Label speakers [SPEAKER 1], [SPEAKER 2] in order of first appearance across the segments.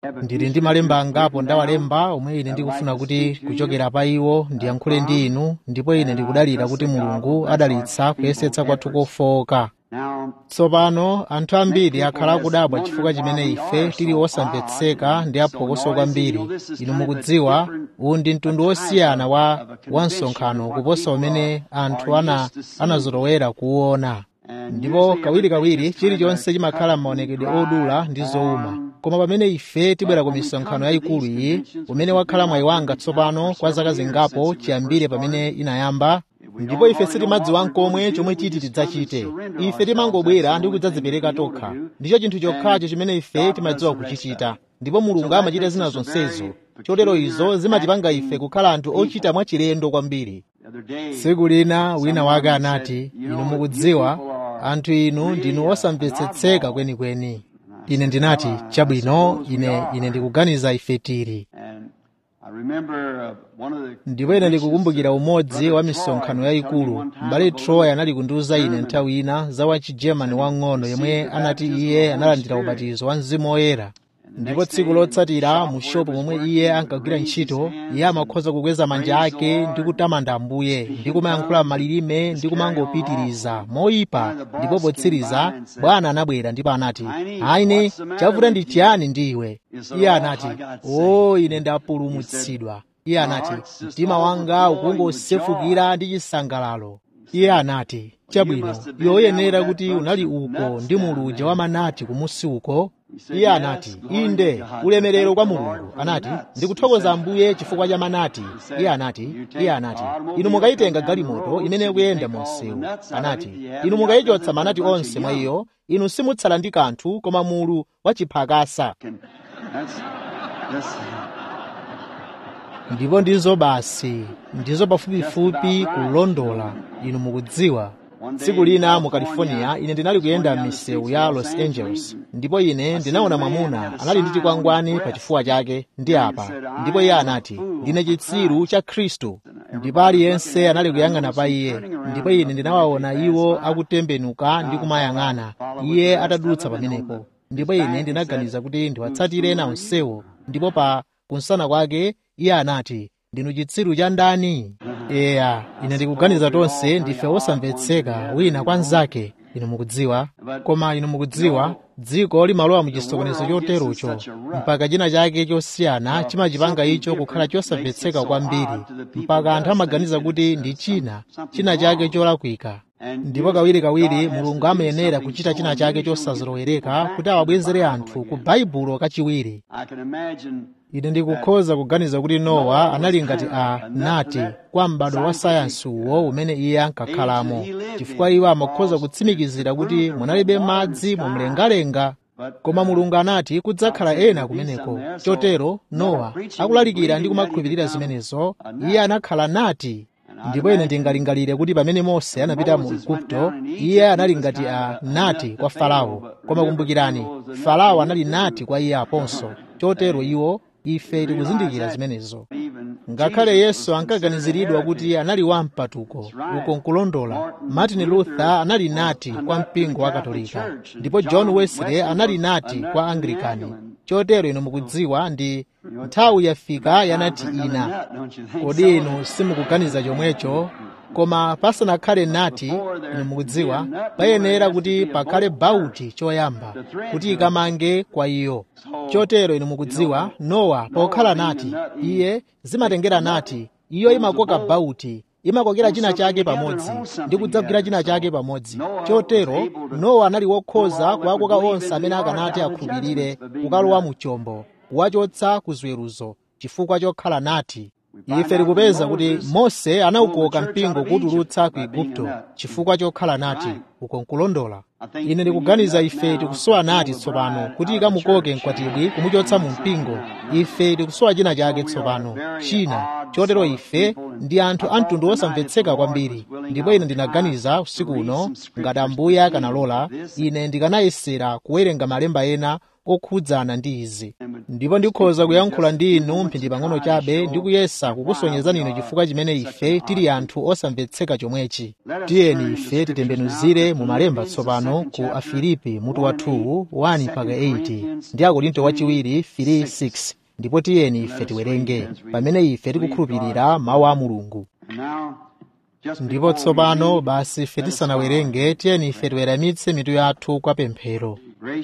[SPEAKER 1] ndili ndi malemba angapo ndawalemba omwe ine ndikufuna kuti kuchokera pa iwo ndiyankhule ndi inu ndipo ine ndikudalira kuti mulungu adalitsa kuyesetsa kwathu kofowoka tsopano anthu ambiri akhala akudabwa chifukwa chimene ife tili osamvetseka ndi aphokoso kwambiri inu mukudziwa uwu ndi mtundu wosiyana wa wa msonkhano kuposa umene anthu ana anazolowera kuwuona ndipo kawirikawiri chilichonse chimakhala m'maonekedwe odula ndi zowuma koma pamene ife tibwera ku misonkhano yayikulu iyi umene wakhala mwayi wanga tsopano kwa zaka zingapo chiyambire pamene inayamba ndipo ife sitimadziwa nkomwe chomwe chiti tidzachite ife timangobwera ndi kudzadzipereka tokha ndicho chinthu chokhacho chimene ife timadziwa kuchichita ndipo mulungu amachita zina zonsezo chotero izo zimatipanga ife kukhala anthu ochita mwachilendo kwambiri tsiku lina wina wake anati inu mukudziwa anthu inu ndinu osamvetsetseka kwenikweni ine ndinati chabwino ine ine ndikuganiza ife tili ndipo ine ndikukumbukira umodzi wa misonkhano yayikulu m'bale troy anali kundiuza ine nthawi ina za wachigermani wang'ono yemwe anati iye analandira ubatizo wa mzimu woyera ndipo tsiku lotsatira mu shopu momwe iye ankagwira ntchito iye amakhoza kukweza manja ake ndi kutamanda ambuye ndi kumayankhula malilime ndi kumangopitiriza moyipa ndipo potsiriza bwana anabwera ndipo anati aine chavuta ndi chiyani ndi iwe iye anati o ine ndapulumutsidwa iye anati mtima wanga ukungosefukira ndi chisangalalo iye anati chabwino iwe uyenera kuti unali uko ndi muluja wa manati kumusi uko iye anati inde ulemerero kwa mulungu anati ndikuthokoza ambuye chifukwa cha manati iye anati iye anati inu mukayitenga galimoto imene ikuyenda mu msewu anati inu mukayichotsa manati onse mwa iyo inu simutsala ndi kanthu koma mulu wachiphakasa ndipo ndizo basi ndizo pafupifupi kulondola inu mukudziwa tsiku lina mu california ine ndinali kuyenda m'misewu ya los angeles ndipo ine ndinaona mwamuna anali ndi chikwangwani pa chifuwa chake ndi apa ndipo iye anati ndine chitsiru cha khristu ndipo aliyense anali kuyang'ana pa iye ndipo ine ndinawaona iwo akutembenuka ndi kumayang'ana iye atadutsa pamenepo ndipo ine ndinaganiza kuti ndiwatsatire ena onsewo ndipo pa kunsana kwake iye anati ndinu chitsiru cha ndani eya ine ndikuganiza tonse ndife osamvetseka wina kwa mnzake inu mukudziwa koma inu mukudziwa dziko limalowa mu chisokonezo choterocho mpaka china chake chosiyana chimachipanga icho kukhala chosamvetseka kwambiri mpaka anthu amaganiza kuti ndi china china chake cholakwika ndipo kawirikawiri mulungu amayenera kuchita china chake chosazolowereka kuti awabwezere anthu ku baibulo kachiwiri ine ndikukhoza kuganiza kuti nowa anali ngati a nati kwa m'bado wa sayansi uwo umene iye ankakhalamo chifukwa iwo amakhoza kutsimikizira kuti munalibe madzi mumlengalenga koma mulungu anati kudzakhala ena kumeneko chotero nowa akulalikira ndi kumakhulupirira zimenezo iye anakhala nati ndipo ine ndingalingalire kuti pamene mose anapita mu igupto iye anali ngati a nati kwa farao koma kumbukirani farao anali nati kwa iye aponso chotero iwo ife tikuzindikira zimenezo ngakhale yesu ankaganiziridwa kuti anali wampatuko uko nkulondola martin luther anali nati kwa mpingo wa katolika ndipo john wesley anali nati kwa anglikani chotero inu mukudziwa ndi nthawi yafika yanati ina kodi inu simukuganiza chomwecho koma pasanakhale nati inu mukudziwa payenera kuti pakhale bauti choyamba kuti ikamange kwa iyo chotero inu mukudziwa nowa pokhala nati iye zimatengera nati iyo imakoka bauti imakokera china chake pamodzi ndi kudzagwira china chake pamodzi chotero nowa anali wokhoza kuwakoka onse amene akanati akhulupirire kukalowa mu chombo kuwachotsa ku ziweruzo chifukwa chokhala nati ife tikupeza kuti mose anawukoka mpingo kutulutsa ku igupto chifukwa chokhala nati uko nkulondola ine ndikuganiza ife tikusowa nati tsopano kuti ikamukoke mkwatibwi kumuchotsa mu mpingo ife tikusowa china chake tsopano china chotero ife ndi anthu a mtundu wosamvetseka kwambiri ndipo ine ndinaganiza usiku uno ngati ambuye akanalola ine ndikanayesera kuwerenga malemba ena okhudzana ndi izi ndipo ndikhoza kuyankhula ndi inu mphindi pang'ono chabe ndi kuyesa kukusonyezani inu chifukwa chimene ife tili anthu osamvetseka chomwechi tiyeni ife titembenuzire mu malemba tsopano ku afilipi mutu wa 2 1 mpaka 8 ndi akorinto wachiwiri 3 6 ndipo tiyeni ife tiwerenge pamene ife tikukhulupirira mawu a mulungu ndipo tsopano basi ife tisanawerenge tiyeni ife tiweramitse mitu yathu kwa pemphero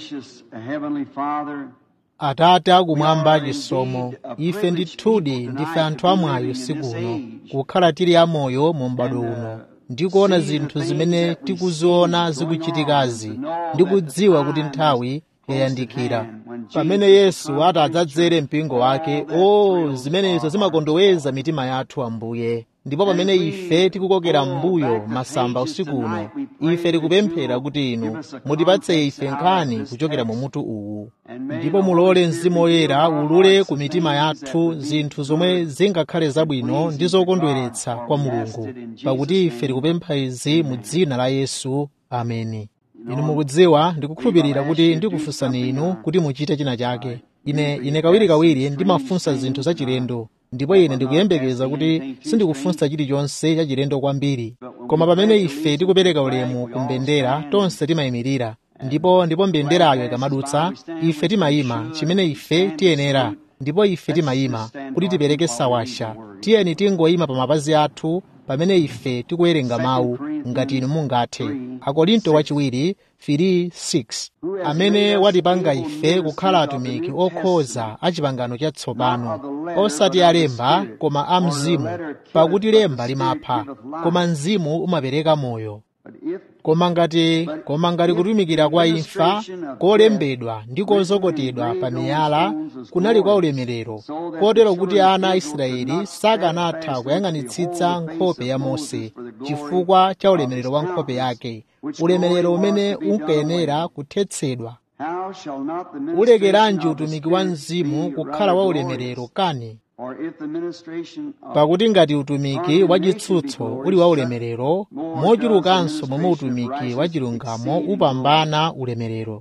[SPEAKER 1] atate akumwamba chisomo ife ndithudi ndife anthu amwayi usiku uno kukhala tili amoyo mu m'bado uno ndikuona zinthu zimene tikuziona zikuchitikazi ndikudziwa kuti nthawi yayandikira pamene yesu ati adzadzere mpingo wake o zimenezo zimakondoweza mitima yathu ambuye ndipo pamene ife tikukokera mbuyo masamba usiku uno ife tikupemphera kuti inu mutipatse ife nkhani kuchokera mu mutu uwu ndipo mulole mzimu woyera ulule ku mitima yathu zinthu zomwe zingakhale zabwino ndi zokondweretsa kwa mulungu pakuti ife tikupempha izi mu dzina la yesu ameni inu mukudziwa ndikukhulupirira kuti ndikufunsani inu kuti muchite china chake ine ine kawirikawiri ndimafunsa zinthu zachilendo ndipo ine ndikuyembekeza kuti sindikufunsa chilichonse chachilendo kwambiri koma pamene ife tikupereka ulemu ku mbendera tonse timayimirira ndipo ndipo mbenderayo ikamadutsa ife timayima chimene ife tiyenera ndipo ife timayima kuti tipereke sawasha tiyeni tingoyima pa mapazi athu pamene ife tikuwerenga mawu ngati inu mungathe akorinto wachiwiri 3:6 amene watipanga ife kukhala atumiki okhoza a chipangano chatsopano osati alemba koma a mzimu pakuti lemba limapha koma mzimu umapereka moyo koma ngati koma ngati kutumikira kwa imfa kolembedwa ndi kozokotedwa pa miyala kunali kwa ulemerero kotero kuti ana a israeli sakanatha kuyang'anitsitsa nkhope ya mose chifukwa cha ulemerero wa nkhope yake ulemerero umene unkayenera kuthetsedwa ulekeranji utumiki wa mzimu kukhala wa ulemerero kani pakuti ngati utumiki wa chitsutso uli wa ulemerero mochulukanso momwe utumiki wa chilungamo upambana ulemerero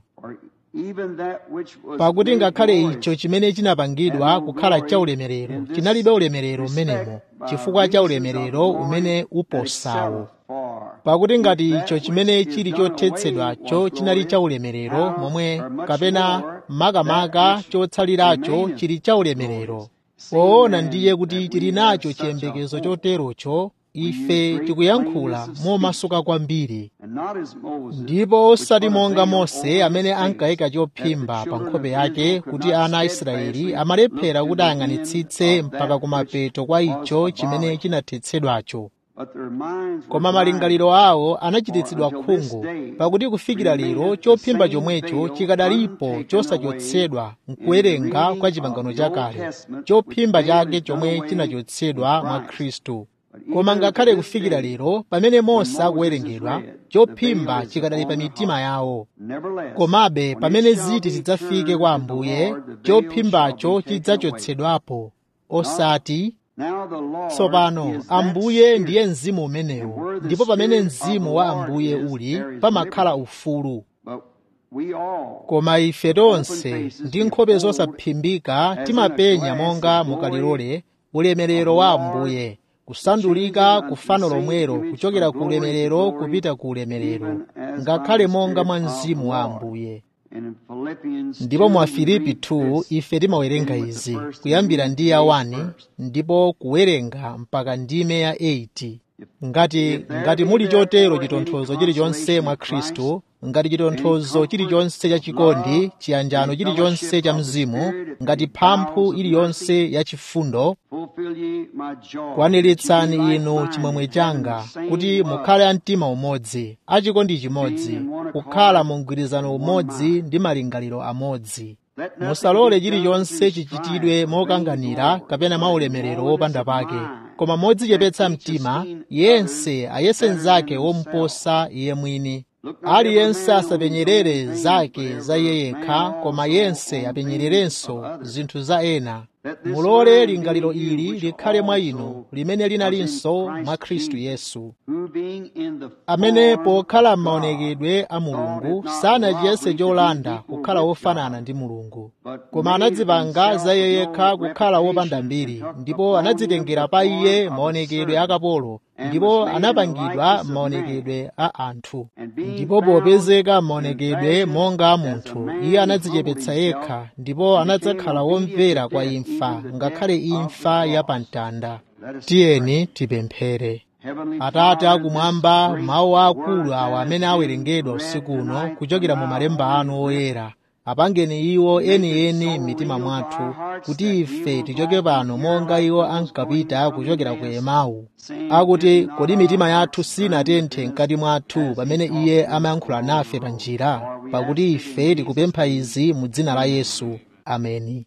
[SPEAKER 1] pakuti ngakhale icho chimene chinapangidwa kukhala cha ulemerero chinalibe ulemerero umenemo chifukwa cha ulemerero umene uposawo pakuti ngati icho chimene chili chothetsedwacho chinali cha ulemerero momwe kapena makamaka chotsaliracho chili cha ulemerero poona ndiye kuti tili nacho chiyembekezo choterocho ife tikuyankhula momasuka kwambiri ndipo osati monga mose amene ankayika chophimba pa nkhope yake kuti ana a israeli amalephera kuti ayang'anitsitse mpaka kumapeto kwa icho chimene chinathetsedwacho koma malingaliro awo anachititsidwa khungu pakuti kufikira lero chophimba chomwecho chikadalipo chosachotsedwa nkuwerenga kwa chipangano chakale chophimba chake chomwe chinachotsedwa mwa khristu koma ngakhale kufikira lero pamene mose akuwerengedwa chophimba chikadali pa mitima yawo komabe pamene ziti zidzafike kwa ambuye chophimbacho chidzachotsedwapo osati tsopano ambuye ndiye mzimu umenewo ndipo pamene mzimu wa ambuye uli pamakhala ufulu koma ife tonse ndi nkhope zosaphimbika timapenya monga mukalilole ulemerero wa ambuye kusandulika kufano lomwero kuchokera ku ulemerero kupita ku ulemerero ngakhale monga mwa mzimu wa ambuye ndipo mwa filipi 2 ife timawerenga izi kuyambira ndi ya 1 ndipo kuwerenga mpaka ndime ya 8 ngati ngati muli chotero chitonthozo chilichonse mwa khristu ngati chitonthozo chilichonse cha chikondi chiyanjano chilichonse cha mzimu ngati mphamphu iliyonse ya chifundo kwaniritsani inu chimwemwe changa kuti mukhale a mtima umodzi achikondi chimodzi kukhala mu mgwirizano umodzi ndi malingaliro amodzi musalole chilichonse chichitidwe mokanganira kapena maulemerero wopanda pake koma modzichepetsa mtima yense ayese mnzake womuposa iye mwini aliyense asapenyerere zake za iye yekha koma yense apenyererenso zinthu za ena mulole lingaliro ili likhale mwa inu limene linalinso mwa khristu yesu amene pokhala m'maonekedwe a mulungu sanachiyese cholanda kukhala wofanana ndi mulungu koma anadzipanga za iye yekha kukhala wopanda mbiri ndipo anadzitengera pa iye maonekedwe akapolo ndipo anapangidwa m'maonekedwe a anthu ndipo popezeka m'maonekedwe monga a munthu iye anadzichepetsa yekha ndipo anadzakhala womvera kwa imfa ngakhale imfa yapamtanda tiyeni tipemphere atate akumwamba mawu akulu awa amene awerengedwa usiku uno kuchokera mu malemba anu oyera apangeni iwo enieni m'mitima mwathu kuti ife tichoke pano monga iwo ankapita kuchokera ku emau akuti kodi mitima yathu sinatenthe mkati mwathu pamene iye amayankhula nafe pa njira pakuti ife tikupempha izi mu dzina la yesu ameni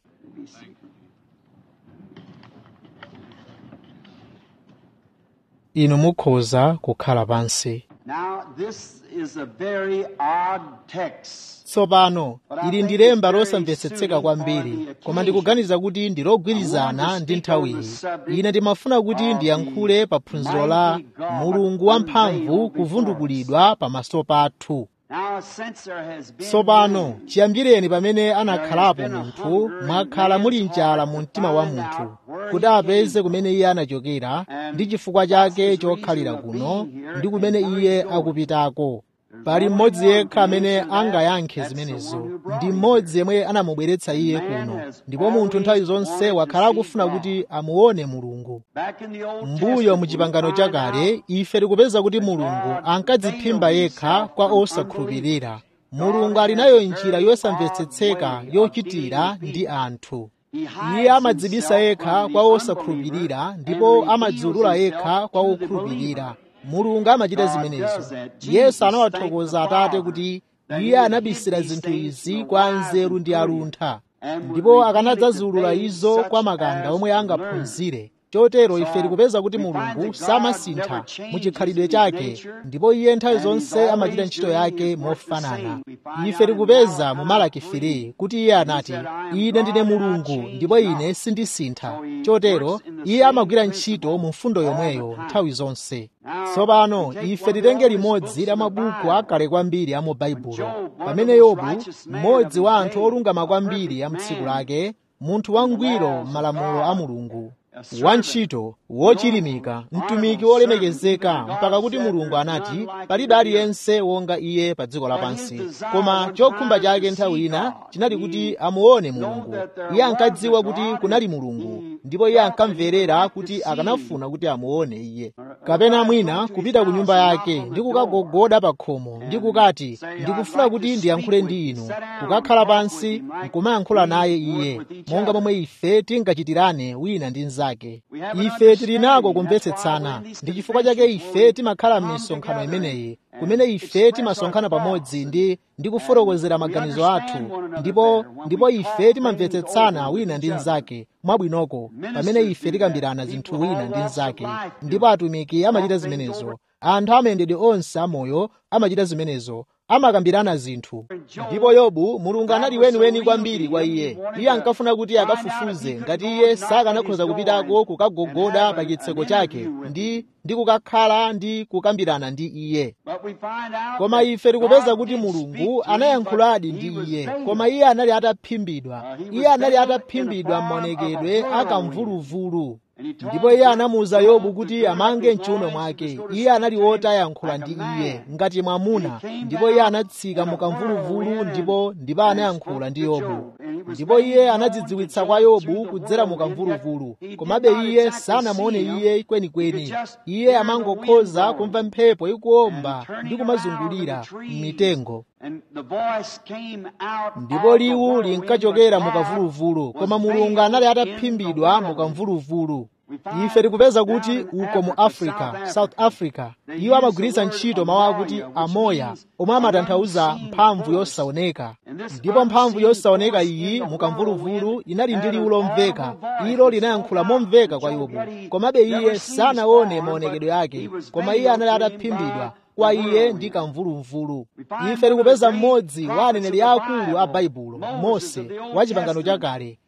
[SPEAKER 1] inu mukhoza kukhala pansi
[SPEAKER 2] Now, this is a very odd text.
[SPEAKER 1] tsopano ili ndi lemba losamvetsetseka kwambiri koma ndikuganiza kuti ndi logwirizana ndi nthawiyi ine ndimafuna kuti ndiyankhule pa phunziro la mulungu wamphamvu kuvundukulidwa pamaso pathu
[SPEAKER 2] Now, since there has been
[SPEAKER 1] tsopano chiyambireni pamene anakhalapo munthu mwakhala muli njala mu mtima wa munthu kuti apeze kumene iye anachokera ndi chifukwa chake chokhalira kuno ndi kumene iye akupitako pali mmodzi yekha amene angayankhe zimenezo ndi mmodzi yemwe anamubweretsa iye kuno ndipo munthu nthawi zonse wakhala akufuna kuti amuone mulungu
[SPEAKER 2] back in the Old
[SPEAKER 1] mbuyo
[SPEAKER 2] Testament,
[SPEAKER 1] mu chipangano chakale ife tikupeza kuti mulungu ankadziphimba yekha kwa osakhulupirira mulungu ali nayo njira yosamvetsetseka yochitira ndi anthu iye amadzibisa yekha kwa osakhulupirira ndipo amadziulula yekha kwa okhulupirira mulungu amachita zimenezo yesu anawathokoza atate kuti iye anabisira zinthu izi kwa anzeru ndi aluntha ndipo akanadzaziulula izo kwa makanda omwe angaphunzire chotero ife tikupeza kuti mulungu samasintha mu chikhalidwe chake ndipo iye nthawi zonse amachita ntchito yake mofanana ife tikupeza mu malaki 3 kuti iye anati ine ndine mulungu ndipo ine sindisintha chotero iye amagwira ntchito mu mfundo yomweyo nthawi zonse tsopano ife titenge limodzi la mabuku akale kwambiri a mu baibulo pamene yobu mmodzi wa anthu olungama kwambiri a mtsiku lake munthu wangwiro m'malamulo a mulungu wantchito wochilimika mtumiki wolemekezeka mpaka kuti mulungu anati palibe aliyense wonga iye pa dziko lapansi koma chokhumba chake nthawi ina chinali kuti amuone mulungu iye ankadziwa kuti kunali mulungu ndipo iye ankamverera kuti akanafuna kuti amuone iye kapena mwina kupita ku nyumba yake ndi kukagogoda pa khomo ndi kukati ndikufuna kuti ndiyankhule ndi inu kukakhala pansi nkumayankhula naye iye monga momwe ife tingachitirane wina ndi mnzake ife tili nako kumvetsetsana ndi chifukwa chake ife timakhala m'misonkhano imeneyi kumene ife timasonkhana pamodzi ndi ndi kufotokozera maganizo athu ndipo ndipo ife timamvetsetsana wina ndi mnzake mwabwinoko pamene ife tikambirana zinthu wina ndi mnzake ndipo atumiki amachita zimenezo anthu amayendedwe onse amoyo amachita zimenezo amakambirana zinthu ndipo yobu mulungu anali weniweni kwambiri kwa iye iye ankafuna kuti akafufuze ngati iye sakanakhoza kupitako kukagogoda pa chitseko chake ndi ndi kukakhala ndi kukambirana ndi iye
[SPEAKER 2] But we find out
[SPEAKER 1] koma
[SPEAKER 2] that
[SPEAKER 1] ife tikupeza
[SPEAKER 2] God
[SPEAKER 1] kuti
[SPEAKER 2] did
[SPEAKER 1] mulungu
[SPEAKER 2] speak to him,
[SPEAKER 1] anayankhuladi
[SPEAKER 2] but
[SPEAKER 1] ndi
[SPEAKER 2] he was
[SPEAKER 1] iye
[SPEAKER 2] veiled.
[SPEAKER 1] koma iye anali ataphimbidwa
[SPEAKER 2] Uh, he was
[SPEAKER 1] iye anali
[SPEAKER 2] veiled in
[SPEAKER 1] ataphimbidwa
[SPEAKER 2] the form
[SPEAKER 1] m'maonekedwe
[SPEAKER 2] of a whirlwind.
[SPEAKER 1] akamvuluvulu
[SPEAKER 2] And he told
[SPEAKER 1] ndipo iye
[SPEAKER 2] Job
[SPEAKER 1] anamuwuza
[SPEAKER 2] to
[SPEAKER 1] yobu
[SPEAKER 2] go
[SPEAKER 1] kuti
[SPEAKER 2] to gird
[SPEAKER 1] amange
[SPEAKER 2] up his
[SPEAKER 1] mchiuno
[SPEAKER 2] loins,
[SPEAKER 1] mwake
[SPEAKER 2] was going to
[SPEAKER 1] iye anali
[SPEAKER 2] speak to him
[SPEAKER 1] wotayankhula
[SPEAKER 2] like a
[SPEAKER 1] ndi
[SPEAKER 2] man.
[SPEAKER 1] iye ngati mwamuna
[SPEAKER 2] And he came
[SPEAKER 1] ndipo iye
[SPEAKER 2] down
[SPEAKER 1] anatsika
[SPEAKER 2] in a
[SPEAKER 1] mu kamvuluvulu
[SPEAKER 2] whirlwind
[SPEAKER 1] ndipo
[SPEAKER 2] and-
[SPEAKER 1] ndipo
[SPEAKER 2] and
[SPEAKER 1] anayankhula
[SPEAKER 2] spoke
[SPEAKER 1] ndi
[SPEAKER 2] to
[SPEAKER 1] yobu
[SPEAKER 2] Job. And he was
[SPEAKER 1] ndipo
[SPEAKER 2] made
[SPEAKER 1] iye
[SPEAKER 2] known
[SPEAKER 1] anadzidziwitsa
[SPEAKER 2] to
[SPEAKER 1] kwa
[SPEAKER 2] Job
[SPEAKER 1] yobu
[SPEAKER 2] through the
[SPEAKER 1] kudzera mu
[SPEAKER 2] whirlwind, yet
[SPEAKER 1] kamvuluvulu
[SPEAKER 2] he did
[SPEAKER 1] komabe
[SPEAKER 2] not
[SPEAKER 1] iye
[SPEAKER 2] exactly
[SPEAKER 1] sanamuone
[SPEAKER 2] see him.
[SPEAKER 1] iye
[SPEAKER 2] He
[SPEAKER 1] kwenikweni
[SPEAKER 2] could just
[SPEAKER 1] iye
[SPEAKER 2] hear the
[SPEAKER 1] amangokhoza
[SPEAKER 2] wind
[SPEAKER 1] kumva
[SPEAKER 2] blowing
[SPEAKER 1] mphepo ikuomba
[SPEAKER 2] and turning
[SPEAKER 1] ndi
[SPEAKER 2] around in
[SPEAKER 1] kumazungulira
[SPEAKER 2] the trees.
[SPEAKER 1] m'mitengo
[SPEAKER 2] And the voice came out
[SPEAKER 1] ndipo
[SPEAKER 2] of the
[SPEAKER 1] liwu
[SPEAKER 2] whirlwind,
[SPEAKER 1] linkachokera
[SPEAKER 2] but
[SPEAKER 1] mu
[SPEAKER 2] God
[SPEAKER 1] kamvuluvulu
[SPEAKER 2] was
[SPEAKER 1] koma mulungu
[SPEAKER 2] veiled
[SPEAKER 1] anali
[SPEAKER 2] in the
[SPEAKER 1] ataphimbidwa mu
[SPEAKER 2] whirlwind.
[SPEAKER 1] kamvuluvulu
[SPEAKER 2] We find
[SPEAKER 1] ife tikupeza
[SPEAKER 2] down
[SPEAKER 1] kuti
[SPEAKER 2] in
[SPEAKER 1] uko mu
[SPEAKER 2] Africa,
[SPEAKER 1] africa
[SPEAKER 2] South
[SPEAKER 1] south
[SPEAKER 2] Africa,
[SPEAKER 1] africa
[SPEAKER 2] they
[SPEAKER 1] iwo
[SPEAKER 2] use
[SPEAKER 1] amagwiritsa
[SPEAKER 2] the word
[SPEAKER 1] ntchito mawu akuti
[SPEAKER 2] amoya, which
[SPEAKER 1] amoya
[SPEAKER 2] means
[SPEAKER 1] omwe
[SPEAKER 2] an
[SPEAKER 1] amatanthauza
[SPEAKER 2] unseen
[SPEAKER 1] mphamvu
[SPEAKER 2] force.
[SPEAKER 1] yosaoneka
[SPEAKER 2] And this
[SPEAKER 1] ndipo mphamvu
[SPEAKER 2] unseen
[SPEAKER 1] yosaoneka
[SPEAKER 2] force
[SPEAKER 1] iyi
[SPEAKER 2] in the
[SPEAKER 1] mu kamvuluvulu
[SPEAKER 2] whirlwind
[SPEAKER 1] inali ndi
[SPEAKER 2] had
[SPEAKER 1] liwu
[SPEAKER 2] an
[SPEAKER 1] lomveka
[SPEAKER 2] audible voice
[SPEAKER 1] ilo
[SPEAKER 2] that
[SPEAKER 1] linayankhula
[SPEAKER 2] spoke out.
[SPEAKER 1] momveka kwa
[SPEAKER 2] Job
[SPEAKER 1] yobu
[SPEAKER 2] yet he
[SPEAKER 1] komabe
[SPEAKER 2] never
[SPEAKER 1] iye
[SPEAKER 2] seen his
[SPEAKER 1] sanaone
[SPEAKER 2] form,
[SPEAKER 1] maonekedwe
[SPEAKER 2] but
[SPEAKER 1] yake
[SPEAKER 2] he was
[SPEAKER 1] koma iye
[SPEAKER 2] veiled
[SPEAKER 1] anali
[SPEAKER 2] to him
[SPEAKER 1] ataphimbidwa
[SPEAKER 2] by
[SPEAKER 1] kwa
[SPEAKER 2] the
[SPEAKER 1] iye
[SPEAKER 2] whirlwind.
[SPEAKER 1] ndi kamvuluvulu
[SPEAKER 2] We find
[SPEAKER 1] ife
[SPEAKER 2] one of
[SPEAKER 1] tikupeza
[SPEAKER 2] the great
[SPEAKER 1] mmodzi wa
[SPEAKER 2] prophets
[SPEAKER 1] aneneri
[SPEAKER 2] of the
[SPEAKER 1] akulu
[SPEAKER 2] Bible,
[SPEAKER 1] a baibulo
[SPEAKER 2] Moses
[SPEAKER 1] mose
[SPEAKER 2] of the Old
[SPEAKER 1] wa chipangano
[SPEAKER 2] Testament,
[SPEAKER 1] chakale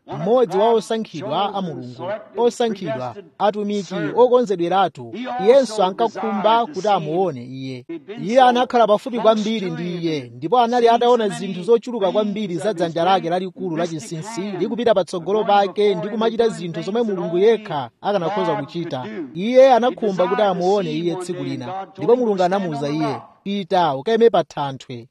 [SPEAKER 1] mmodzi wa osankhidwa a mulungu osankhidwa atumiki okonzedweratu iyenso ankakhumba kuti amuone iye iye anakhala pafupi kwambiri ndi iye ndipo anali ataona zinthu zochuluka kwambiri za dzanja lake lalikulu lachinsinsi likupita patsogolo pake ndi kumachita zinthu zomwe mulungu yekha akanakhoza kuchita iye anakhumba kuti amuone iye tsiku lina ndipo mulungu anamuwuza iye pita ukayime pa thanthwe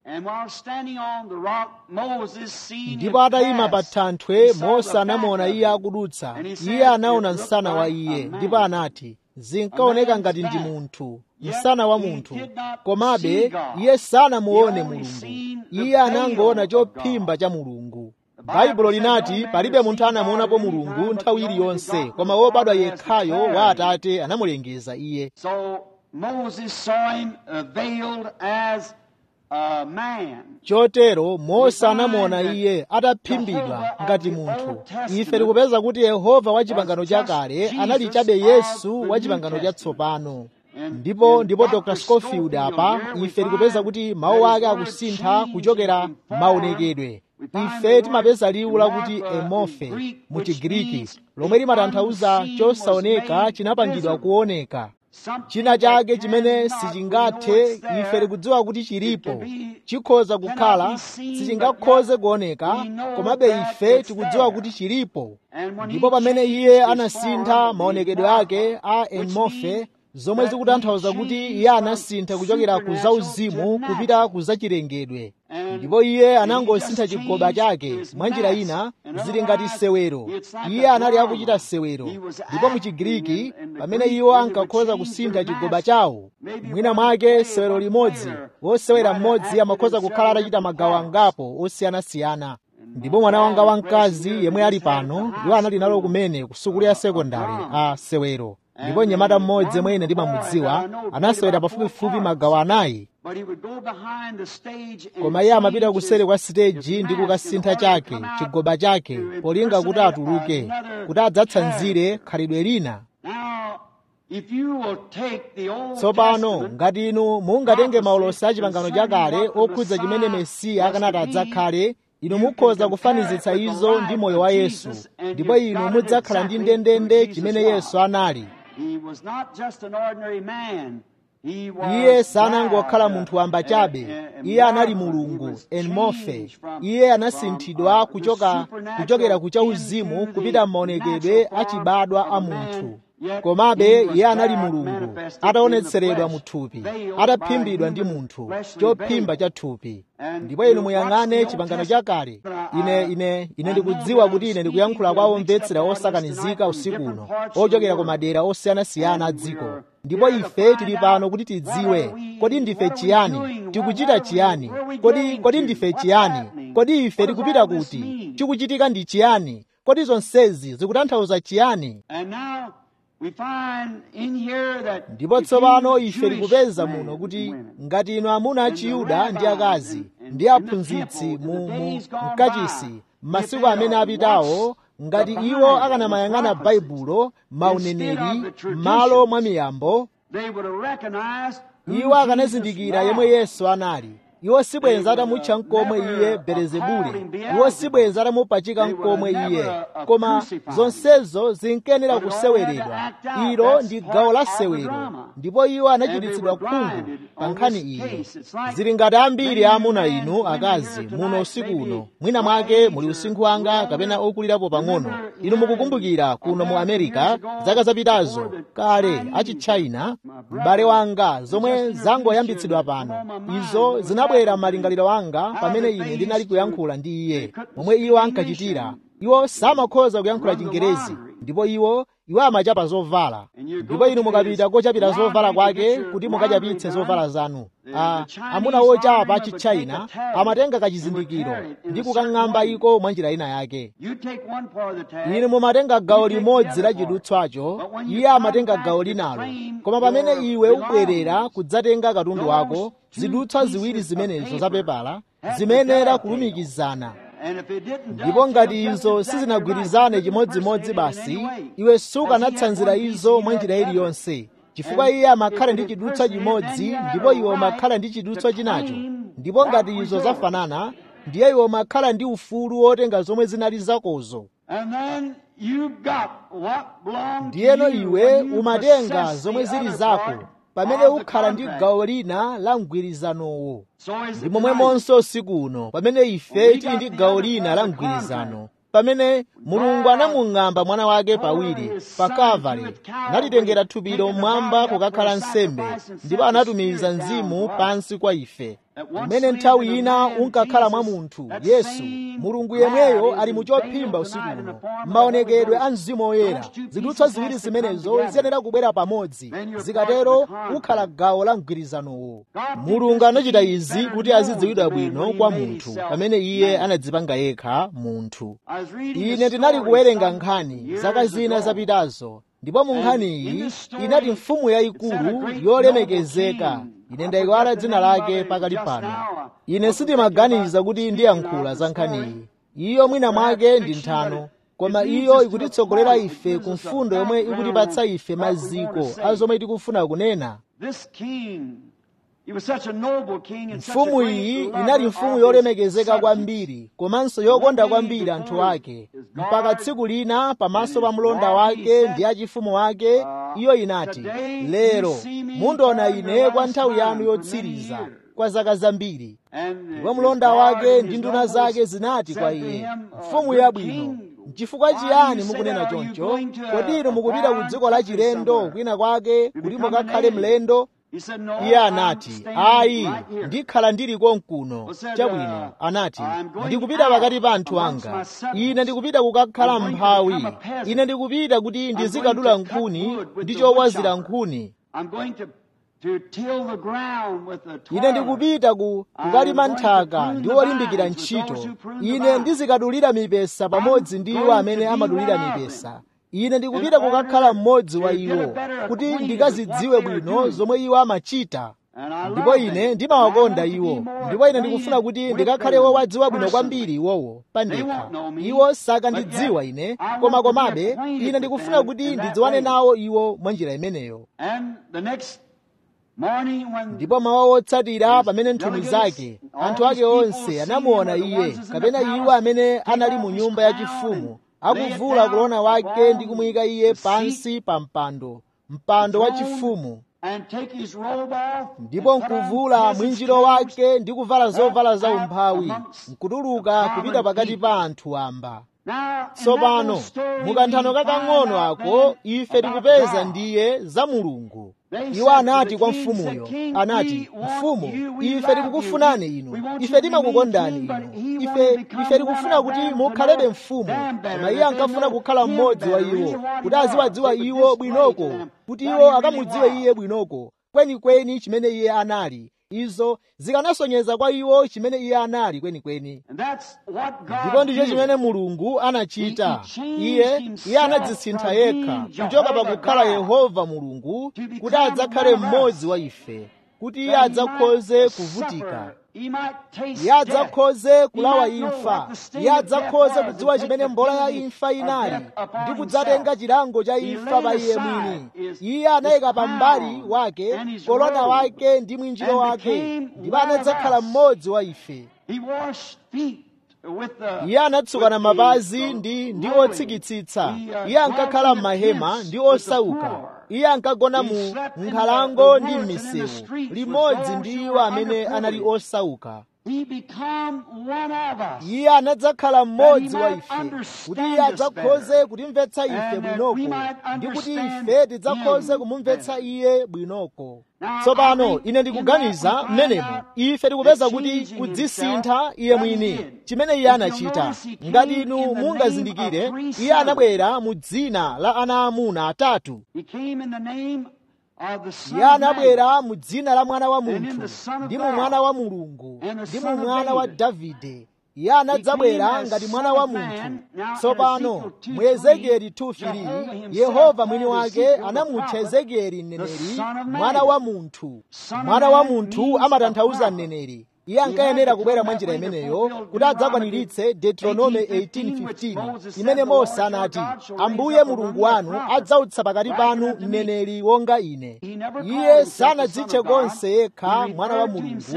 [SPEAKER 1] ndipo atayima pa thanthwe mose anamuona iye akudutsa iye anaona msana wa iye ndipo anati zinkaoneka ngati ndi munthu msana wa munthu komabe iye sanamuone mulungu iye anangoona chophimba cha mulungu baibulo linati palibe munthu anamuonapo mulungu nthawi iliyonse koma wobadwa yekhayo wa atate anamulengeza iye chotero mose anamuona iye ataphimbidwa ngati munthu ife tikupeza kuti yehova wa chipangano chakale anali chabe yesu wa chipangano chatsopano ndipo ndipo dr scofield apa ife tikupeza kuti mawu ake akusintha kuchokera maonekedwe ife timapeza liwu lakuti emorfe mu chigiriki lomwe limatanthauza chosaoneka chinapangidwa kuoneka china chake chimene sichingathe ife tikudziwa kuti chilipo chikhoza kukhala sichingakhoze kuoneka komabe ife tikudziwa kuti chilipo ndipo pamene iye anasintha maonekedwe ake a emorfe zomwe zikutanthauza kuti iye anasintha kuchokera ku zauzimu kupita ku zachilengedwe ndipo iye anangosintha chigoba chake mwa njira ina zili ngati sewero iye anali akuchita sewero ndipo mu chigiriki pamene iwo ankakhoza kusintha chigoba chawo mwina mwake sewero limodzi wosewera mmodzi amakhoza kukhala atachita magawo angapo osiyanasiyana ndipo mwana wanga wamkazi yemwe ali pano iwo anali nalo kumene ku sukulu ya sekondari a sewero ndipo mnyamata mmodzi yemwe ine ndimamudziwa anasewera pafupifupi magawo anayi koma iye amapita kuseri kwa siteji ndi kukasintha chake chigoba chake polinga kuti atuluke kuti adzatsanzire khalidwe lina tsopano ngati inu mungatenge maulosi a chipangano chakale okhudza chimene mesiya akanati adzakhale inu mukhoza kufanizitsa izo ndi moyo wa yesu ndipo inu mudzakhala ndi ndendende chimene yesu anali iye sanangokhala munthu wamba chabe iye anali mulungu enmofe iye anasinthidwa kuchoka kuchokera ku chauzimu kupita m'maonekedwe achibadwa a munthu komabe iye anali mulungu ataonetseredwa mu thupi ataphimbidwa ndi munthu chophimba cha thupi ndipo inu muyang'ane chipangano chakale ine ine ine ndikudziwa kuti ine ndikuyankhula kwa omvetsera osakanizika usiku uno ochokera ku madera osiyanasiyana a dziko ndipo ife tili pano kuti tidziwe kodi ndife chiyani tikuchita chiyani kodi kodi ndife chiyani kodi ife tikupita kuti chikuchitika ndi chiyani kodi zonsezi zikutanthauza chiyani ndipo tsopano ife tikupeza muno kuti ngati inu amuna a chiyuda ndi akazi ndi aphunzitsi mu mkachisi m'masiku amene apitawo ngati iwo akanamayang'ana baibulo mauneneri m'malo mwa miyambo iwo akanazindikira yemwe yesu anali iwo sibwenza atamutcha mkomwe iye belezebule iwo sibwenza atamupachika mkomwe iye koma zonsezo zinkenera kuseweredwa ilo ndi gawo la sewero ndipo iwo anachititsidwa khungu pa nkhani iyi zili ngati ambiri aamuna inu akazi muno usiku uno mwina mwake muli usinkhu wanga kapena okulirapo pang'ono inu mukukumbukira kuno mu america zaka zapitazo kale achitchina m'bale wanga zomwe zangoyambitsidwa pano izo zinabwera m'malingaliro anga pamene ine ndinali kuyankhula ndi iye momwe iwo ankachitira iwo samakhoza kuyankhula chingerezi ndipo iwo iwo amachapa zovala ndipo inu mukapita kochapira zovala kwake kuti mukachapitse zovala zanu a amuna ochapa achitchina amatenga kachizindikiro ndi kukang'amba iko mwa njira ina yake inu mumatenga gawo limodzi la chidutswacho iye amatenga gawo linalo koma pamene iwe ubwerera kudzatenga katundu wako zidutswa ziwiri zimenezo zapepala zimenera kulumikizana ndipo ngati izo sizinagwirizane chimodzimodzi basi iwe sukanatsanzira izo mwa njira iliyonse chifukwa iye amakhala ndi chidutswa chimodzi ndipo iwe umakhala ndi chidutswa chinacho ndipo ngati izo zafanana ndiye iwe umakhala ndi ufulu wotenga zomwe zinali zakozo
[SPEAKER 2] And then you got what belonged to
[SPEAKER 1] ndiyeno
[SPEAKER 2] you
[SPEAKER 1] iwe
[SPEAKER 2] when you
[SPEAKER 1] umatenga
[SPEAKER 2] possess
[SPEAKER 1] zomwe
[SPEAKER 2] the
[SPEAKER 1] zili
[SPEAKER 2] other
[SPEAKER 1] zako
[SPEAKER 2] part
[SPEAKER 1] pamene
[SPEAKER 2] of the
[SPEAKER 1] ukhala ndi
[SPEAKER 2] contract.
[SPEAKER 1] gawo lina la mgwirizanowo
[SPEAKER 2] So is
[SPEAKER 1] ndi
[SPEAKER 2] it
[SPEAKER 1] momwe
[SPEAKER 2] tonight.
[SPEAKER 1] monso usiku uno pamene ife tili ndi gawo lina la mgwirizano pamene mulungu anamung'amba mwana wake pawiri pa kalvari anatitengera thupilo mmwamba kukakhala nsembe ndipo anatumiza mzimu pansi kwa ife umene nthawi ina unkakhala mwa munthu yesu mulungu yemweyo ali mu chophimba usiku uno maonekedwe a mzimu woyera zidutswa ziwiri zimenezo ziyenera kubwera pamodzi zikatero ukhala gawo la mgwirizanowo mulungu anachita izi kuti azidziwidwa bwino kwa munthu pamene iye anadzipanga yekha munthu
[SPEAKER 2] I was reading a
[SPEAKER 1] ine ndinali
[SPEAKER 2] story
[SPEAKER 1] kuwerenga
[SPEAKER 2] some
[SPEAKER 1] nkhani
[SPEAKER 2] years
[SPEAKER 1] zaka zina
[SPEAKER 2] ago.
[SPEAKER 1] zapitazo ndipo mu nkhaniyi inati mfumu yayikulu yolemekezeka ine ndayiwala dzina lake pakali pano ine sindimaganiza kuti ndiyankhula za nkhaniyi iyo mwina mwake ndi nthano koma iyo ikutitsogolera ife ku mfundo yomwe ikutipatsa ife maziko a zomwe tikufuna kunena
[SPEAKER 2] This king, he was such a noble king and such a
[SPEAKER 1] mfumu
[SPEAKER 2] great
[SPEAKER 1] iyi
[SPEAKER 2] lover
[SPEAKER 1] inali
[SPEAKER 2] of
[SPEAKER 1] mfumu
[SPEAKER 2] his
[SPEAKER 1] yolemekezeka
[SPEAKER 2] subjects.
[SPEAKER 1] kwambiri komanso yokonda kwambiri anthu ake mpaka tsiku lina pamaso pa mlonda wake ndi achifumu wake iyo inati lero mundiona ine kwa nthawi yanu yotsiriza kwa zaka zambiri
[SPEAKER 2] And
[SPEAKER 1] ndipo
[SPEAKER 2] his
[SPEAKER 1] mlonda
[SPEAKER 2] guard
[SPEAKER 1] wake
[SPEAKER 2] and
[SPEAKER 1] ndi
[SPEAKER 2] his
[SPEAKER 1] nduna
[SPEAKER 2] nobles
[SPEAKER 1] zake zinati
[SPEAKER 2] said
[SPEAKER 1] kwa
[SPEAKER 2] to
[SPEAKER 1] iye
[SPEAKER 2] him,
[SPEAKER 1] mfumu
[SPEAKER 2] "Uh,
[SPEAKER 1] yabwino
[SPEAKER 2] king,
[SPEAKER 1] chifukwa
[SPEAKER 2] why do
[SPEAKER 1] chiyani
[SPEAKER 2] you say
[SPEAKER 1] mukunena
[SPEAKER 2] that? Are you
[SPEAKER 1] choncho
[SPEAKER 2] going to a-
[SPEAKER 1] kodi inu
[SPEAKER 2] a
[SPEAKER 1] mukupita ku
[SPEAKER 2] foreign
[SPEAKER 1] dziko la
[SPEAKER 2] country
[SPEAKER 1] chilendo
[SPEAKER 2] somewhere
[SPEAKER 1] kwina kwake
[SPEAKER 2] to
[SPEAKER 1] kuti
[SPEAKER 2] become a
[SPEAKER 1] mukakhale
[SPEAKER 2] native?"
[SPEAKER 1] mlendo
[SPEAKER 2] He said, no,
[SPEAKER 1] iye
[SPEAKER 2] I'm
[SPEAKER 1] anati
[SPEAKER 2] staying
[SPEAKER 1] ayi
[SPEAKER 2] right here.
[SPEAKER 1] ndikhala ndili konkuno
[SPEAKER 2] Well, said,
[SPEAKER 1] chabwino
[SPEAKER 2] uh,
[SPEAKER 1] anati
[SPEAKER 2] I'm going
[SPEAKER 1] ndikupita
[SPEAKER 2] out
[SPEAKER 1] pakati pa anthu
[SPEAKER 2] amongst
[SPEAKER 1] anga
[SPEAKER 2] my subjects.
[SPEAKER 1] ine ndikupita kukakhala
[SPEAKER 2] I'm going to
[SPEAKER 1] mphawi
[SPEAKER 2] become a peasant.
[SPEAKER 1] ine ndikupita kuti
[SPEAKER 2] going
[SPEAKER 1] ndizikadula
[SPEAKER 2] to cut
[SPEAKER 1] nkhuni
[SPEAKER 2] wood with
[SPEAKER 1] ndi
[SPEAKER 2] the
[SPEAKER 1] chowazira
[SPEAKER 2] woodchopper.
[SPEAKER 1] nkhuni
[SPEAKER 2] I'm going to, to till the ground with the
[SPEAKER 1] ine
[SPEAKER 2] toiler.
[SPEAKER 1] ndikupita ku kukalima nthaka ndi olimbikira ntchito ine ndizikadulira mipesa pamodzi ndi iwo amene amadulira mipesa ine ndikupita kukakhala mmodzi wa iwo kuti ndikazidziwe bwino zomwe iwo amachita
[SPEAKER 2] And I
[SPEAKER 1] ndipo
[SPEAKER 2] love
[SPEAKER 1] ine
[SPEAKER 2] them.
[SPEAKER 1] ndimawakonda
[SPEAKER 2] I want to be
[SPEAKER 1] iwo
[SPEAKER 2] more
[SPEAKER 1] ndipo ine ndikufuna
[SPEAKER 2] acquainted
[SPEAKER 1] kuti
[SPEAKER 2] with
[SPEAKER 1] ndikakhale
[SPEAKER 2] them
[SPEAKER 1] wowadziwa bwino
[SPEAKER 2] personally.
[SPEAKER 1] kwambiri iwowo pandekha
[SPEAKER 2] won't know me,
[SPEAKER 1] iwo
[SPEAKER 2] but
[SPEAKER 1] sakandidziwa
[SPEAKER 2] yet
[SPEAKER 1] ine
[SPEAKER 2] I want
[SPEAKER 1] koma
[SPEAKER 2] to be
[SPEAKER 1] komabe
[SPEAKER 2] acquainted
[SPEAKER 1] ine
[SPEAKER 2] with
[SPEAKER 1] ndikufuna
[SPEAKER 2] them
[SPEAKER 1] kuti
[SPEAKER 2] in that
[SPEAKER 1] ndidziwane
[SPEAKER 2] way.
[SPEAKER 1] nawo iwo mwa njira imeneyo
[SPEAKER 2] And the next morning when
[SPEAKER 1] ndipo mawa wotsatira pamene nthumwi zake anthu ake onse anamuona iye kapena iwo amene anali mu nyumba yachifumu akuvula kulona wake ndi kumuyika iye pansi pa mpando mpando wachifumu
[SPEAKER 2] and take his robe off
[SPEAKER 1] ndipo
[SPEAKER 2] and put on
[SPEAKER 1] nkuvula
[SPEAKER 2] peasant's
[SPEAKER 1] mwinjiro
[SPEAKER 2] clothes,
[SPEAKER 1] wake ndi kuvala zovala za umphawi
[SPEAKER 2] amongst
[SPEAKER 1] nkutuluka
[SPEAKER 2] the
[SPEAKER 1] kupita
[SPEAKER 2] common
[SPEAKER 1] pakati pa
[SPEAKER 2] people.
[SPEAKER 1] anthu amba
[SPEAKER 2] Now, in that
[SPEAKER 1] tsopano
[SPEAKER 2] little story,
[SPEAKER 1] mukanthano
[SPEAKER 2] we
[SPEAKER 1] kakang'ono
[SPEAKER 2] find out
[SPEAKER 1] ako
[SPEAKER 2] then
[SPEAKER 1] ife
[SPEAKER 2] about
[SPEAKER 1] tikupeza
[SPEAKER 2] God.
[SPEAKER 1] ndiye za mulungu
[SPEAKER 2] They
[SPEAKER 1] iwo
[SPEAKER 2] said to
[SPEAKER 1] anati
[SPEAKER 2] the
[SPEAKER 1] kwa
[SPEAKER 2] king,
[SPEAKER 1] mfumuyo
[SPEAKER 2] said, "King,
[SPEAKER 1] anati
[SPEAKER 2] we want
[SPEAKER 1] mfumu
[SPEAKER 2] you, we
[SPEAKER 1] ife
[SPEAKER 2] love
[SPEAKER 1] tikukufunani
[SPEAKER 2] you,
[SPEAKER 1] inu
[SPEAKER 2] we want you
[SPEAKER 1] ife
[SPEAKER 2] to be
[SPEAKER 1] timakukondani
[SPEAKER 2] king, but
[SPEAKER 1] inu
[SPEAKER 2] he
[SPEAKER 1] ife
[SPEAKER 2] wanted to become
[SPEAKER 1] ife tikufuna
[SPEAKER 2] one of
[SPEAKER 1] kuti
[SPEAKER 2] them
[SPEAKER 1] mukhalebe
[SPEAKER 2] to know
[SPEAKER 1] mfumu
[SPEAKER 2] them better,
[SPEAKER 1] koma iye
[SPEAKER 2] that they
[SPEAKER 1] ankafuna
[SPEAKER 2] know
[SPEAKER 1] kukhala
[SPEAKER 2] him
[SPEAKER 1] mmodzi wa
[SPEAKER 2] better,
[SPEAKER 1] iwo
[SPEAKER 2] really what
[SPEAKER 1] kuti
[SPEAKER 2] he
[SPEAKER 1] aziwadziwa
[SPEAKER 2] was. They
[SPEAKER 1] iwo
[SPEAKER 2] would display
[SPEAKER 1] bwinoko
[SPEAKER 2] to them
[SPEAKER 1] kuti
[SPEAKER 2] what
[SPEAKER 1] iwo
[SPEAKER 2] he really
[SPEAKER 1] akamudziwe
[SPEAKER 2] was.
[SPEAKER 1] iye bwinoko kwenikweni chimene iye anali izo zikanasonyeza kwa iwo chimene iye anali kwenikweni
[SPEAKER 2] And that's what God
[SPEAKER 1] ndipo ndicho
[SPEAKER 2] did.
[SPEAKER 1] chimene mulungu anachita
[SPEAKER 2] He changed
[SPEAKER 1] iye
[SPEAKER 2] himself
[SPEAKER 1] iye anadzisinta
[SPEAKER 2] from
[SPEAKER 1] yekha
[SPEAKER 2] being
[SPEAKER 1] kuchoka pa
[SPEAKER 2] Jehovah
[SPEAKER 1] kukhala
[SPEAKER 2] God
[SPEAKER 1] yehova mulungu
[SPEAKER 2] to become
[SPEAKER 1] kuti adzakhale
[SPEAKER 2] one of us.
[SPEAKER 1] mmodzi wa ife kuti iye
[SPEAKER 2] That he
[SPEAKER 1] adzakhoze
[SPEAKER 2] might
[SPEAKER 1] kuvutika
[SPEAKER 2] suffer, he might taste
[SPEAKER 1] iye adzakhoze kulawa
[SPEAKER 2] He might know
[SPEAKER 1] imfa
[SPEAKER 2] what the sting
[SPEAKER 1] iye
[SPEAKER 2] of death
[SPEAKER 1] adzakhoze
[SPEAKER 2] was
[SPEAKER 1] kudziwa
[SPEAKER 2] and
[SPEAKER 1] chimene
[SPEAKER 2] take the
[SPEAKER 1] mbola ya
[SPEAKER 2] penalty
[SPEAKER 1] imfa
[SPEAKER 2] of
[SPEAKER 1] inali
[SPEAKER 2] death upon
[SPEAKER 1] ndi
[SPEAKER 2] himself.
[SPEAKER 1] kudzatenga chilango cha
[SPEAKER 2] He
[SPEAKER 1] imfa
[SPEAKER 2] laid
[SPEAKER 1] pa iye
[SPEAKER 2] aside
[SPEAKER 1] mwini
[SPEAKER 2] his-
[SPEAKER 1] iye anayika
[SPEAKER 2] his
[SPEAKER 1] pambali
[SPEAKER 2] crown
[SPEAKER 1] wake
[SPEAKER 2] and his
[SPEAKER 1] kolona
[SPEAKER 2] robe
[SPEAKER 1] wake ndi mwinjiro
[SPEAKER 2] and
[SPEAKER 1] wake
[SPEAKER 2] became
[SPEAKER 1] ndipo
[SPEAKER 2] one of
[SPEAKER 1] anadzakhala
[SPEAKER 2] us.
[SPEAKER 1] mmodzi wa ife
[SPEAKER 2] He washed feet with the
[SPEAKER 1] iye anatsukana
[SPEAKER 2] with the,
[SPEAKER 1] mapazi
[SPEAKER 2] uh,
[SPEAKER 1] ndi ndi
[SPEAKER 2] lowly.
[SPEAKER 1] otsikitsitsa
[SPEAKER 2] He, uh,
[SPEAKER 1] iye ankakhala
[SPEAKER 2] dwelt in the
[SPEAKER 1] m'mahema
[SPEAKER 2] tents
[SPEAKER 1] ndi
[SPEAKER 2] with the
[SPEAKER 1] osauka
[SPEAKER 2] poor.
[SPEAKER 1] iye ankagona
[SPEAKER 2] He
[SPEAKER 1] mu
[SPEAKER 2] slept in the-
[SPEAKER 1] nkhalango
[SPEAKER 2] the
[SPEAKER 1] ndi
[SPEAKER 2] woods and in the
[SPEAKER 1] m'misewu
[SPEAKER 2] streets with
[SPEAKER 1] limodzi
[SPEAKER 2] those
[SPEAKER 1] ndi
[SPEAKER 2] who
[SPEAKER 1] iwo
[SPEAKER 2] were
[SPEAKER 1] amene anali
[SPEAKER 2] underprivileged.
[SPEAKER 1] osauka
[SPEAKER 2] He become one of us.
[SPEAKER 1] iye anadzakhala mmodzi wa
[SPEAKER 2] might
[SPEAKER 1] ife kuti
[SPEAKER 2] understand
[SPEAKER 1] iye
[SPEAKER 2] us
[SPEAKER 1] adzakhoze
[SPEAKER 2] better.
[SPEAKER 1] kutimvetsa ife
[SPEAKER 2] And that
[SPEAKER 1] bwinoko
[SPEAKER 2] we might
[SPEAKER 1] ndi kuti
[SPEAKER 2] understand
[SPEAKER 1] ife tidzakhoze
[SPEAKER 2] him
[SPEAKER 1] kumumvetsa
[SPEAKER 2] better.
[SPEAKER 1] iye bwinoko
[SPEAKER 2] Now, I
[SPEAKER 1] tsopano
[SPEAKER 2] think
[SPEAKER 1] ine
[SPEAKER 2] in
[SPEAKER 1] ndikuganiza
[SPEAKER 2] that we
[SPEAKER 1] mmenemo
[SPEAKER 2] find out
[SPEAKER 1] ife tikupeza
[SPEAKER 2] that
[SPEAKER 1] kuti
[SPEAKER 2] changing
[SPEAKER 1] kudzisintha
[SPEAKER 2] himself,
[SPEAKER 1] iye
[SPEAKER 2] what he
[SPEAKER 1] mwini
[SPEAKER 2] did.
[SPEAKER 1] chimene iye
[SPEAKER 2] If you'll
[SPEAKER 1] anachita
[SPEAKER 2] notice, he came
[SPEAKER 1] ngati
[SPEAKER 2] in
[SPEAKER 1] inu
[SPEAKER 2] the name
[SPEAKER 1] mungazindikire
[SPEAKER 2] of three
[SPEAKER 1] iye
[SPEAKER 2] sons.
[SPEAKER 1] anabwera mu dzina la ana amuna atatu
[SPEAKER 2] He came in the name of the Son
[SPEAKER 1] iye
[SPEAKER 2] of Man.
[SPEAKER 1] anabwera mu dzina la mwana wa
[SPEAKER 2] in
[SPEAKER 1] munthu
[SPEAKER 2] the Son of
[SPEAKER 1] ndi mu
[SPEAKER 2] God.
[SPEAKER 1] mwana wa mulungu
[SPEAKER 2] And the
[SPEAKER 1] ndi
[SPEAKER 2] Son
[SPEAKER 1] mu
[SPEAKER 2] of
[SPEAKER 1] mwana wa
[SPEAKER 2] David.
[SPEAKER 1] davide iye anadzabwera
[SPEAKER 2] came as
[SPEAKER 1] ngati
[SPEAKER 2] Son
[SPEAKER 1] mwana
[SPEAKER 2] of
[SPEAKER 1] wa
[SPEAKER 2] Man.
[SPEAKER 1] munthu
[SPEAKER 2] Now, in
[SPEAKER 1] tsopano
[SPEAKER 2] Ezekiel 2:3,
[SPEAKER 1] mu ezekiyeli 2:3
[SPEAKER 2] Jehovah himself
[SPEAKER 1] yehova mwini
[SPEAKER 2] called
[SPEAKER 1] wake
[SPEAKER 2] Ezekiel the
[SPEAKER 1] anamutcha
[SPEAKER 2] prophet,
[SPEAKER 1] ezekiyeli
[SPEAKER 2] the
[SPEAKER 1] mneneri
[SPEAKER 2] Son of Man.
[SPEAKER 1] mwana wa munthu
[SPEAKER 2] Son of
[SPEAKER 1] mwana wa
[SPEAKER 2] Man
[SPEAKER 1] munthu
[SPEAKER 2] means
[SPEAKER 1] amatanthauza
[SPEAKER 2] the prophet.
[SPEAKER 1] mneneri iye ankayenera
[SPEAKER 2] had to
[SPEAKER 1] kubwera
[SPEAKER 2] come
[SPEAKER 1] mwa
[SPEAKER 2] that
[SPEAKER 1] njira
[SPEAKER 2] way to
[SPEAKER 1] imeneyo
[SPEAKER 2] fulfill
[SPEAKER 1] kuti
[SPEAKER 2] Deuteronomy
[SPEAKER 1] adzakwaniritse deuteronome
[SPEAKER 2] 18:15, which
[SPEAKER 1] 18:15
[SPEAKER 2] Moses
[SPEAKER 1] imene
[SPEAKER 2] said, "The
[SPEAKER 1] mose
[SPEAKER 2] Lord your
[SPEAKER 1] anati
[SPEAKER 2] God shall
[SPEAKER 1] ambuye
[SPEAKER 2] raise up
[SPEAKER 1] mulungu
[SPEAKER 2] among your
[SPEAKER 1] wanu
[SPEAKER 2] prophets,
[SPEAKER 1] adzautsa pakati
[SPEAKER 2] like
[SPEAKER 1] panu
[SPEAKER 2] unto me."
[SPEAKER 1] mneneri wonga ine
[SPEAKER 2] He never called
[SPEAKER 1] iye
[SPEAKER 2] himself the
[SPEAKER 1] sanadzitche
[SPEAKER 2] Son of God.
[SPEAKER 1] konse yekha
[SPEAKER 2] He
[SPEAKER 1] mwana wa
[SPEAKER 2] referred to
[SPEAKER 1] mulungu
[SPEAKER 2] himself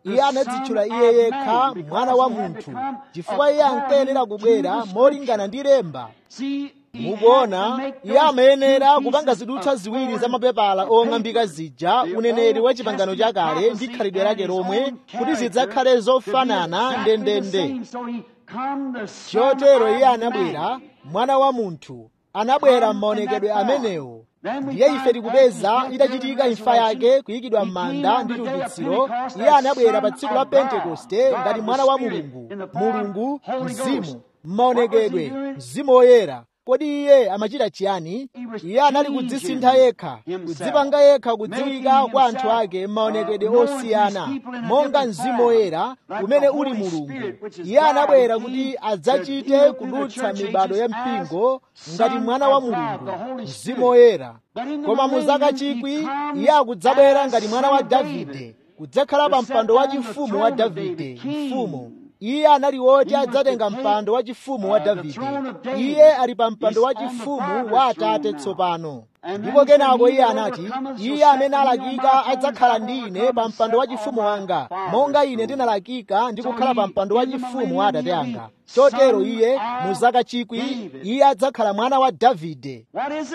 [SPEAKER 1] iye anadzitchula iye yekha mwana wa munthu chifukwa iye ankayenera kubwera molingana ndi lemba mukuona iye amayenera kupanga zidutswa ziwiri za mapepala ong'ambika zija uneneri wa chipangano chakale ndi khalidwe lake lomwe kuti zidzakhale zofanana ndendende chotero iye anabwera mwana wa munthu anabwera m'maonekedwe amenewo ndiye ife tikupeza itachitika imfa yake kuyikidwa m'manda ndi chiukitsiro iye anabwera pa tsiku la pentekoste ngati mwana wa mulungu mulungu mzimu m'maonekedwe mzimu woyera kodi iye amachita chiyani iye anali kudzisintha yekha kudzipanga yekha kudziwika kwa anthu ake m'maonekedwe osiyana monga mzimu woyera umene uli mulungu iye anabwera kuti adzachite kudutsa mibado ya mpingo ngati mwana wa mulungu mzimu woyera koma mu zaka chikwi iye akudzabwera ngati mwana wa davide kudzakhala pa mpando wachifumu wa davide mfumu iye anali woti adzatenga mpando wachifumu wa davide iye ali pa mpando wachifumu wa atate tsopano ndipo kenako iye anati iye amene alakika adzakhala ndi ine pa mpando wachifumu wanga monga ine ndinalakika ndi kukhala pa mpando wachifumu wa atate anga chotero iye mu zaka chikwi iye adzakhala mwana wa davide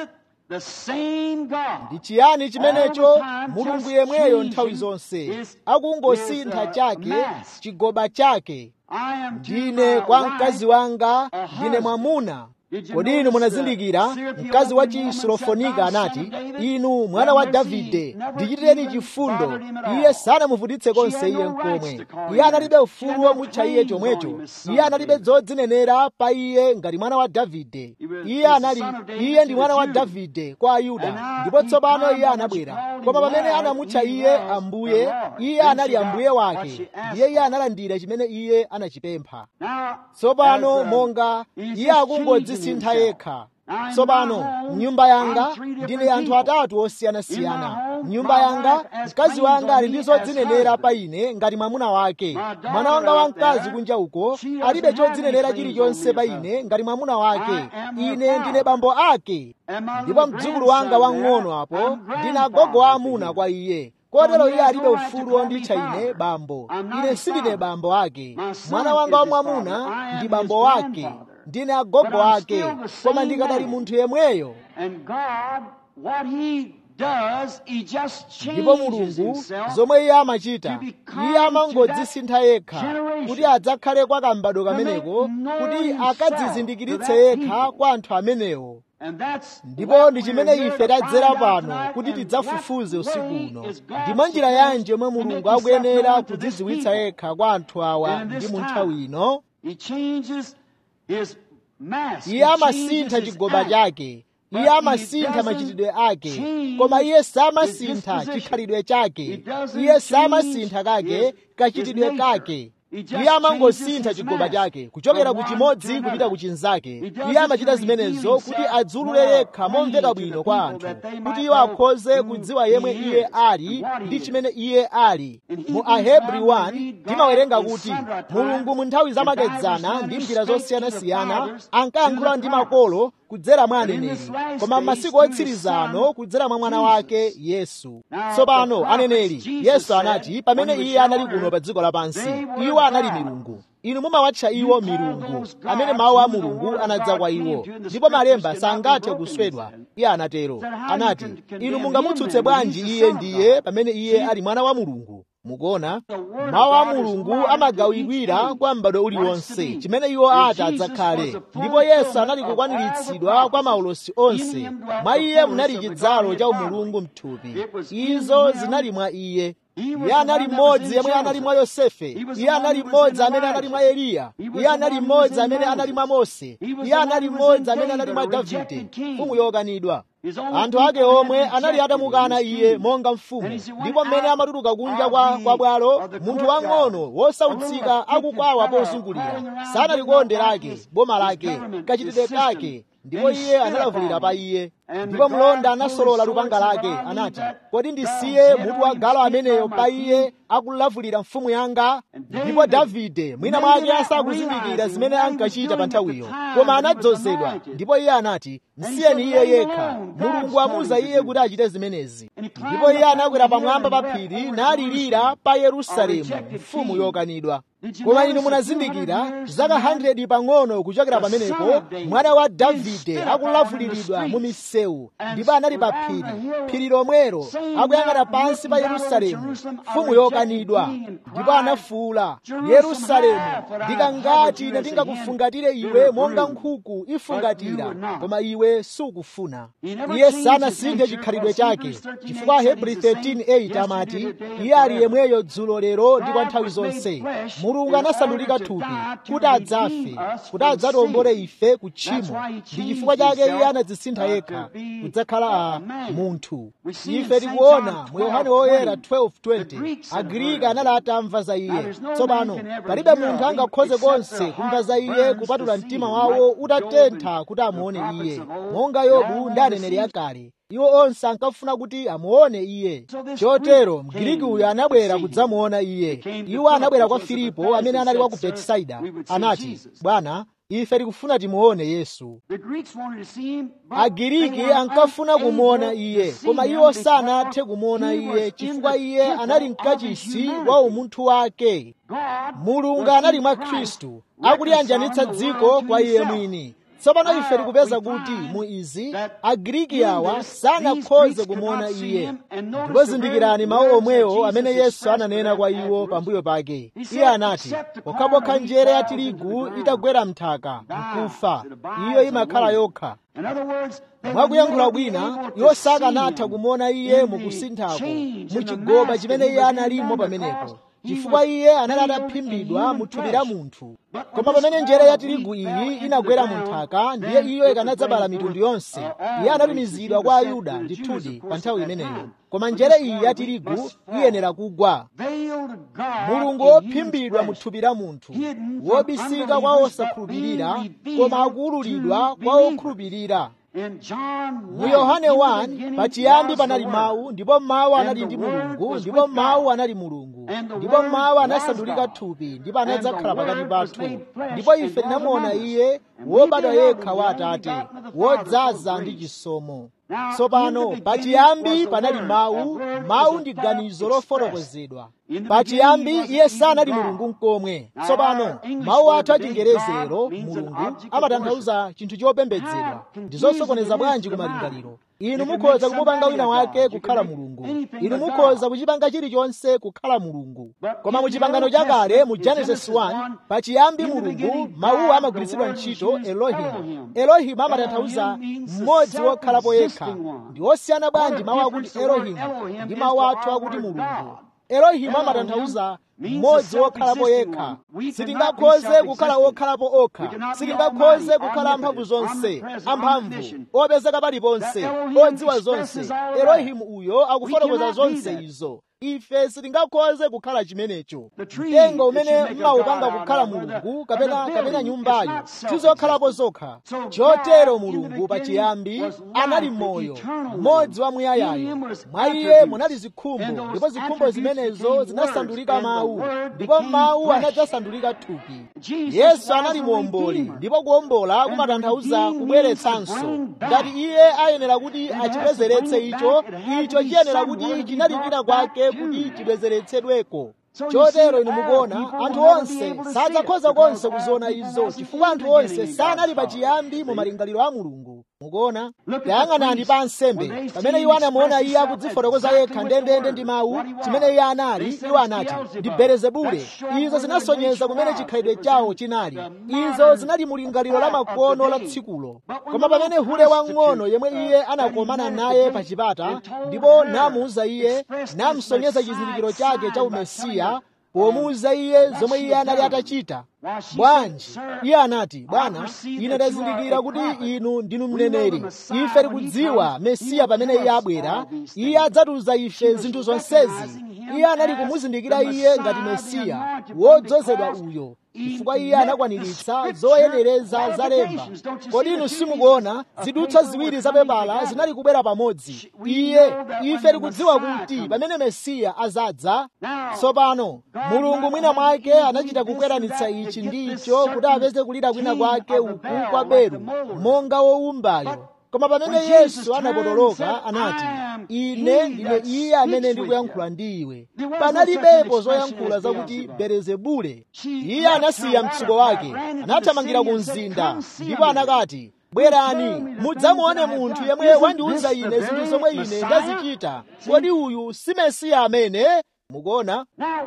[SPEAKER 1] ndi chiyani chimenecho mulungu yemweyo nthawi zonse akungosintha chake chigoba chake ndine kwa mkazi wanga ndine mwamuna kodi inu munazindikira mkazi wa chisilofonika anati inu mwana wa davide ndichitireni chifundo iye sanamuvutitse konse iye nkomwe iye analibe ufulu womutcha iye chomwecho iye analibe zodzinenera pa iye ngati mwana wa davide iye anali iye ndi mwana wa davide kwa ayuda ndipo tsopano iye anabwera koma pamene anamutcha iye ambuye iye anali ambuye wake ndiye iye analandira chimene iye anachipempha tsopano monga iye akungodzisintha yekha tsopano mnyumba yanga ndine anthu atatu osiyanasiyana mnyumba yanga mkazi wanga ali ndi zodzinenera pa ine ngati mwamuna wake mwana wanga wamkazi kunja uko alibe chodzinenera chilichonse pa ine ngati mwamuna wake ine ndine bambo ake ndipo mdzukulu wanga wang'ono apo ndine agogo aamuna kwa iye kotero iye alibe ufulu wonditcha ine bambo ine sindine bambo ake mwana wanga wamwamuna ndi bambo wake ndine agogo ake koma ndikadali munthu yemweyo ndipo mulungu zomwe iye amachita iye amangodzisintha yekha kuti adzakhale kwa kambado kameneko kuti akadzizindikiritse yekha kwa anthu amenewo ndipo ndi chimene ife tadzera pano kuti tidzafufuze usiku uno ndimo njira yanji yomwe mulungu akuyenera kudzidziwitsa yekha kwa anthu awa ndi mu nthawi ino iye amasintha chigoba chake iye amasintha machitidwe ake koma iye samasintha chikhalidwe chake iye samasintha kake kachitidwe kake iye amangosintha chigoba chake kuchokera ku chimodzi kupita ku chinzake iye amachita zimenezo kuti adzulule yekha momveka bwino kwa anthu kuti iwo akhoze kudziwa yemwe iye ali ndi chimene iye ali mu ahebri 1 timawerenga kuti mulungu mu nthawi zamakedzana ndi njira zosiyanasiyana ankayankhula ndi makolo kudzera mwa aneneri koma m'masiku otsirizano kudzera mwa mwana wake yesu tsopano aneneri yesu anati pamene iye anali kuno pa dziko lapansi iwo anali milungu inu mumawatcha iwo milungu amene mawu a mulungu anadza kwa iwo ndipo malemba sangathe kuswedwa iye anatero anati inu mungamutsutse bwanji iye ndiye pamene iye ali mwana wa mulungu mukuona mawu a mulungu amagawidwira kwa m'bado uliwonse chimene iwo ati adzakhale ndipo yesu anali kukwaniritsidwa kwa maulosi onse mwa iye munali chidzalo cha umulungu mthupi izo zinali mwa iye iye anali mmodzi yemwe anali mwa yosefe iye anali mmodzi amene anali mwa eliya iye anali mmodzi amene anali mwa mose iye anali mmodzi amene anali mwa davide mfumu yokanidwa anthu ake omwe anali atamukana iye monga mfumu ndipo mmene amatuluka kunja kwa, kwa bwalo munthu wang'ono wosautsika akukwawa pozungulira sanalikonde lake boma lake kachitidwe kake ndipo iye analavulira pa iye ndipo mlonda anasolola lupanga lake anati kodi ndisiye mutu wa galo ameneyo pa iye akulavulira mfumu yanga ndipo davide mwina mwake asakuzindikira zimene ankachita pa nthawiyo koma anadzozedwa ndipo iye anati msiyeni iye yekha mulungu amuza iye kuti achite zimenezi ndipo iye anakwera pamwamba pa phiri nalirira pa yerusalemu mfumu yokanidwa koma inu munazindikira zaka 100 pang'ono kuchokera pamenepo mwana wa davide akulavuliridwa mu misewu ndipo anali pa phiri phiri lomwero akuyang'ana pansi pa yerusalemu mfumu yokanidwa ndipo anafuwula yerusalemu ndikangati ine ndingakufungatire iwe monga nkhuku ifungatira koma iwe sukufuna iye sanasinthe chikhalidwe chake chifukwa hebrew 13:8 amati iye ali yemweyo dzulo lero ndi kwa nthawi zonse mulungu anasandulika thupi kuti adzafe kuti adzatombole ife ku tchimo ndi chifukwa chake iye anadzisintha yekha kudzakhala a munthu ife tikuona mu yohane woyera 12:20 agriki anali atamva za iye tsopano palibe munthu angakhoze konse kumva za iye kupatula mtima wawo utatentha kuti amuone iye monga yobu ndi aneneri akale iwo onse ankafuna kuti amuone iye chotero mgiriki uyu anabwera kudzamuona iye iwo anabwera kwa filipo amene anali wa ku betisaida anati bwana ife tikufuna timuone yesu agiriki ankafuna kumuona iye koma iwo sanathe kumuona iye chifukwa iye anali mkachisi wa umunthu wake mulungu anali mwa khristu akuliyanjanitsa dziko kwa iye mwini tsopano ife tikupeza kuti mu izi agiriki awa sanakhoze kumuona iye ndipo zindikirani mawu omwewo amene yesu ananena kwa iwo pambuyo pake iye anati pokhapokha njere ya tirigu itagwera mthaka mkufa iyo imakhala yokha mwakuyankhula bwina iwo sakanatha kumuona iye mukusinthako muchigoba chimene iye analimo pamenepo chifukwa iye anali ataphimbidwa mu thupi la munthu koma pamene njere ya tirigu iyi inagwera mu nthaka ndiye iyo ikanadzabala mitundu yonse iye anatumizidwa kwa ayuda ndithudi pa nthawi imeneyo koma njere iyi ya tirigu iyenera kugwa mulungu wophimbidwa mu thupi la munthu wobisika kwa osakhulupirira koma akuwululidwa kwa okhulupirira mu yohane 1 pachiyambi panali mawu ndipo mawu anali ndi mulungu ndipo mawu anali mulungu ndipo mawu anasandulika thupi ndipo anadzakhala pakati pathu ndipo ife tinamuona iye wobadwa yekha wa atate wodzaza ndi chisomo tsopano pachiyambi panali mawu mawu ndi ganizo lofotokozedwa pachiyambi iye sanali mulungu nkomwe tsopano mawu athu achingerezi lero mulungu amatanthauza chinthu chopembedzedwa ndi zosokoneza bwanji ku malingaliro inu mukhoza kumupanga wina wake kukhala mulungu inu mukhoza kuchipanga chilichonse kukhala mulungu koma mu chipangano chakale mu genesis 1 pachiyambi mulungu mawuwa amagwiritsidwa ntchito elohimu elohimu amatanthauza mmodzi wokhalapo yekha ndi osiyana bwanji mawu akuti elohimu ndi mawu athu akuti mulungu elohimu amatanthauza mmodzi wokhalapo yekha sitingakhoze kukhala wokhalapo okha sitingakhoze kukhala amphamvu zonse amphamvu opezeka paliponse odziwa zonse elohimu uyo akufotokoza zonse izo ife sitingakhoze kukhala chimenecho mtengo umene mmawupanga kukhala mulungu kapena kapena nyumbayo tizokhalapo zokha chotero mulungu pachiyambi anali moyo mmodzi wa muyayayo mwa iye munali zikhumbo ndipo zikhumbo zimenezo zinasandulika mawu ndipo mawu anadzasandulika thupi yesu anali muomboli ndipo kuwombola kumatanthauza kubweretsanso ngati iye ayenera kuti achibwezeretse icho icho chiyenera kuti chinali kwina kwake kuti chibwezeretsedweko chotero inu mukuona anthu onse sadzakhoza konse kuziona izo chifukwa anthu onse sanali pachiyambi mu malingaliro a mulungu mukuona tayang'anani pa ansembe pamene iwo anamuona iye akudzifotokoza yekha ndendende ndi mawu chimene iye anali iwo anati ndi belezebule izo zinasonyeza kumene chikhalidwe chawo chinali izo zinali mulingaliro la makono la tsikulo koma pamene hule wang'ono yemwe iye anakomana naye pa chipata ndipo namuuza iye namsonyeza chizindikiro chake cha umesiya pomuuza iye zomwe iye anali atachita bwanji iye anati bwana ine ndazindikira kuti inu ndinu mneneri ife tikudziwa mesiya pamene iye abwera iye adzatiuza ife zinthu zonsezi iye anali kumuzindikira iye ngati mesiya wodzozedwa uyo chifukwa iye anakwaniritsa zoyenereza za lemba kodi inu simukuona zidutswa ziwiri za pepala zinali kubwera pamodzi iye ife tikudziwa kuti pamene mesiya azadza tsopano mulungu mwina mwake anachita kukweranitsa ichi ndi icho kuti apeze kulira kwina kwake uku kwa beru monga wowumbayo koma pamene yesu anapotoloka anati ine ndine iye amene ndikuyankhula ndi iwe panalibepo zoyankhula zakuti belezebule iye anasiya mtsuko wake anathamangira ku mzinda ndipo anakati bwerani mudzamuone munthu yemwe wandiwuza ine zinthu zomwe ine ndazichita kodi uyu si mesiya amene mukuona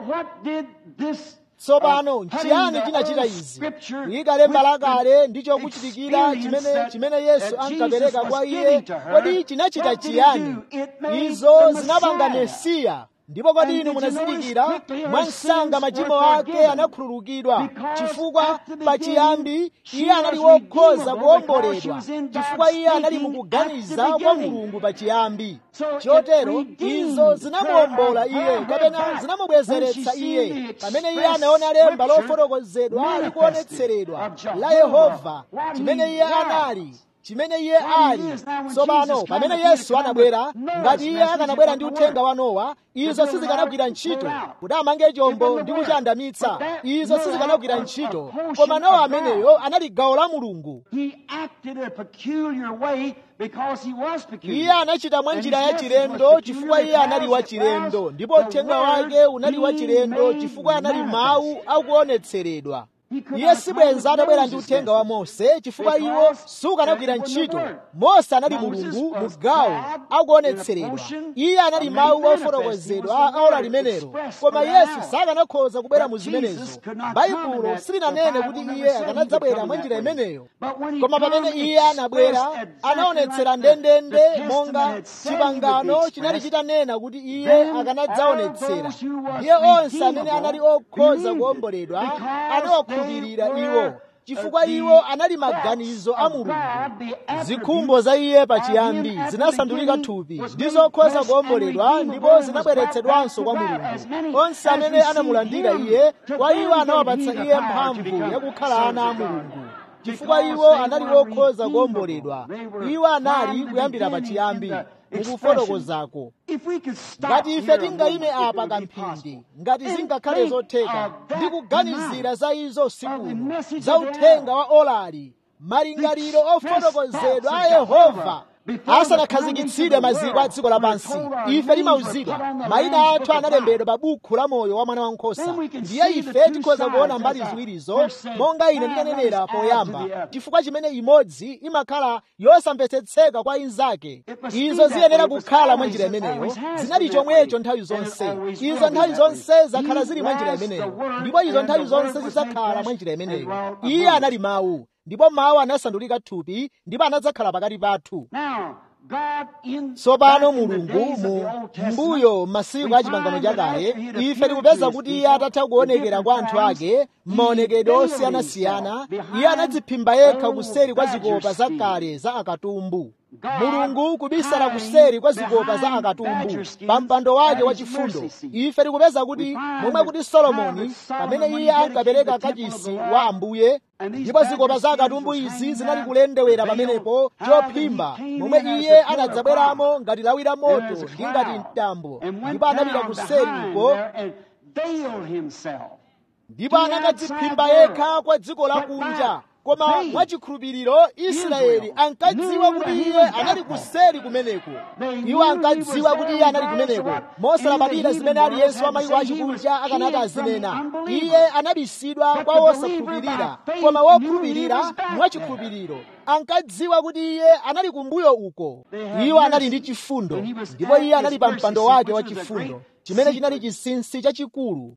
[SPEAKER 1] tsopano nchiyani chinachita izi kuyika lemba lakale ndicho kuchitikira chimene chimene yesu ankapereka kwa iye kodi chinachita chiyani izo zinapanga mesiya ndipo kodi inu munazindikira mwansanga machimo ake anakhululukidwa chifukwa pachiyambi iye anali wokhoza kuwomboledwa chifukwa iye anali mukuganiza kwa mulungu pachiyambi chotero izo zinamuwombola iye kapena zinamubwezeretsa iye pamene iye anaona lemba lofotokozedwa likuonetseredwa la yehova chimene iye anali chimene iye ali tsopano pamene yesu anabwera ngati iye akanabwera ndi uthenga wa nowa izo sizikanagwira ntchito kuti amange chombo ndi kuchandamitsa izo sizikanagwira ntchito koma nowa ameneyo anali gawo la mulungu iye anachita mwa njira ya chilendo chifukwa iye anali wa chilendo ndipo uthenga wake unali wa chilendo chifukwa anali mawu akuonetseredwa iye sibwenza atabwera ndi uthenga wa mose chifukwa iwo sukanagwira ntchito mose anali mulungu mugawo akuonetseredwa iye anali mawu ofotokozedwa aola limenelo koma yesu sakanakhoza kubwera mu zimenezo baibulo silinanene kuti iye akanadzabwera mwa njira imeneyo koma pamene iye anabwera anaonetsera ndendende monga chipangano chinali chitanena kuti iye akanadzaonetsera ndiye onse amene anali okhoza kuwomboledwa anawakhulupirira iwo chifukwa iwo anali maganizo a mulungu zikhumbo za iye pachiyambi zinasandulika thupi ndi zokhoza kuwomboledwa ndipo zinabweretsedwanso kwa mulungu onse amene anamulandira iye kwa iwo anawapatsa iye mphamvu yakukhala ana a mulungu chifukwa iwo anali wokhoza kuwomboledwa iwo anali kuyambira pachiyambi mukufotokozako ngati ife tingayime apa kamphindi ngati zingakhale zotheka ndi kuganizira za izo sikuno za uthenga wa olali malingaliro ofotokozedwa a yehova asanakhazikitsidwe maziko a dziko lapansi ife timauzidwa mayina athu analembedwa pa bukhu la moyo wa mwana wankhosa ndiye ife tikhoza kuona mbali ziwirizo monga ine ndinanenera poyamba chifukwa chimene imodzi imakhala yosamvetsetseka kwa inzake izo ziyenera kukhala mwa njira imeneyo zinali chomwecho nthawi zonse izo nthawi zonse zakhala zili mwa njira imeneyo ndipo izo nthawi zonse zidzakhala mwa njira imeneyo iye anali mawu ndipo mawu anasandulika thupi ndipo anadzakhala pakati pathu tsopano mulungu mu mbuyo masiku a chipangano chakale ife tikupeza kuti iye atatha kuonekera kwa anthu ake m'maonekedwe osiyanasiyana iye anadziphimba yekha kuseri kwa zikopa zakale za akatumbu mulungu kubisala kuseri kwa zikopa za akatumbu pa mpando wake wachifundo ife tikupeza kuti momwe kuti solomoni pamene iye ankapereka kachisi wa ambuye ndipo zikopa za akatumbu izi zinali kulendewera pamenepo chophimba momwe iye anadzabweramo ngati lawi la moto ndi ngati mtambo ndipo anapita kuseri uko ndipo anakadziphimba yekha kwa dziko lakunja koma mwachikhulupiriro israeli ankadziwa kuti iye anali kuseri kumeneko iwo ankadziwa kuti iye anali kumeneko mosalabadira zimene aliyense wa mayiko achikunja akanati azinena iye anabisidwa kwa wosakhulupirira koma wokhulupirira mwachikhulupiriro ankadziwa kuti iye anali kumbuyo uko iwo anali ndi chifundo ndipo iye anali pa mpando wake wa chifundo chimene chinali chinsinsi chachikulu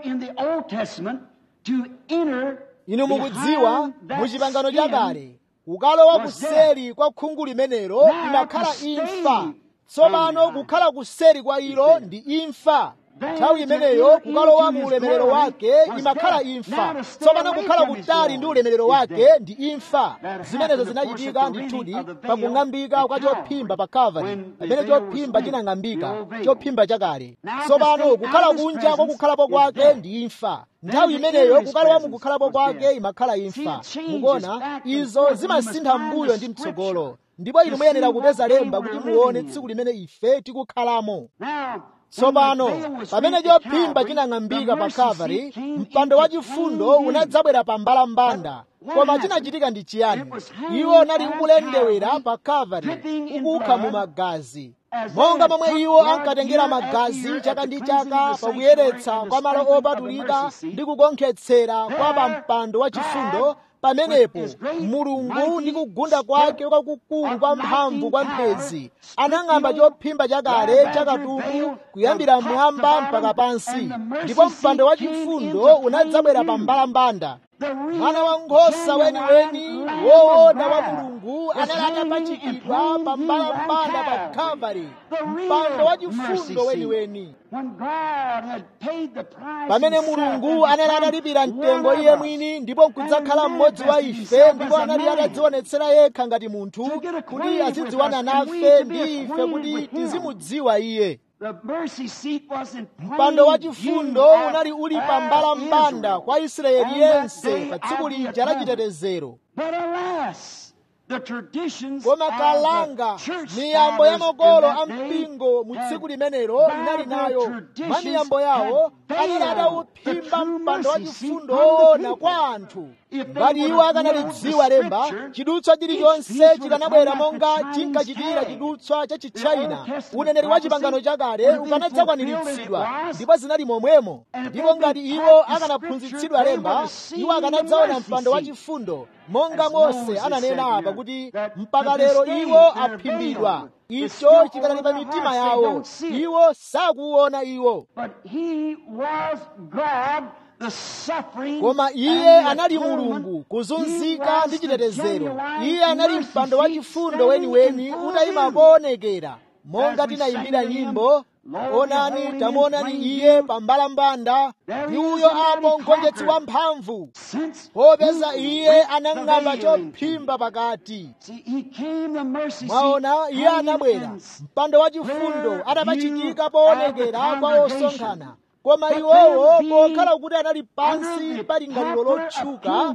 [SPEAKER 1] inu mukudziwa mu chipangano chakale kukalowa kuseri kwa khungu limenelo imakhala imfa tsopano kukhala kuseri kwa ilo ndi imfa nthawi imeneyo kukalowa mu ulemerero wake imakhala imfa tsopano kukhala kutali ndi ulemerero wake ndi imfa zimenezo zinachitika ndithudi pakung'ambika kwa chophimba pa calvary pamene chophimba chinang'ambika chophimba chakale tsopano kukhala kunja kwa kukhalapo kwake ndi imfa nthawi imeneyo kukalowa mu kukhalapo kwake imakhala imfa mukuona izo zimasintha mbuyo ndi mtsogolo ndipo inu muyenera kupeza lemba kuti muone tsiku limene ife tikukhalamo tsopano pamene chophimba chinang'ambika pa calvary mpando wachifundo unadzabwera pa mbalambanda koma chinachitika ndi chiyani iwo unali ukulendewera pa calvary ukukha mu magazi monga momwe iwo ankatengera magazi chaka ndi chaka pakuyeretsa kwa malo opatulika ndi kukonkhetsera kwa pa mpando wachifundo pamenepo mulungu ndi kugunda kwake kwakukulu kwa mphamvu kwa mphezi anang'amba chophimba chakale chakatumbu kuyambira mmwamba mpaka pansi ndipo mpando wachifundo unadzabwera pa mbalambanda mwana wa nkhosa weniweni woona wa mulungu anali atapachikidwa pa mbalambanda pa calvary mpando wachifundo weniweni pamene mulungu anali atalipira mtengo iye mwini ndipo nkudzakhala mmodzi wa ife ndipo anali atadzionetsera yekha ngati munthu kuti azidziwana nafe ndi ife kuti tizimudziwa iye mpando wachifundo unali uli pa mbalambanda kwa israeli yense pa tsiku lija la chitetezero koma kalanga miyambo ya makolo a mpingo mu tsiku limenelo inali nayo mwa miyambo yawo anali atawuphimba mpando wachifundo woona kwa anthu ngati iwo akanalidziwa lemba chidutswa chilichonse chikanabwera monga chinkachitira chidutswa cha chichina uneneri wa chipangano chakale ukanadzakwaniritsidwa ndipo zinali momwemo ndipo ngati iwo akanaphunzitsidwa lemba iwo akanadzaona mpando wachifundo monga mose ananena apa kuti mpaka lero iwo aphimbidwa icho chikanali pa mitima yawo iwo sakuona iwo koma iye anali mulungu kuzunzika ndi chitetezero iye anali mpando wachifundo weniweni utayima poonekera monga tinayimbira nyimbo onani tamuonani iye pa mbalambanda iuyo apo mgonjetsi wamphamvu popeza iye anang'amba chophimba pakati mwaona iye anabwera mpando wachifundo atapachikika poonekera kwa osonkhana koma iwowo pokhala kuti anali pansi pa lingaliro lotchuka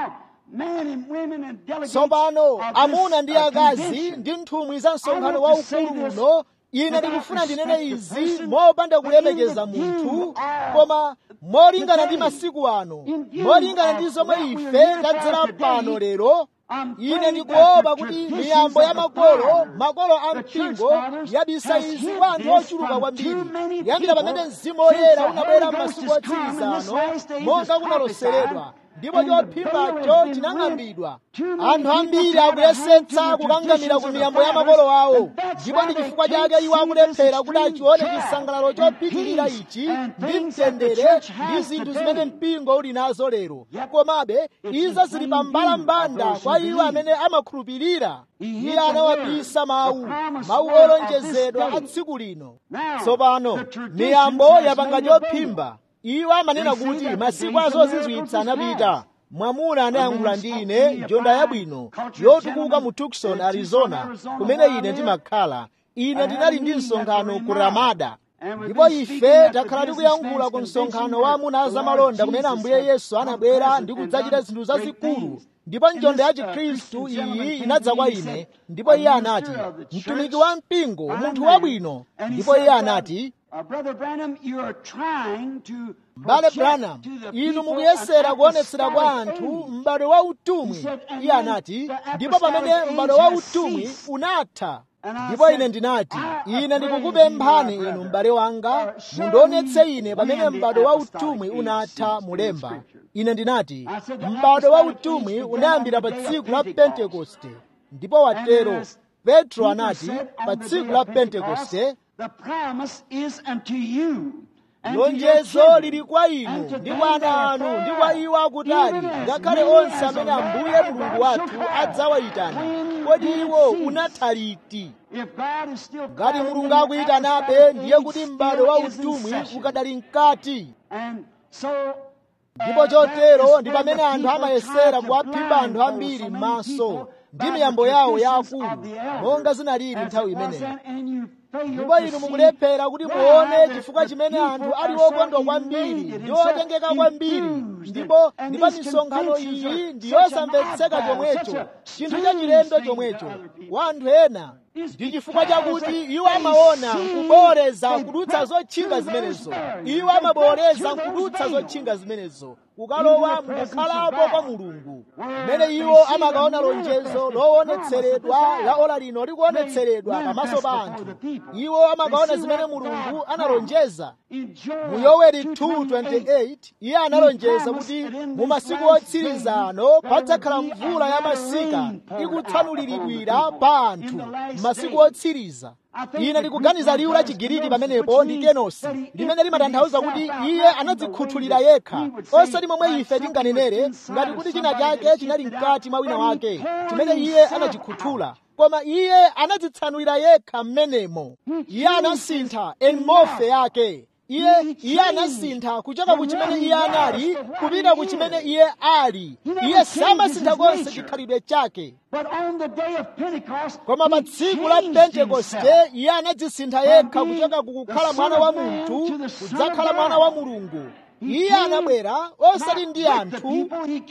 [SPEAKER 1] tsopano amuna ndi akazi ndi nthumwi za msonkhano waukulu uno ine ndikufuna ndinene izi mopanda kulemekeza munthu koma molingana ndi masiku ano molingana ndi zomwe ife tadzera pano lero ine ndikuopa kuti miyambo ya makolo makolo a mpingo yabisa izi kwa anthu ochuluka kwambiri kuyambira pamene mzimu woyera unabwera m'masiku otsiriza ano monga kunaloseredwa ndipo chophimbacho chinang'ambidwa anthu ambiri akuyesetsa kukangamira ku miyambo ya makolo awo ndipo ndi chifukwa chake iwo akulephera kuti achione chisangalalo chopitirira ichi ndi mtendere ndi zinthu zimene mpingo uli nazo lero komabe izo zili pa mbalambanda kwa iwo amene amakhulupirira iye anawabisa mawu mawu olonjezedwa a tsiku lino tsopano miyambo yapanga chophimba iwo amanena kuti masiku azozizwitsa anapita mwamuna anayankhula ndi ine njonda yabwino yotukuka mu tucson arizona kumene ine ndimakhala ine ndinali ndi msonkhano ku ramada ndipo ife takhala tikuyankhula ku msonkhano wa amuna azamalonda kumene ambuye yesu anabwera ndi kudzachita zinthu zazikulu ndipo njonda ya chikhristu iyi inadza kwa ine ndipo iye anati mtumiki wa mpingo munthu wabwino ndipo iye anati m'bale branham inu mukuyesera kuonetsera kwa anthu m'bado wa utumwi iye anati ndipo pamene m'bado wa utumwi unatha ndipo ine ndinati ine ndikukupemphani inu m'bale wanga mundionetse ine pamene m'bado wa utumwi unatha mulemba ine ndinati m'bado wa utumwi unayambira pa tsiku la pentekoste ndipo watero petro anati pa tsiku la pentekoste
[SPEAKER 2] The promise is unto you.
[SPEAKER 1] lonjezo lili kwa inu ndi kwa ana anu ndi kwa iwo akutali ngakhale onse amene ambuye mulungu wathu adzawayitana kodi iwo unatha liti ngati mulungu akuyitanabe ndiye kuti m'bado wa utumwi ukadali mkati ndipo chotero ndi pamene anthu amayesera kuwaphimba anthu ambiri m'maso ndi miyambo yawo yaakulu monga zinalili nthawi imeneyo ndipo inu mukulephera kuti muone chifukwa chimene anthu ali okondwa kwambiri ndi otengeka kwambiri ndipo ndipo misonkhano iyi ndi yosamvetseka chomwecho chinthu chachilendo chomwecho kwa anthu ena ndi chifukwa chakuti iwo amaona kuboleza kudutsa zotchinga zimenezo iwo amaboleza kudutsa zotchinga zimenezo kukalowa mukukhalapo kwa mulungu mmene iwo amakaona lonjezo loonetseredwa la ola lino likuonetseredwa pamaso pa anthu iwo amakaona zimene mulungu analonjeza mu yoweri 2:28 iye analonjeza kuti mu masiku otsiriza ano padzakhala mvula ya masika ikutsanuliridwira pa anthu m'masiku otsiriza ine ndikuganiza liwu la chigiriki pamenepo ndi kenosi limene limatanthauza kuti iye anadzikhuthulira yekha osati momwe ife tinganenere ngati kuti china chake chinali mkati mwa wina wake chimene iye anachikhuthula koma iye anadzitsanulira yekha m'menemo iye anasintha enmofe yake iye iye anasintha kuchoka ku chimene iye anali kupita ku chimene iye ali iye samasintha konse chikhalidwe chake koma pa tsiku la pentekoste iye anadzisintha yekha kuchoka kukukhala mwana wa munthu kudzakhala mwana wa mulungu iye anabwera osati ndi anthu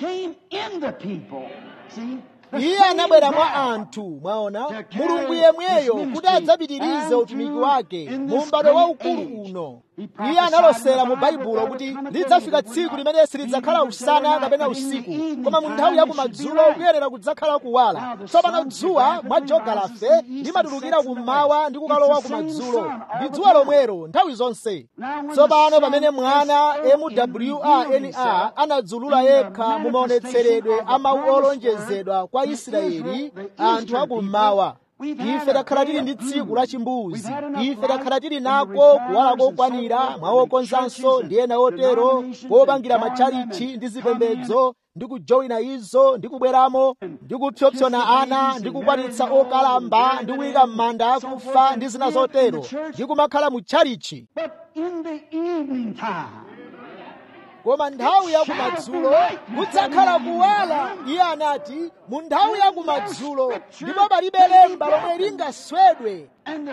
[SPEAKER 1] iye anabwera mwa anthu mwaona mulungu yemweyo kuti adzapitirize utumiki wake mu m'bado waukulu uno iye analosera mu baibulo kuti lidzafika tsiku limene silidzakhala usana kapena usiku koma mu nthawi ya kumadzulo kuyenera kudzakhala kuwala tsopano dzuwa mwa jogalafe limatulukira kummawa ndi kukalowa kumadzulo ndi dzuwa lomwero nthawi zonse tsopano pamene mwana mwrnr anadzulula yekha mu maonetseredwe a mawu olonjezedwa kwa israeli anthu akummawa ife takhala tili ndi tsiku la chimbuzi ife takhala tili nako kuwala kokwanira mwawokonzanso ndi ena otero kopangira matchalichi ndi zipembedzo ndi kujoyina izo ndi kubweramo ndi kupsopsona ana ndi kukwanitsa okalamba ndi kuyika m'manda akufa ndi zina zotero ndi kumakhala mu tchalichi koma nthawi ya kumadzulo kudzakhala kuwala iye anati mu nthawi ya kumadzulo ndipo palibe lemba lomwe lingaswedwe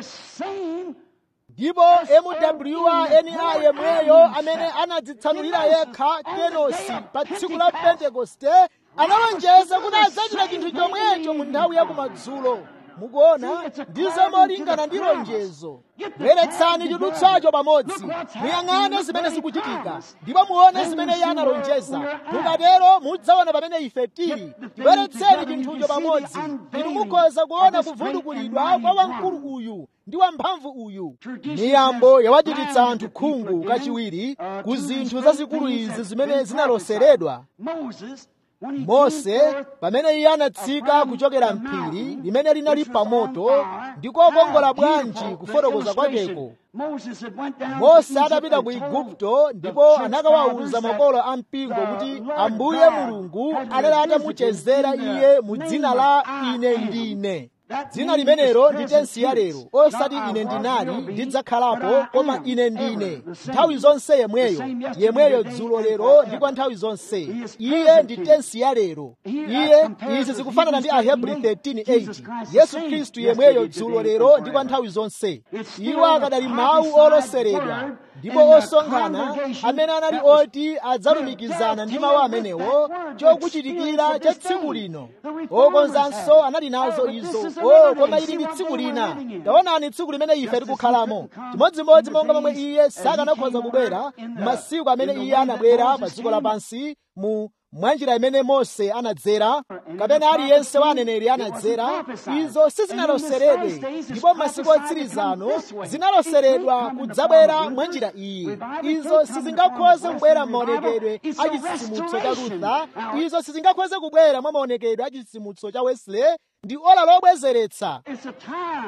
[SPEAKER 1] ndipo mwrnr yemweyo amene anadzitsanulira yekha kenosi pa tsiku la pentekoste analonjeza kuti adzachita chinthu chomwecho mu nthawi ya kumadzulo mukuona ndizo molingana ndi lonjezo bweretsani chidutsacho pamodzi muyang'ane zimene zikuchitika ndipo muone zimene iye analonjeza mukatero mudzaona pamene ife tili tibweretseni chinthucho pamodzi inu mukhoza kuona kuvundukulidwa kwa wamkulu uyu ndi wamphamvu uyu miyambo yawachititsa anthu khungu kachiwiri ku zinthu zazikulu izi zimene zinaloseredwa mose pamene iye anatsika kuchokera mphiri limene linali pamoto ndikokongola bwanji kufotokoza kwakeko mose adapita ku igupto ndipo anakawawuza makolo a mpingo kuti ambuye mulungu anali atamuchezera iye mu dzina la ine ndine dzina limenelo ndi tensi ya lero osati ine ndinali ndidzakhalapo koma ine ndine nthawi zonse yemweyo yemweyo dzulo lero ndi kwa nthawi zonse iye ndi tensi ya lero iye izi zikufanana ndi ahebri 13:8 yesu khristu yemweyo dzulo lero ndi kwa nthawi zonse iwo akadali mawu oloseredwa ndipo osonkhana amene anali oti adzalumikizana ndi mawu amenewo chokuchitikira cha tsiku lino okonzanso anali nazo izo o koma ili ndi tsiku lina taonani tsiku limene ife tikukhalamo chimodzimodzi monga momwe iye sakanakhoza kubwera m'masiku amene iye anabwera pa dziko lapansi mu mwanjira imene mose anadzera kapena aliyense wa aneneri anadzera izo sizinaloseredwe ndipo m'masiku otsirizano zinaloseredwa kudzabwera mwanjira iyi izo sizingakhoze kubwera m'maonekedwe a chitsitsimutso cha lutha izo sizingakhoze kubwera mwa maonekedwe a chitsitsimutso cha wesley ndi ola lobwezeretsa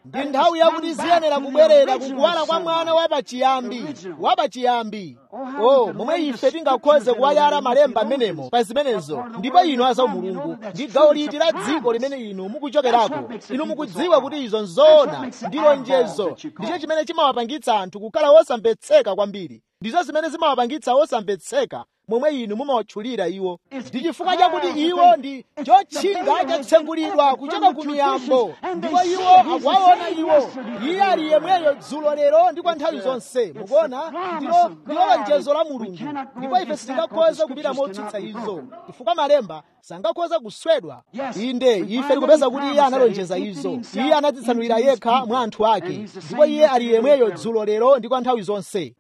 [SPEAKER 1] ndi nthawi yakuti ziyenera kubwerera kukuwala kwa mwana wapachiyambi wapachiyambi o momwe ife tingakhoze kuwayala malemba amenemo pa zimenezo ndipo inu aza mulungu ndi gawo liti la dziko limene inu mukuchokerako inu mukudziwa kuti izo nzoona ndi lonjezo ndicho chimene chimawapangitsa anthu kukhala osamvetseka kwambiri ndizo zimene zimawapangitsa osamvetseka momwe inu mumawatchulira iwo ndi chifukwa chakuti iwo ndi chotchinga chatsegulidwa kuchoka ku miyambo ndipo iwo akuwaona iwo iye ali yemweyo dzulo lero ndi kwa nthawi zonse mukuona ndilo ndilo lonjezo la mulungu ndipo ife sitingakhoze kupita motsutsa izo chifukwa malemba sangakhoza kuswedwa inde ife tikupeza kuti iye analonjeza izo iye anadzitsanulira yekha mwa anthu ake ndipo iye ali yemweyo dzulo lero ndi kwa nthawi zonse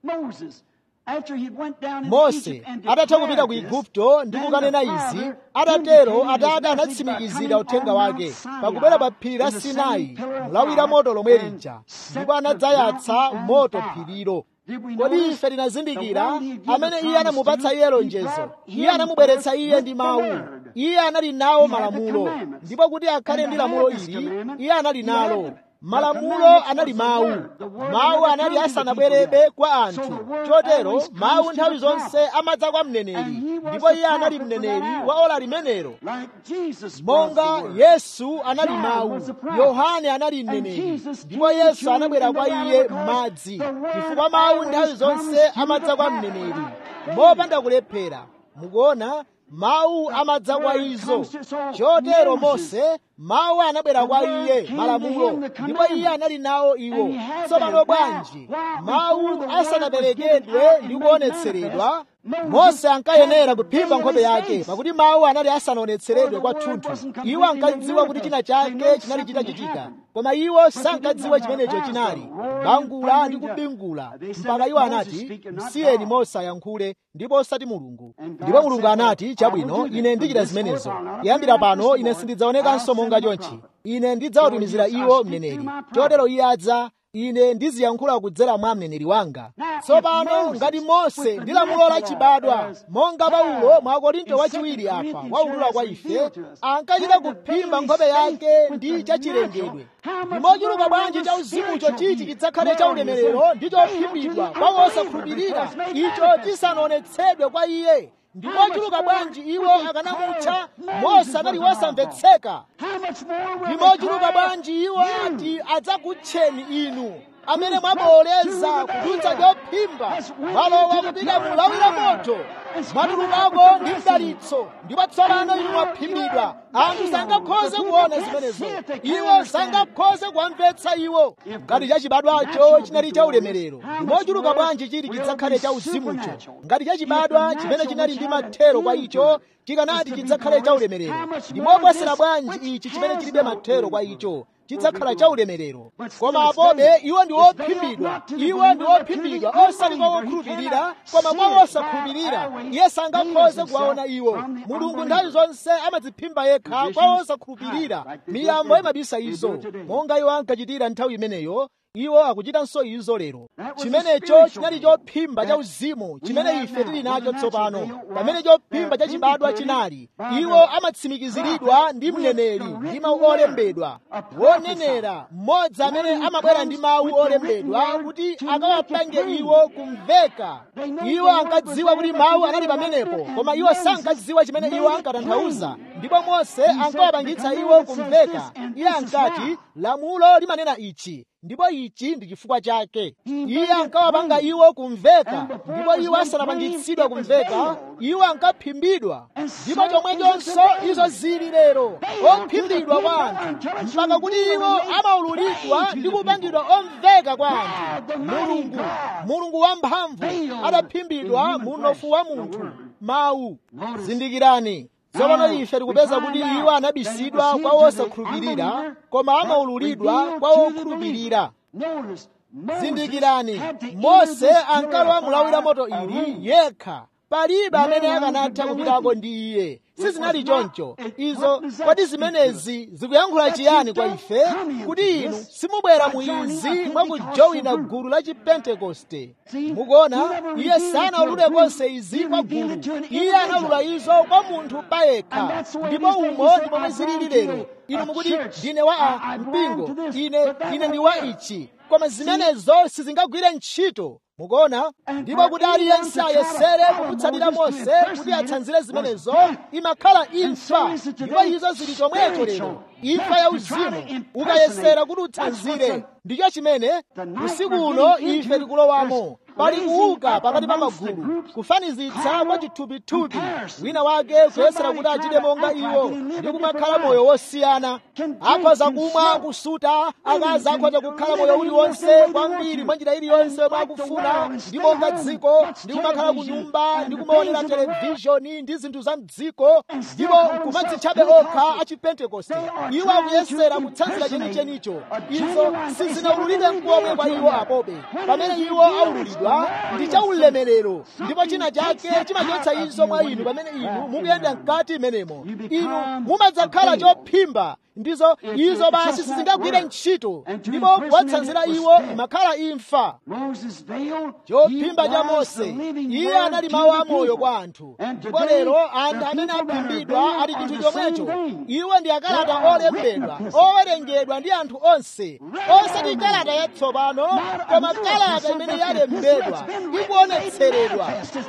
[SPEAKER 1] mose atatha kupita ku igupto ndi kukanena izi atatero atate anatsimikizira uthenga wake pakubwera pa phiri la sinai mulawira moto lomwe lija ndipo anadzayatsa moto phirilo kodi ife tinazindikira amene iye anamupatsa iye lonjezo iye anamubweretsa iye ndi mawu iye anali nawo malamulo ndipo kuti akhale ndi lamulo ili iye anali nalo malamulo anali mawu mawu anali asanabwerebe kwa anthu chotero mawu nthawi zonse amadza kwa mneneri ndipo iye anali mneneri wa ola limenelo monga yesu anali mawu yohane anali mneneri ndipo yesu anabwera kwa iye m'madzi chifukwa mawu nthawi zonse amadza kwa mneneri mopanda kulephera mukuona mawu amadza kwa izo chotero mose mawu anabwera kwa iye malamulo ndipo iye anali nawo iwo tsopano bwanji mawu asanaperekedwe ndi kuonetseredwa mose ankayenera kuphimba nkhope yake pakuti mawu anali asanaonetseredwe kwathunthu iwo ankadziwa kuti china chake chinali chitachitika koma iwo sankadziwa chimenecho chinali bangula ndi kubingula mpaka iwo anati msiyeni mose ayankhule ndipo osati mulungu ndipo mulungu anati chabwino ine ndichita zimenezo kuyambira pano ine sindidzaonekanso monga chonchi ine ndidzawatumizira iwo mneneri chotero iye adza ine ndiziyankhula kudzera mwa mneneri wanga tsopano ngati mose ndi lamulo lachibadwa monga paulo mwa korinto wachiwiri apa waulula kwa ife ankachita kuphimba nkhope yake ndi chachilengedwe ndimochuluka bwanji cha uzimucho chichi chidzakhale cha ulemerero ndi chophimbidwa kwa wosakhulupirira icho chisanaonetsedwe kwa iye ndimochuluka bwanji iwo akanamutcha mose anali wosamvetseka ndimochuluka bwanji iwo ati adzakutcheni inu amene mwabooleza kudutsa chophimba mwalowa kupita mulawira moto mwatulukako ndi mdalitso ndipo tsopano inu mwaphimbidwa anthu sangakhoze kuona zimenezo iwo sangakhoze kuwamvetsa iwo ngati chachibadwacho chinali cha ulemerero ndimochuluka bwanji chili chidzakhale cha uzimucho ngati chachibadwa chimene chinali ndi mathero kwa icho chikanati chidzakhale cha ulemerero ndimopwesera bwanji ichi chimene chilibe mathero kwa icho chidzakhala cha ulemerero koma apobe iwo ndi ophimbidwa iwo ndi ophimbidwa osati kwa wokhulupirira koma kwa wosakhulupirira iye sangakhoze kuwaona iwo mulungu nthawi zonse amadziphimba yekha kwa wosakhulupirira miyambo imabisa izo monga iwo ankachitira nthawi imeneyo iwo akuchitanso izo lero chimenecho chinali chophimba cha uzimu chimene ife tili nacho tsopano pamene chophimba cha chibadwa chinali iwo amatsimikiziridwa ndi mneneri ndi mawu olembedwa wonenera mmodzi amene amabwera ndi mawu olembedwa kuti akawapange iwo kumveka iwo ankadziwa kuti mawu anali pamenepo koma iwo sankadziwa chimene iwo ankatanthauza ndipo mose ankawapangitsa iwo kumveka iye ankati lamulo limanena ichi ndipo ichi ndi chifukwa chake iye ankawapanga iwo kumveka ndipo iwo asanapangitsidwe kumveka iwo ankaphimbidwa ndipo chomwechonso izo zili lero ophimbidwa kwa anthu mpaka kuti iwo amaululidwa ndi kupangidwa omveka kwa anthu mulungu mulungu wamphamvu adaphimbidwa mu mnofu wa munthu mawu zindikirani tsopano ife tikupeza kuti iwo anabisidwa kwa wosakhulupirira koma amaululidwa kwa wokhulupirira zindikirani mose ankalowa mulawira moto ili yekha palibe amene akanatha kupitako ndi iye sizinali choncho izo kodi zimenezi zikuyankhula chiyani kwa ife kuti inu simubwera mu izi mwakujowina gulu la chipentekoste mukuona iye sanaulule konse izi kwa gulu iye anaulula izo kwa munthu payekha ndipo umo ndi pomwe zilili lero inu mukuti ndine wa a mpingo ine ine ndi wa ichi koma zimenezo sizingagwire ntchito mukuona ndipo kuti aliyense ayesere kumutsatira mose kuti atsanzire zimenezo imakhala imfa ndipo izo zili chomwecho lero imfa ya uzimu ukayesera kuti utsanzire ndicho chimene usiku uno ife tikulowamo pali kuuka pakati pa magulu kufanizitsa kwa chithupithupi wina wake kuyesera kuti achite monga iwo ndi kumakhala moyo wosiyana akhoza kumwa kusuta akazi akhoza kukhala moyo uliwonse kwambiri mwa njira iliyonse yomwe akufuna ndi monga dziko ndi kumakhala ku nyumba ndi kumaonera televishoni ndi zinthu za mdziko ndipo kumadzitchabe okha a chipentekoste iwo akuyesera kutsanzira chenichenicho izo sizinaululidwe mkomwe kwa iwo apobe pamene iwo aululidwa ndi chaulemerero ndipo china chake chimachotsa izo mwa inu pamene inu mukuyenda mkati menemo inu mumadzakhala chophimba ndizo izo basi sizingagwire ntchito ndipo kuwatsanzira iwo imakhala imfa chophimba cha mose iye anali mawu amoyo kwa anthu ndipo lero anthu amene aphimbidwa ali chinthu chomwecho iwo ndi akalata olembedwa owerengedwa ndi anthu onse osati kalata yatsopano koma kalata imene yalembedwa ikuonetseredwa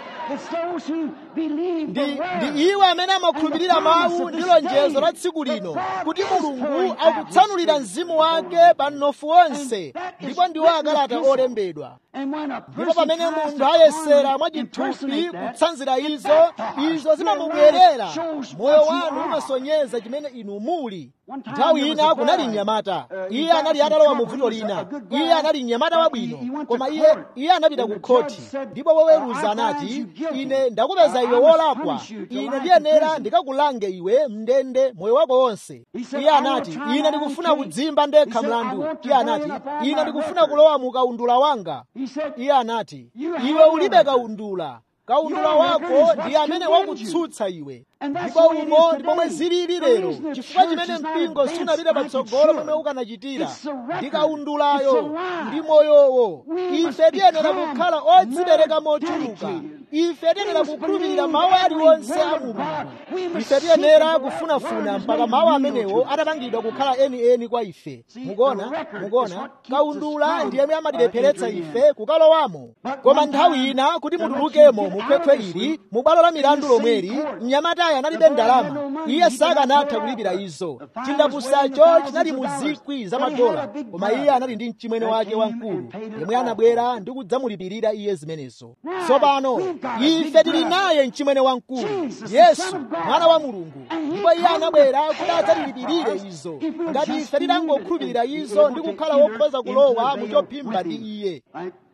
[SPEAKER 1] ndi ndi iwo amene amakhulupirira mawu ndi lonjezo la tsiku lino kuti mulungu akutsanulira mzimu wake pa mnofu wonse ndipo ndiwo akalata olembedwa ndipo pamene munthu ayesera mwachithupi kutsanzira izo izo zimamubwerera moyo wanu umasonyeza chimene inu muli nthawi ina kunali mnyamata iye anali atalowa mu vuto lina iye anali mnyamata wabwino koma iye iye anapita ku khoti ndipo woweruza anati ine ndakupeza iwe wolakwa ine ndiyenera ndikakulange iwe mndende moyo wako wonse iye anati ine ndikufuna kudzimba ndekha mlandu iye anati ine ndikufuna kulowa mu kaundula wanga iye anati iwe ulibe kaundula kaundula wako ndi amene wakutsutsa iwe ndipo umo ndi pomwe zilili lero chifukwa chimene mpingo sunapite patsogolo pomwe ukanachitira ndi kaundulayo ndi moyowo ife tiyenera kukhala odzipereka mochuluka ife tiyenera kukhulupirira mawu aliwonse a mulungu ife tiyenera kufunafuna mpaka mawu amenewo atapangidwa kukhala enieni kwa ife mukona mukona kaundula ndi yemwe amatilepheretsa ife kukalowamo koma nthawi ina kuti mutulukemo mukhwekhwe ili mu bwalo la milandu lomweli mnyamatayo analibe ndalama iye sakanatha kulipira izo chindapusacho chinali mu zikwi za madola koma iye anali ndi mchimwene wake wamkulu yemwe anabwera ndi kudzamulipirira iye zimenezo tsopano ife tili naye mchimwene wamkulu yesu mwana wa mulungu ndipo iye anabwera kuti adzatilipirire izo ngati ife titangokhulupirira izo ndi kukhala wokhoza kulowa mu chophimba ndi iye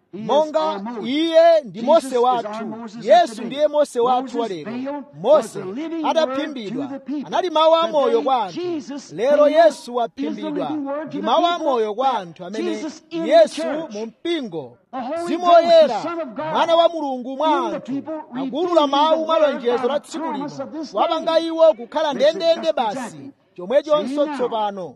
[SPEAKER 1] monga iye ndi mose wathu yesu ndiye mose wathu wa lero mose adaphimbidwa anali mawu amoyo kwa anthu lero yesu waphimbidwa ndi mawu amoyo kwa anthu amene yesu mu mpingo mzimu woyera mwana wa mulungu mwa anthu akulula mawu mwa lonjezo la tsiku lino wapanga iwo kukhala ndendende basi chomwechonso tsopano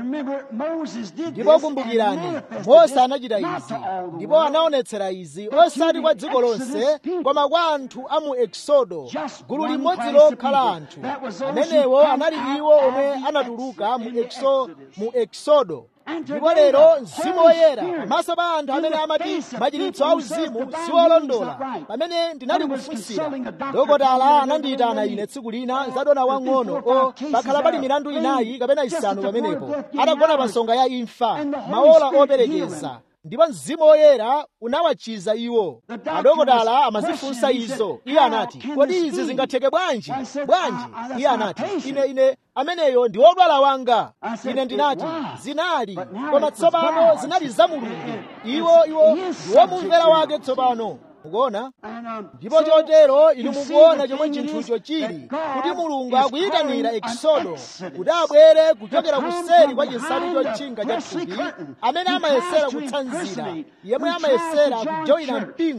[SPEAKER 1] ndipo kumbukirani mose anachita izi ndipo anaonetsera izi osati kwa dziko lonse koma kwa anthu a mu eksodo gulu limodzi lokha la anthu amenewo anali iwo omwe anatuluka mu ekso mu eksodo ndipo lero mzimu woyera pamaso pa anthu amene amati machiritso auzimu siwolondola pamene ndinali kufunsira dokotala anandiyitana ine tsiku lina zadona wang'ono o pakhala pali milandu inayi kapena isanu pamenepo atagona pa nsonga ya imfa maola operekeza ndipo mzimu woyera unawachiza iwo adokotala amazifunsa izo iye anati kodi izi zingatheke bwanji bwanji iye anati ine ine ameneyo ndi wodwala wanga ine ndinati zinali koma tsopano zinali za mulungu iwo iwo ndi womumvera wake tsopano mukuona ndipo chotero inu mukuona chomwe chinthucho chili kuti mulungu akuyitanira eksodo kuti abwere kuchokera kuseri kwa chinsalu chotchinga cha thupi amene amayesera kutsanzira yemwe amayesera kujoyina mpingo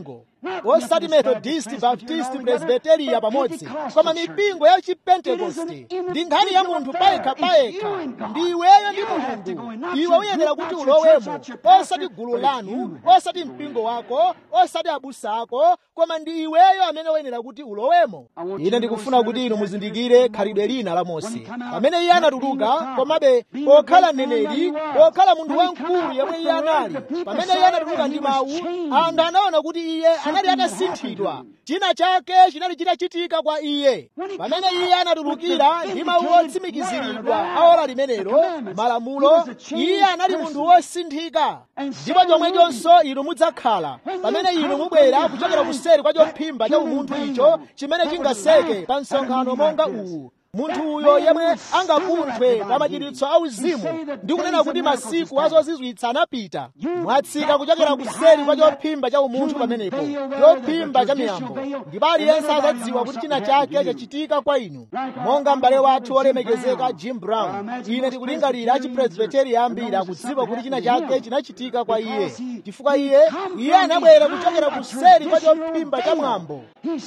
[SPEAKER 1] osati methodist baptist presbiteria pamodzi koma mipingo ya chipentekoste ndi nkhani ya munthu payekha payekha ndi iweyo ndi mulungu iwe uyenera kuti ulowemo osati gulu lanu osati mpingo wako osati abusa ako koma ndi iweyo amene uyenera kuti ulowemo ine ndikufuna kuti inu muzindikire khalidwe lina la mose pamene iye anatuluka komabe pokhala mneneri pokhala munthu wamkulu yemwe iye anali pamene iye anatuluka ndi mawu anthu anaona kuti iye anali atasinthidwa china chake chinali chitachitika kwa iye pamene iye anatulukira ndi mawu otsimikiziridwa a ora limenelo malamulo iye anali munthu wosinthika ndipo chomwechonso inu mudzakhala pamene inu mubwera kuchokera kuseri kwa chophimba cha umunthu icho chimene chingaseke pa msonkhano monga uwu munthu uyo yemwe angapunthwe pa machiritso auzimu ndi kunena kuti masiku azozizwitsa anapita mwatsika kuchokera kuseri kwa chophimba cha umunthu pamenepo chophimba cha miyambo ndipo aliyense azadziwa kuti china chake chachitika kwa inu monga m'bale wathu olemekezeka jim brown ine ndikulingalira achipresbiteri ambiri akudziwa kuti china chake chinachitika kwa iye chifukwa iye iye anabwera kuchokera kuseri kwa chophimba cha mwambo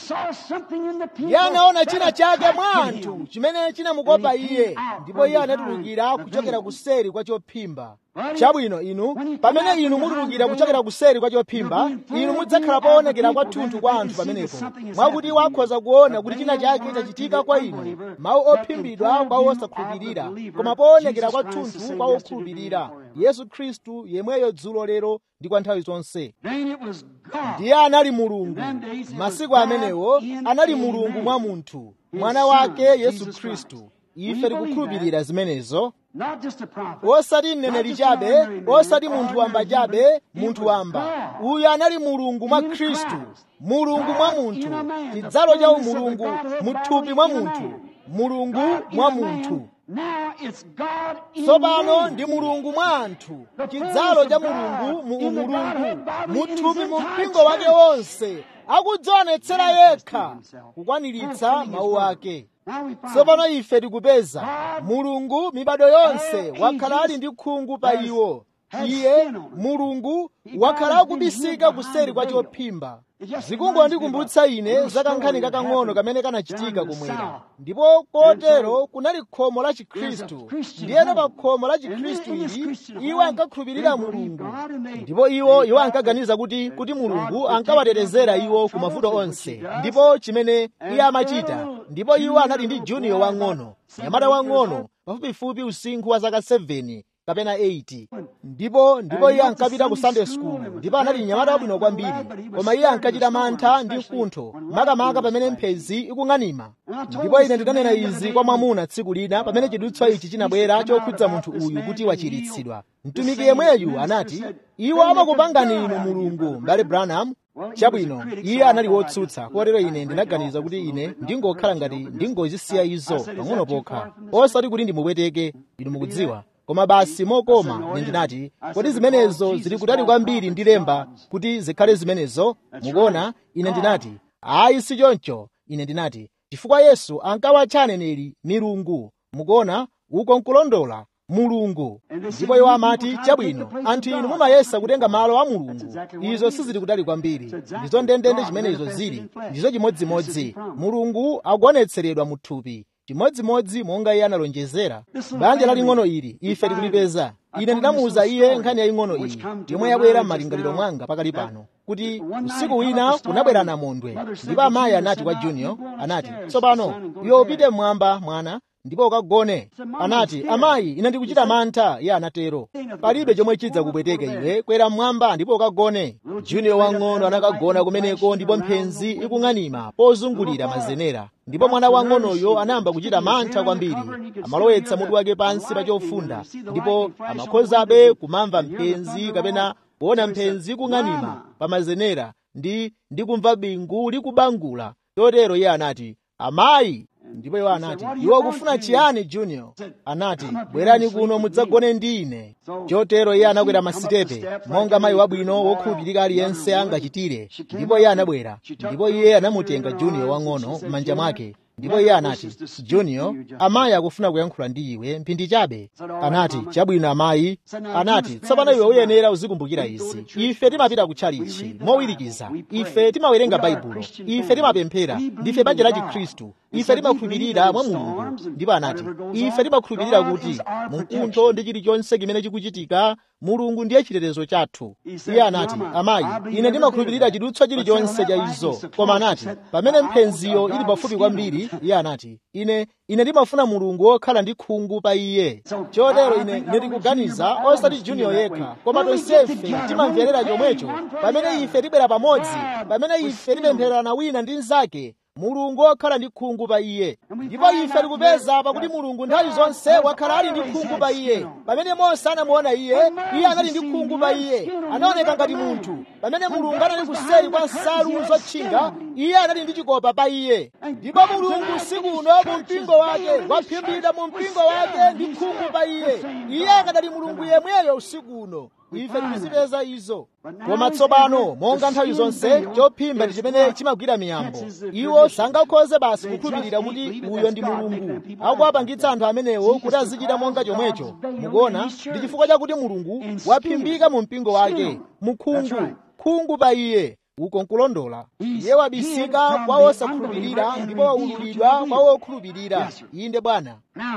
[SPEAKER 1] iye anaona china chake mwa anthu chimene chinamukopa iye ndipo iye anatulukira kuchokera kuseri kwa chophimba chabwino inu pamene inu mutulukira kuchokera kuseri kwa chophimba inu mudzakhala poonekera kwathunthu kwa anthu pamenepo mwakuti iwo akhoza kuona kuti china chake chachitika kwa inu mawu ophimbidwa kwa osakhulupirira koma poonekera kwathunthu kwa okhulupirira yesu khristu yemweyo dzulo lero ndi kwa nthawi zonse ndiye anali mulungu masiku amenewo anali mulungu mwa munthu mwana wake yesu khristu ife tikukhulupirira zimenezo osati mneneri chabe osati munthu wamba chabe munthu wamba uyu anali mulungu mwa khristu mulungu mwa munthu chidzalo cha umulungu muthupi mwa munthu mulungu mwa munthu tsopano ndi mulungu mwa anthu chidzalo cha mulungu mu umulungu muthupi mu mpingo wake wonse akudzionetsera yekha kukwaniritsa mawu ake tsopano ife tikupeza mulungu mibado yonse wakhala ali ndi khungu pa iwo iye mulungu wakhala akubisika kuseri kwa chophimba zikungondikumbutsa ine za kankhani kakang'ono kamene kanachitika kumwera ndipo kotero kunali khomo la chikhristu ndiyeno pa khomo la chikhristu ili iwo ankakhulupirira mulungu ndipo iwo iwo ankaganiza kuti kuti mulungu ankawatetezera iwo ku mavuto onse ndipo chimene iye amachita ndipo iwo anali ndi junior wang'ono nyamata wang'ono pafupifupi usinkhu wa zaka 7 kapena 8 ndipo ndipo iye ankapita ku sunday school ndipo anali mnyamata wabwino kwambiri koma iye ankachita mantha ndi mkuntho makamaka pamene mphezi ikung'anima ndipo ine ndinanena izi kwa mwamuna tsiku lina pamene chidutswa ichi chinabwera chokhudza munthu uyu kuti wachiritsidwa mtumiki yemweyu anati iwo amakupangani inu mulungu mbale branham chabwino iye anali wotsutsa kotero ine ndinaganiza kuti ine ndingokhala ngati ndingozisiya izo pang'ono pokha osati kuti ndimupweteke inu mukudziwa koma basi mokoma ine ndinati kodi zimenezo zili kutali kwambiri ndi lemba kuti zikhale zimenezo mukuona ine ndinati ayi si choncho ine ndinati chifukwa yesu ankawatcha aneneri milungu mukuona uko nkulondola mulungu ndipo iwo amati chabwino anthu inu mumayesa kutenga malo a mulungu izo sizili kutali kwambiri ndizo ndendende zimene izo zili ndizo chimodzimodzi mulungu akuonetseredwa mu thupi chimodzimodzi monga iye analonjezera banja laling'ono ili ife tikulipeza ine ndinamuwuza iye nkhani yaying'ono iyi yomwe yabwera m'malingaliro mwanga pakali pano kuti usiku wina kunabwera namondwe ndipo amayi anati kwa junior anati tsopano iwe upite mmwamba mwana ndipo ukagone anati amayi ine ndikuchita mantha iye anatero palibe chomwe chidza kupweteka iwe kwera mmwamba ndipo ukagone junior wang'ono anakagona kumeneko ndipo mphenzi ikung'anima pozungulira mazenera ndipo mwana wang'onoyo anayamba kuchita mantha kwambiri amalowetsa mutu wake pansi pa chofunda ndipo amakhozabe kumamva mphenzi kapena kuona mphenzi ikung'anima pa mazenera ndi ndi kumva bingu likubangula chotero iye anati amayi ndipo iwo anati iwe ukufuna chiyani junior anati bwerani kuno mudzagone ndi ine chotero iye anakwera masitepe monga mayi wabwino wokhulupirika aliyense angachitire ndipo iye anabwera ndipo iye anamutenga junior wang'ono m'manja mwake ndipo iye anati junior amayi akufuna kuyankhula ndi iwe mphindi chabe anati chabwino amayi anati tsopano iwe uyenera uzikumbukira izi ife timapita kutchalichi mowirikiza ife timawerenga baibulo ife timapemphera ndife banja la chikhristu ife timakhulupirira mwa mulungu ndipo anati ife timakhulupirira kuti mkuntho ndi chilichonse chimene chikuchitika mulungu ndiye chitetezo chathu iye anati amayi ine ndimakhulupirira chidutswa chilichonse cha izo koma anati pamene mphenziyo ili pafupi kwambiri iye anati ine ine ndimafuna mulungu wokhala ndi khungu pa iye chotero ine ine ndikuganiza osati junior yekha koma tonsefe timamverera chomwecho pamene ife tibwera pamodzi pamene ife tipempherana wina ndi mnzake mulungu wokhala ndi khungu pa iye ndipo ife tikupeza pakuti mulungu nthawi zonse wakhala ali ndi khungu pa iye pamene mose anamuona iye iye anali ndi khungu pa iye anaoneka ngati munthu pamene mulungu anali kuseri kwa nsalu zotchinga iye anali ndi chikopa pa iye ndipo mulungu sikuno mu mpingo wake waphimbidwa mu mpingo wake ndi khungu pa iye iye akadali mulungu yemweyo usiku uno ife tikuzipeza izo koma tsopano monga nthawi zonse chophimba ndi chimene chimagwira miyambo iwo sangakhoze basi kukhulupirira kuti uyo ndi mulungu akuwapangitsa anthu amenewo kuti azichita monga chomwecho mukuona ndi chifukwa chakuti mulungu waphimbika mu mpingo wake mukhungu khungu pa iye uko nkulondola iye wabisika kwa wosakhulupirira ndipo waululidwa kwa wokhulupirira inde bwana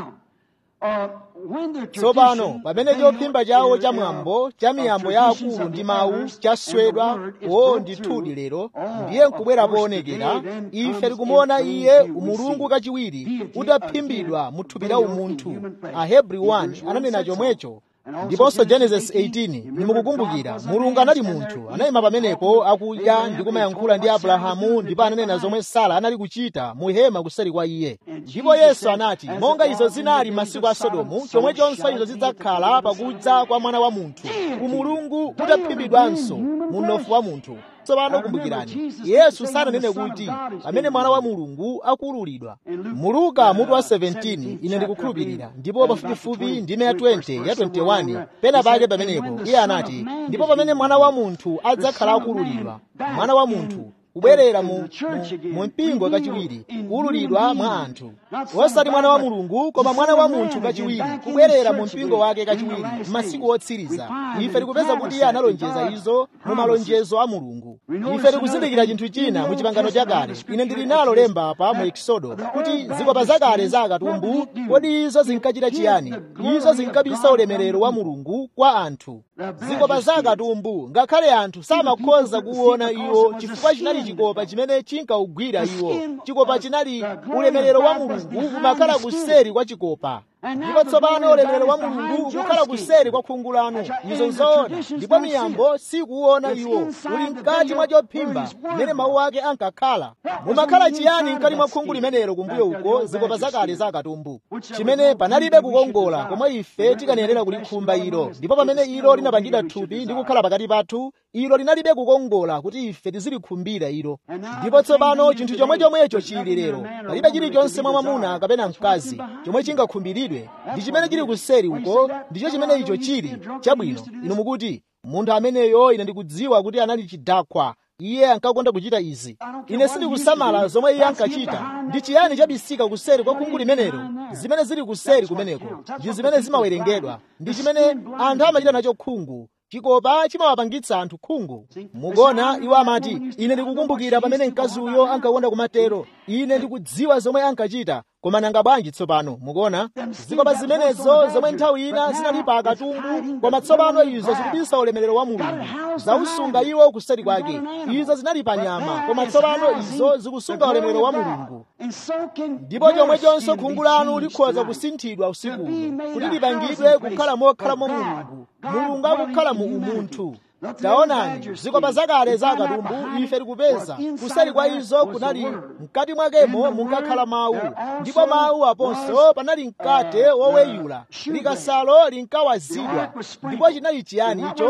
[SPEAKER 1] tsopano pamene chophimba chawo cha mwambo cha miyambo ya akulu ndi mawu chaswedwa o ndithudi lero ndiye nkubwera poonekera ife tikumuona iye umulungu kachiwiri utaphimbidwa mu thupi la umunthu ahebri 1 ananena chomwecho ndiponso genesis 18 nimukukumbukira mulungu anali munthu anayima pamenepo akudya ndi kumayankhula ndi abrahamu ndipo ananena zomwe sara anali kuchita mu hema kuseri kwa iye ndipo yesu anati monga izo zinali masiku a sodomu chomwechonso izo zidzakhala pakudza kwa mwana wa munthu umulungu utaphimbidwanso mu mnofu wa munthu tsopano kumbukirani yesu sananene kuti pamene mwana wa mulungu akuululidwa mu luka mutu wa 17 ine ndikukhulupirira ndipo pafupifupi ndime ya 20 ya 21 pena pake pamenepo iye anati ndipo pamene mwana wa munthu adzakhala akuululidwa mwana wa munthu kubwerera mu, mu, mu mpingo kachiwiri kuululidwa mwa anthu osati mwana wa mulungu koma mwana wa munthu kachiwiri kubwerera mu mpingo wake kachiwiri m'masiku otsiriza ife tikupeza kuti iye analonjeza izo mu malonjezo a mulungu ife tikuzindikira chinthu china mu chipangano chakale ine ndili nalo lemba apa mu ekisodo kuti zikopa zakale za akatumbu kodi izo zinkachita chiyani izo zinkabisa ulemerero wa mulungu kwa anthu zikopa za akatumbu ngakhale anthu samakhoza kuona iwo chifukwa chinali chikopa chimene chinkawugwira iwo chikopa chinali ulemerero wa mulungu umakhala kuseri kwa chikopa ndipo tsopano ulemerero wa mulungu ukukhala kuseri kwa khungu lanu izo nzoona ndipo miyambo sikuwuona iwo uli mkati mwa chophimba mmene mawu ake ankakhala mumakhala chiyani mkati mwa khungu limenelo kumbuyo uko zikopa zakale za akatumbu chimene panalibe kukongola komwe ife tikanayenera kulikhumba ilo ndipo pamene ilo linapangidwa thupi ndi kukhala pakati pathu ilo linalibe kukongola kuti ife tizilikhumbira ilo ndipo tsopano chinthu chomwe chomwecho chili lero palibe chilichonse mwa mwamuna kapena mkazi chomwe chingakhumbiridwe ndi chimene chili kuseri uko ndicho chimene icho chili chabwino inu mukuti munthu ameneyo ine ndikudziwa kuti anali chidakwa iye ankakonda kuchita izi ine sindikusamala zomwe iye ankachita ndi chiyani chabisika kuseri kwa khungu limenelo zimene zili kuseri kumeneko ndi zimene zimawerengedwa ndi chimene anthu amachita nacho khungu chikopa chimawapangitsa anthu khungu mukuona iwo amati ine ndikukumbukira pamene mkazi uyo ankakonda kumatero ine ndikudziwa zomwe ankachita koma nanga bwanji tsopano mukuona zikopa zimenezo zomwe nthawi ina zinali pa akatumbu koma tsopano izo zikubisa ulemerero wa mulungu zausunga iwo kuseri kwake izo zinali pa nyama koma tsopano izo zikusunga ulemerero wa mulungu ndipo chomwechonso khungu lanu likhoza kusinthidwa usiku kuti lipangidwe kukhala mokhalamo mulungu mulungu akukhala mu umunthu taonani zikopa zakale za akatumbu ife tikupeza kuseri kwa izo kunali mkati mwakemo munkakhala mawu ndipo mawu aponso panali mkate woweyula likasalo linkawazidwa ndipo chinali chiyani icho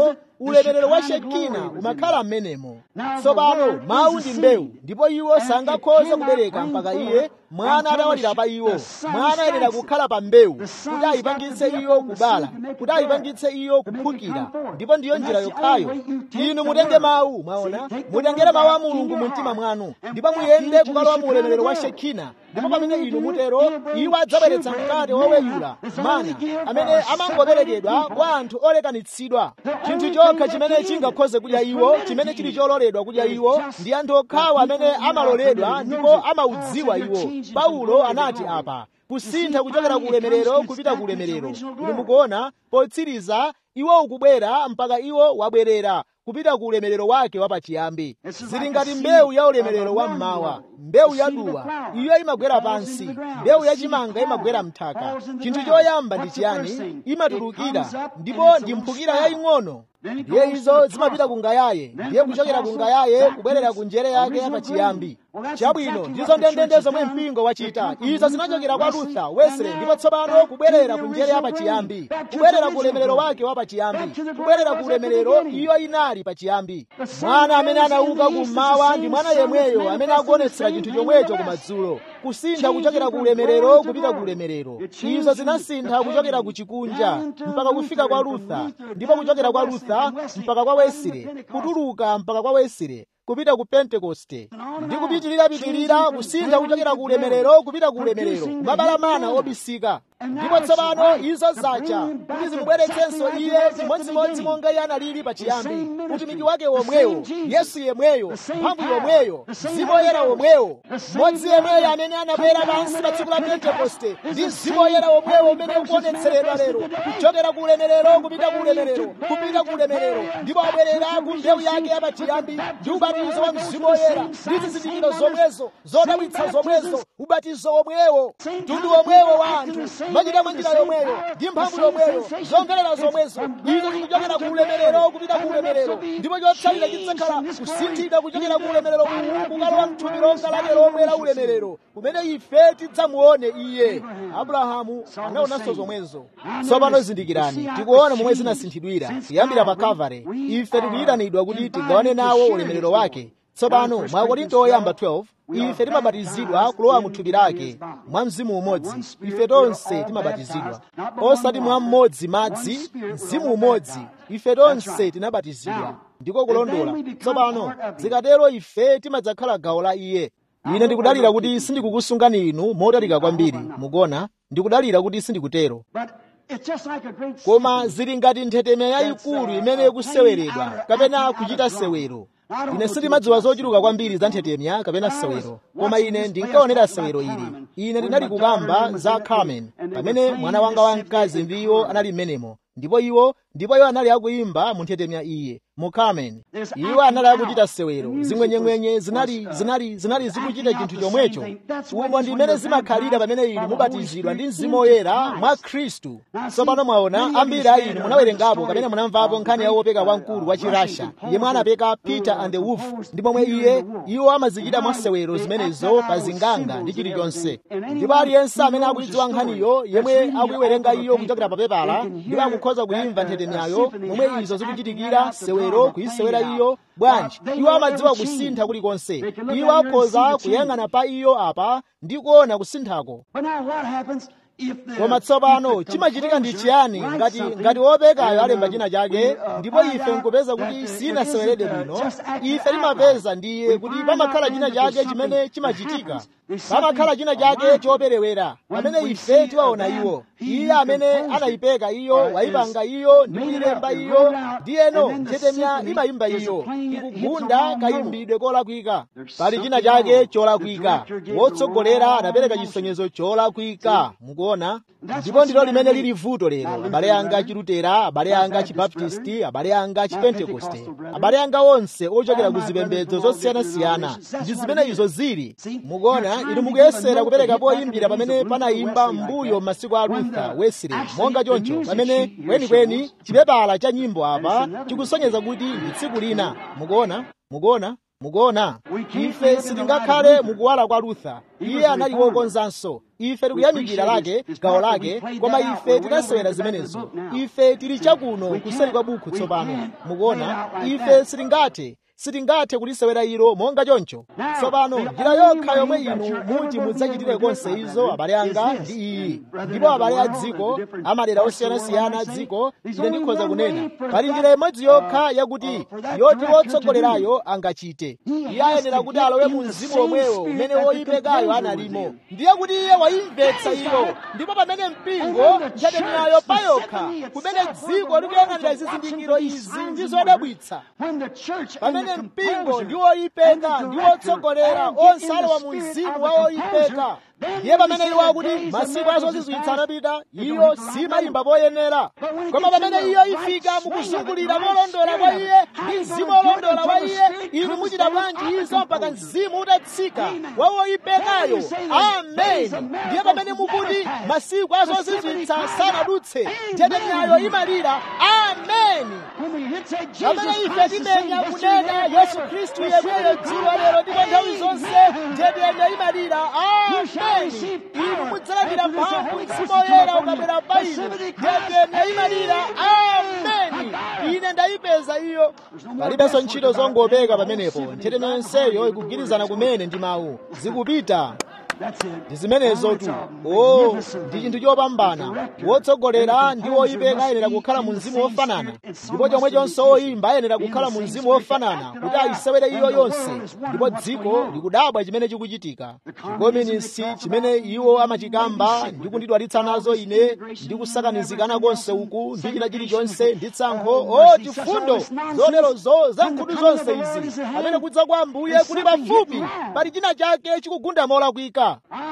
[SPEAKER 1] ulemerero wa shekina umakhala m'menemo tsopano mawu ndi mbewu ndipo iwo sangakhoza kubereka mpaka iye mwana atawalira pa iwo mwana ayenera kukhala pa mbewu kuti ayipangitse iyo kubala kuti ayipangitse iyo kuphukira ndipo ndiyo njira yokhayo inu mutenge mawu mwaona mutengere mawu a mulungu mu mtima mwanu ndipo muyende kukalowa mu ulemerero wa shekina ndipo pamene inu mutero iwo adzabweretsa mkate woweyula mana amene amangoperekedwa kwa anthu olekanitsidwa chinthu chokha chimene chingakhoze kudya iwo chimene chili chololedwa kudya iwo ndi anthu okhawo amene amaloledwa ndipo amaudziwa iwo paulo anati apa kusintha kuchokera ku ulemerero kupita ku ulemerero inu mukuona potsiriza iwo ukubwera mpaka iwo wabwerera kupita ku ulemerero wake wapachiyambi zili ngati mbewu ya ulemerero wa mmawa mbewu yaduwa iyo imagwera pansi mbewu yachimanga imagwera mthaka chinthu choyamba ndi chiyani imatulukira ndipo ndi mphukira yaying'ono ndiye izo zimapita ku ngayaye ndiye kuchokera ku ngayaye kubwerera ku njere yake yapachiyambi chabwino ndizo ndendende zomwe mpingo wachita izo zinachokera kwa lutha wesley ndipo tsopano kubwerera ku njere yapachiyambi kubwerera ku ulemerero wake wapachiyambi kubwerera ku ulemerero iyo inali pachiyambi mwana amene anauka kummawa ndi mwana yemweyo amene akuonetsera chinthu chomwecho kumadzulo kusintha kuchokera ku ulemerero kupita ku ulemerero izo zinasintha kuchokera ku chikunja mpaka kufika kwa lutha ndipo kuchokera kwa lutha mpaka kwa wesile kutuluka mpaka kwa wesile kupita ku pentekoste ndi kupitirirapitirira kusintha kuchokera ku ulemerero kupita ku ulemerero kumabala mana obisika ndipo tsopano izo zacha kuti zimubweretsenso iye chimodzimodzi monga iye analili pachiyambi utumiki wake womwewo yesu yemweyo mphamvu yomweyo mzimu woyera womwewo mmodzi yemweyo amene anabwera pansi pa tsiku la pentekoste ndi mzimu woyera womwewo umene ukuonetseredwa lero kuchokera ku ulemerero kupita ku ulemerero kupita ku ulemerero ndipo abwerera ku mbewu yake yapachiyambi ndi ubatizo wa mzimu woyera ndi zizindikiro zomwezo zodabwitsa zomwezo ubatizo womwewo mtundu womwewo wa anthu machita mwa njira yomweyo ndi mphamvu yomweyo zomverera zomwezo izo zikuchokera ku ulemerero kupita ku ulemerero ndipo chotsalira chidzakhala kusinthidwa kuchokera ku ulemerero uwu kukalowa mthupi longa lake lomwe la ulemerero kumene ife tidzamuone iye abrahamu anaonanso zomwezo tsopano zindikirani tikuona momwe zinasinthidwira kuyambira pa kalvari ife tikuyitanidwa kuti tigawane nawo ulemerero wake tsopano mwa korinto oyamba 12 ife timabatizidwa kulowa mu thupi lake mwa mzimu umodzi ife tonse timabatizidwa osati mwa mmodzi madzi mzimu umodzi ife tonse tinabatizidwa ndiko kulondola tsopano zikatero ife timadzakhala gawo la iye ine ndikudalira kuti sindikukusungani inu motalika kwambiri mukona ndikudalira kuti sindikutero koma zili ngati nthetemya yayikulu imene ikuseweredwa kapena kuchita sewero ine sindimadziwa zochuluka kwambiri za nthetemya kapena sewero koma ine ndinkaonera sewero ili ine ndinali kukamba za carmen pamene mwana wanga wamkazi ndi iwo anali mmenemo ndipo iwo ndipo iwo anali akuyimba mu nthetemya iye mu carmen iwo anali akuchita sewero zimwenyemwenye zinali zinali zinali zikuchita chinthu chomwecho umo ndi imene zimakhalira pamene inu mubatizidwa ndi mzimu woyera mwa khristu tsopano mwaona ambiri a inu munawerengapo kapena munamvapo nkhani ya wopeka wamkulu wa chirasha yemwe anapeka peter and the wolf ndi momwe iye iwo amazichita mwa sewero zimenezo pa zinganga ndi chilichonse ndipo aliyense amene akuidziwa nkhaniyo yemwe akuiwerenga iyo kuchokera pa pepala ndipo akukhoza kuyimva nthetemyayo momwe izo zikuchitikira sewero kuyisewera iyo bwanji iwo amadziwa kusintha kulikonse iwo akhoza kuyang'ana pa iyo apa ndi kuona kusinthako koma tsopano chimachitika ndi chiyani ngati ngati wopekayo alemba china chake ndipo ife nkupeza kuti sinaseweredwe bwino ife timapeza ndiye kuti pamakhala china chake chimene chimachitika pamakhala china chake choperewera pamene ife tiwaona iwo iye amene anayipeka iyo wayipanga iyo ndi kuyilemba iyo ndiyeno nthetemya imayimba iyo ikugunda kayimbidwe kolakwika pali china chake cholakwika wotsogolera anapereka chisonyezo cholakwika mukuona ndipo ndilo limene lili vuto lero abale anga achilutera abale anga achibaptisti abale anga achipentekoste abale anga onse ochokera ku zipembedzo zosiyanasiyana ndi zimene izo zili mukuona inu mukuyesera kupereka poyimbira pamene panayimba mbuyo m'masiku a lutha wesley monga choncho pamene kwenikweni chipepala cha nyimbo apa chikusonyeza kuti ndi tsiku lina mukuona mukuona mukuona ife sitingakhale mukuwala kwa lutha iye anali wokonzanso ife tikuyamikira lake gawo lake koma ife tinasewera zimenezo ife tili chakuno kuseri kwa bukhu tsopano mukuona ife sitingathe sitingathe kulisewera ilo monga choncho tsopano njira yokha yomwe inu muti mudzachitire konse izo abale anga ndi iyi ndipo abale a dziko amadera osiyanasiyana a dziko ine ndikhoza kunena pali njira imodzi yokha yakuti yoti wotsogolerayo angachite iye ayenera kuti alowe mu mzimu womwewo umene woyipekayo analimo ndiye kuti iye wayimvetsa iyo ndipo pamene mpingo nchatemwayo payokha kumene dziko likuyang'anira zizindikiro izi ndi zodabwitsa pamene mpingo ndi woyipeka ndi wotsogolera onse alowa mu mzimu wa woyipeka ndiye pamene iwo akuti masiku azozizwitsa anapita iyo simayimba poyenera koma pamene iyo ifika mukuzungulira molondola kwa iye ndi mzimu wolondola wa iye inu muchita bwanji izo mpaka mzimu utatsika wa woyipekayo ameni ndiye pamene mukuti masiku azozizwitsa sanadutse nthetemyayo imalira ameni pamene ife timenya kunena yesu khristu yemweyo dzulo lero ndipo nthawi zonse nthetemya imalira ameni inu mudzalandira mphamvu mzimu woyera ukabwera pa inu nthetemya imalira ameni ine ndayipeza iyo palibenso ntchito zongopeka pamenepo nthetemya yonseyo ikugwirizana kumene ndi mawu zikupita ndi zimenezo tu o ndi chinthu chopambana wotsogolera ndi woyipeka ayenera kukhala mu mzimu wofanana ndipo chomwechonso woyimba ayenera kukhala mu mzimu wofanana kuti ayisewere iyo yonse ndipo dziko likudabwa chimene chikuchitika chikominisi chimene iwo amachikamba ndi kundidwalitsa nazo ine ndi kusakanizikana konse uku ndi china chilichonse ndi tsankho o chifundo zoterozo za nkhutu zonse izi amene kudza kwa ambuye kuli pafupi pali china chake chikugunda molakwika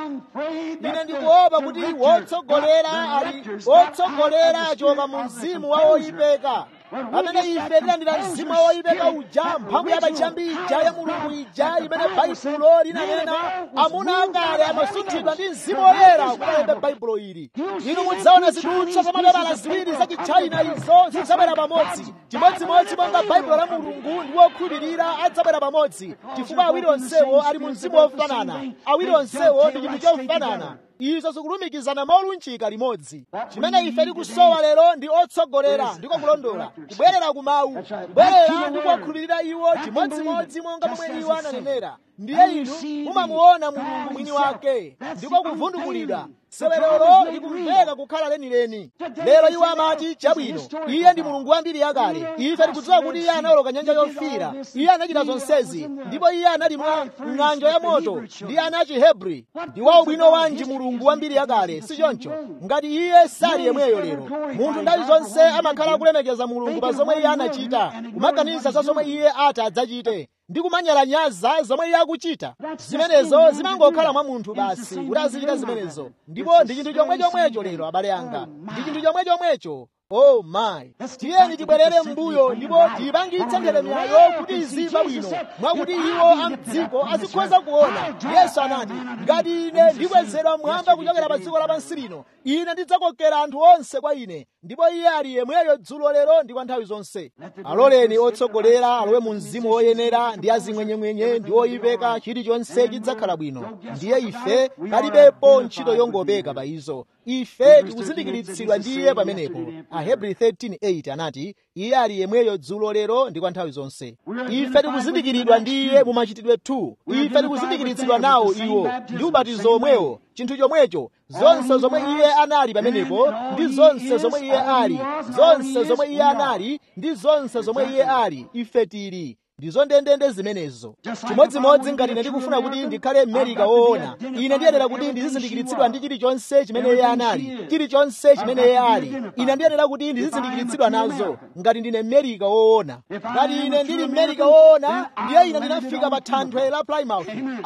[SPEAKER 1] ine ndikuopa kuti wotsogolera ali wotsogolera achoka mu mzimu wa woyipeka pamene ife tilandira mzimu wa woyipeka uja mphamvu ya pachiyambi ija ya mulungu ija imene baibulo linanena amuna akale amasunthidwa ndi mzimu woyera kumalemba baibulo ili inu mudzaona zidutswa za mapepala ziwiri za chichina izo zidzabwera pamodzi chimodzimodzi monga baibulo la mulungu ndi wokhulupirira adzabwera pamodzi chifukwa awiri onsewo ali mu mzimu wofanana awiri onsewo ndi chinthu chofanana izo zikulumikizana molunjika limodzi chimene ife tikusowa lero ndi otsogolera ndiko kulondola kubwerera ku mawu kubwerera ndi kuwakhulupirira iwo chimodzimodzi monga momwe iwo ananenera ndiye inu mumamuona mulungu mwini wake ndiko kuvundukulidwa sewerero likumveka kukhala lenileni lero iwo amati chabwino iye ndi mulungu wambiri yakale ife tikudziwa kuti iye anawoloka nyanja yofira iye anachita zonsezi ndipo iye anali mwa ng'anjo ya moto ndi ana achihebri ndi wa ubwino wanji mulungu wambiri yakale si choncho ngati iye sali yemweyo lero munthu nthawi zonse amakhala akulemekeza mulungu pa zomwe iye anachita kumaganiza za zomwe iye ati adzachite ndi kumanyalanyaza zomwe iye akuchita zimenezo zimangokhala mwa munthu basi kuti azichita zimenezo ndipo ndi chinthu chomwe chomwecho lero abale anga ndi chinthu chomwe chomwecho oh my tiyeni tibwerere m'mbuyo ndipo tiyipangitse nthetemyayo kuti izimba bwino mwakuti iwo amdziko azikhoza kuona yesu anati ngati ine ndikwezedwa mwamba kuchokera pa dziko lapansi lino ine ndidzakokera anthu onse kwa ine ndipo iye ali yemweyo dzulo lero ndi kwa nthawi zonse aloleni otsogolera alowe mu mzimu woyenera ndi azimwenyemwenye ndi oyipeka chilichonse chidzakhala bwino ndiye ife palibepo ntchito yongopeka pa izo ife tikuzindikiritsidwa ndi iye pamenepo ahebri 13:8 anati iye ali yemweyo dzulo lero ndi kwa nthawi zonse ife tikuzindikiridwa ndi iye mu machitidwe 2 ife tikuzindikiritsidwa nawo iwo ndi ubatizo omwewo chinthu chomwecho zonse zomwe iye anali pamenepo ndi zonse zomwe iye ali zonse zomwe iye anali ndi zonse zomwe iye ali ife tili ndizo ndendende zimenezo chimodzimodzi ngati ine ndikufuna kuti ndikhale mmerika woona ine ndiyenera kuti ndizizindikiritsidwa ndi chilichonse chimene iye anali chilichonse chimene iye ali ine ndiyenera kuti ndizizindikiritsidwa nazo ngati ndine mmerika woona ngati ine ndili mmerika woona ndiye ine ndinafika pa thanthwe la plymouth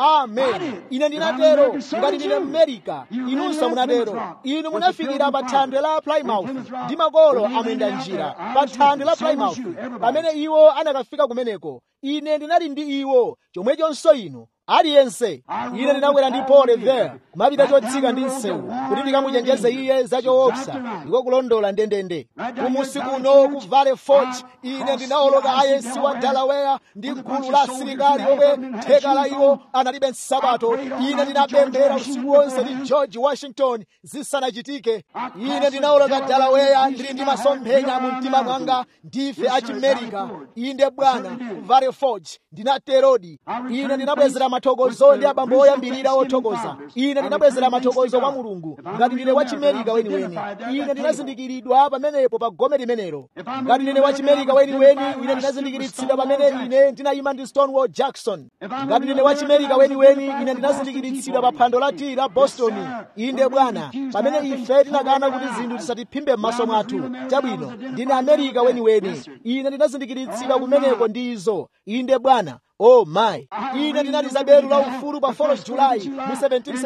[SPEAKER 1] amen ine ndinatero ngati ndine mmerika inunso munatero inu munafikira pa thanthwe la plymouth ndi makolo amuyenda njira pa thanthwe la plymouth pamene iwo anakafika kumeneko ine ndinali ndi iwo chomwechonso inu aliyense ine ndinakwera ndi paul revere mapita chotsika ndi msewu kuti ndikamuchenjeze iye za choopsa ndiko kulondola ndendende kumusi kuno ku valley forge ine ndinawoloka ayesi wa delaware ndi gulu la asilikali omwe theka la iwo analibe nsapato ine ndinapemphera usiku wonse ndi george washington zisanachitike ine ndinawoloka delaware ndili ndi masomphenya mu mtima mwanga ndife achimerika inde bwana ku valley forge ndinaterodi ine ndinabwezera mathokozo ndi abambo oyambirira othokoza ine ndinabwezera mathokozo kwa mulungu ngati ndine wachimerika weniweni ine ndinazindikiridwa pamenepo pa gome limenelo ngati ndine wachimerika weniweni ine ndinazindikiritsidwa pamene ine ndinayima ndi stonewall jackson ngati ndine wachimerika weniweni ine ndinazindikiritsidwa pa phwando la tii la boston inde bwana pamene ife tinakana kuti zinthu zisatiphimbe m'maso mwathu chabwino ndine amerika weniweni ine ndinazindikiritsidwa kumeneko ndi izo inde bwana oh my ine ndinaliza belu la ufulu pa 4 julayi mu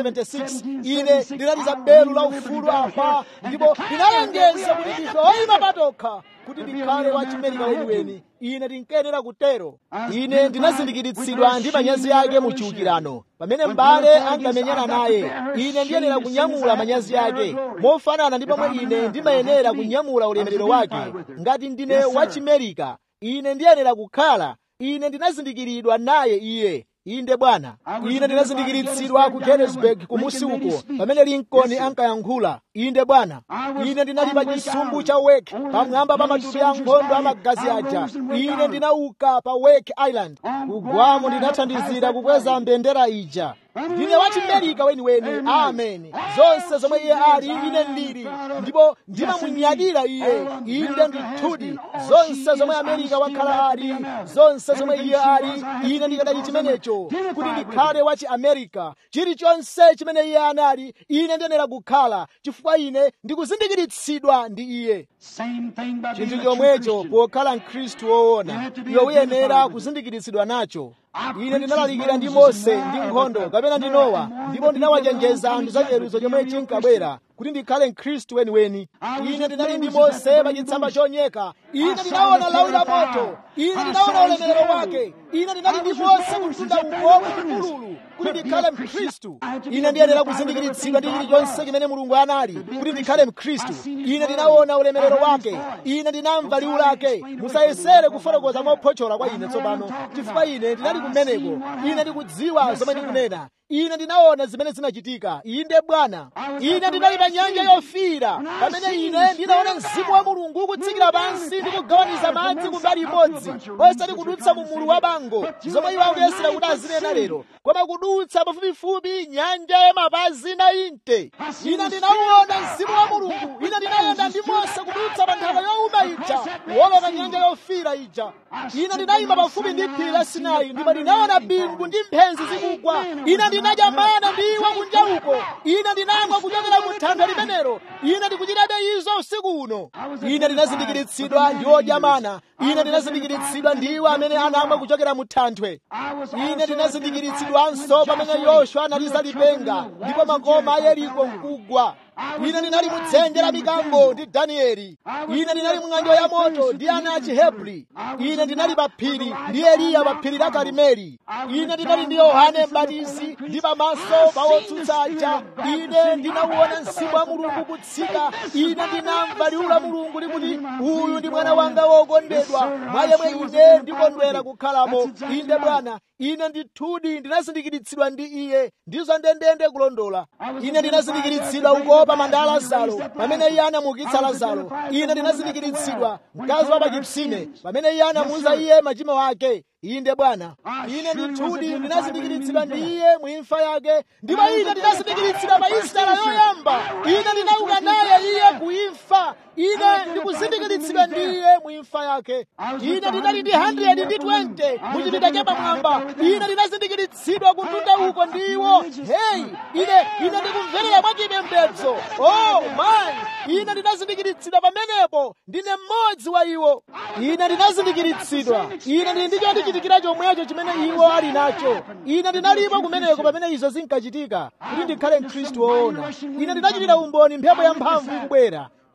[SPEAKER 1] 1776 ine ndinaliza belu la ufulu apa ndipo ndinalengeza kuti ndife oyima patokha kuti ndikhale wachimerika weniweni ine ndinkenera kutero ine ndinazindikiritsidwa ndi manyazi ake mu chiukirano pamene m'bale ankamenyana naye ine ndiyenera kunyamula manyazi ake mofanana ndi pomwe ine ndimayenera kunyamula ulemerero wake ngati ndine wachimerika ine ndiyenera kukhala ine ndinazindikiridwa naye iye inde bwana ine ndinazindikiritsidwa ku gettysburg kumusi uko pamene lincoln ankayankhula inde bwana ine ndinali pa chisumbu cha wake pamwamba pa matupi a nkhondo amagazi aja ine ndinauka pa wake island kugwamo ndinathandizira kukweza mbendera ija ndine wachimerika weniweni ameni zonse zomwe iye ali ine ndili ndipo ndimamunyadira iye inde ndithudi zonse zomwe amerika wakhala ali zonse zomwe iye ali ine ndikadali chimenecho kuti ndikhale wachi amerika chilichonse chimene iye anali ine ndiyenera kukhala chifukwa ine ndikuzindikiritsidwa ndi iye chinthu chomwecho pokhala mkhristu woona iwe uyenera kuzindikiritsidwa nacho ine ndinalalikira ndi mose ndi nkhondo kapena ndi nowa ndipo ndinawachenjeza anthu za chiweruzo chomwe chinkabwera kuti ndikhale mkhristu weniweni ine ndinali ndi mose pa chitsamba chonyeka ine ndinaona lawi la moto ine ndinaona ulemerero wake ine ndinali ndi mose kumtunda uko muchipululu kuti ndikhale mkhristu ine ndiyenera kuzindikiritsidwa ndi chilichonse chimene mulungu anali kuti ndikhale mkhristu ine ndinaona ulemerero wake ine ndinamva liwu lake musayesere kufotokoza mophotchola kwa ine tsopano chifukwa ine ndinali kumeneko ine ndikudziwa zomwe ndikunena ine ndinaona zimene zinachitika inde bwana ine ndinali pa nyanja yofiira pamene ine ndinaona mzimu wa mulungu ukutsikira pansi ndi kugawaniza madzi kumbali imodzi osati kudutsa mu mulu wa bango zomwe iwo akuyesera kuti azinena lero koma kudutsa pafupifupi nyanja ya mapazi na inte ine ndinauona mzimu wa mulungu ine ndinayenda ndi mose kudutsa pa nthaka yowuma ija woloka nyanja yofiira ija ine ndinayima pafupi ndi phiri la sinai ndipo ndinaona bingu ndi mphenzi zikugwa ine ndinadya mana ndi iwo kunja uko ine ndinamwa kuchokera mu thanthwe limenelo ine ndikuchitabe izo usiku uno ine ndinazindikiritsidwa ndi odya mana ine ndinazindikiritsidwa ndi iwo amene anamwa kuchokera mu thanthwe ine ndinazindikiritsidwanso pamene yoswa analiza lipenga ndipo makoma a yeriko nkugwa ine ndinali mudzenje la mikango ndi danieli ine ndinali mng'anjo ya moto ndi ana a chihebri ine ndinali pa phiri ndi eliya pa phiri la karimeli ine ndinali ndi yohane mbatizi ndi pamaso pa wotsutsa aja ine ndinauona mzimu wa mulungu kutsika ine ndinamva liwu la mulungu likuti uyu ndi mwana wanga wokondedwa mwa yemwe ine ndikondwera kukhalamo inde bwana ine ndithudi ndinazindikiritsidwa ndi iye ndizo ndendende kulondola ine ndinazindikiritsidwa uko pa manda a lazaro pamene iye anamukitsa lazaro ine ndinazindikiritsidwa mkazi wa pachipsine pamene iye anamuuza iye machimo ake inde bwana ine ndithudi ndinazindikiritsidwa ndi iye mwimfa yake ndipo ine ndinazindikiritsidwa pa isitala yoyamba ine ndinauka naye iye kuimfa ine ndikuzindikiritsidwa ndi iye mwimfa yake ine ndinali ndi 100 ndi 20 muchipinda cha pamwamba ine ndinazindikiritsidwa kutunda uko ndi iwo heyi ine ine ndikumverera mwa chipembedzo oh my ine ndinazindikiritsidwa pamenepo ndine mmodzi wa iwo ine ndinazindikiritsidwa ine ndili ndi chondichitikira chomwecho chimene iwo ali nacho ine ndinalipo kumeneko pamene izo zinkachitika kuti ndikhale mkhristu woona ine ndinachitira umboni mphepo yamphamvu ikubwera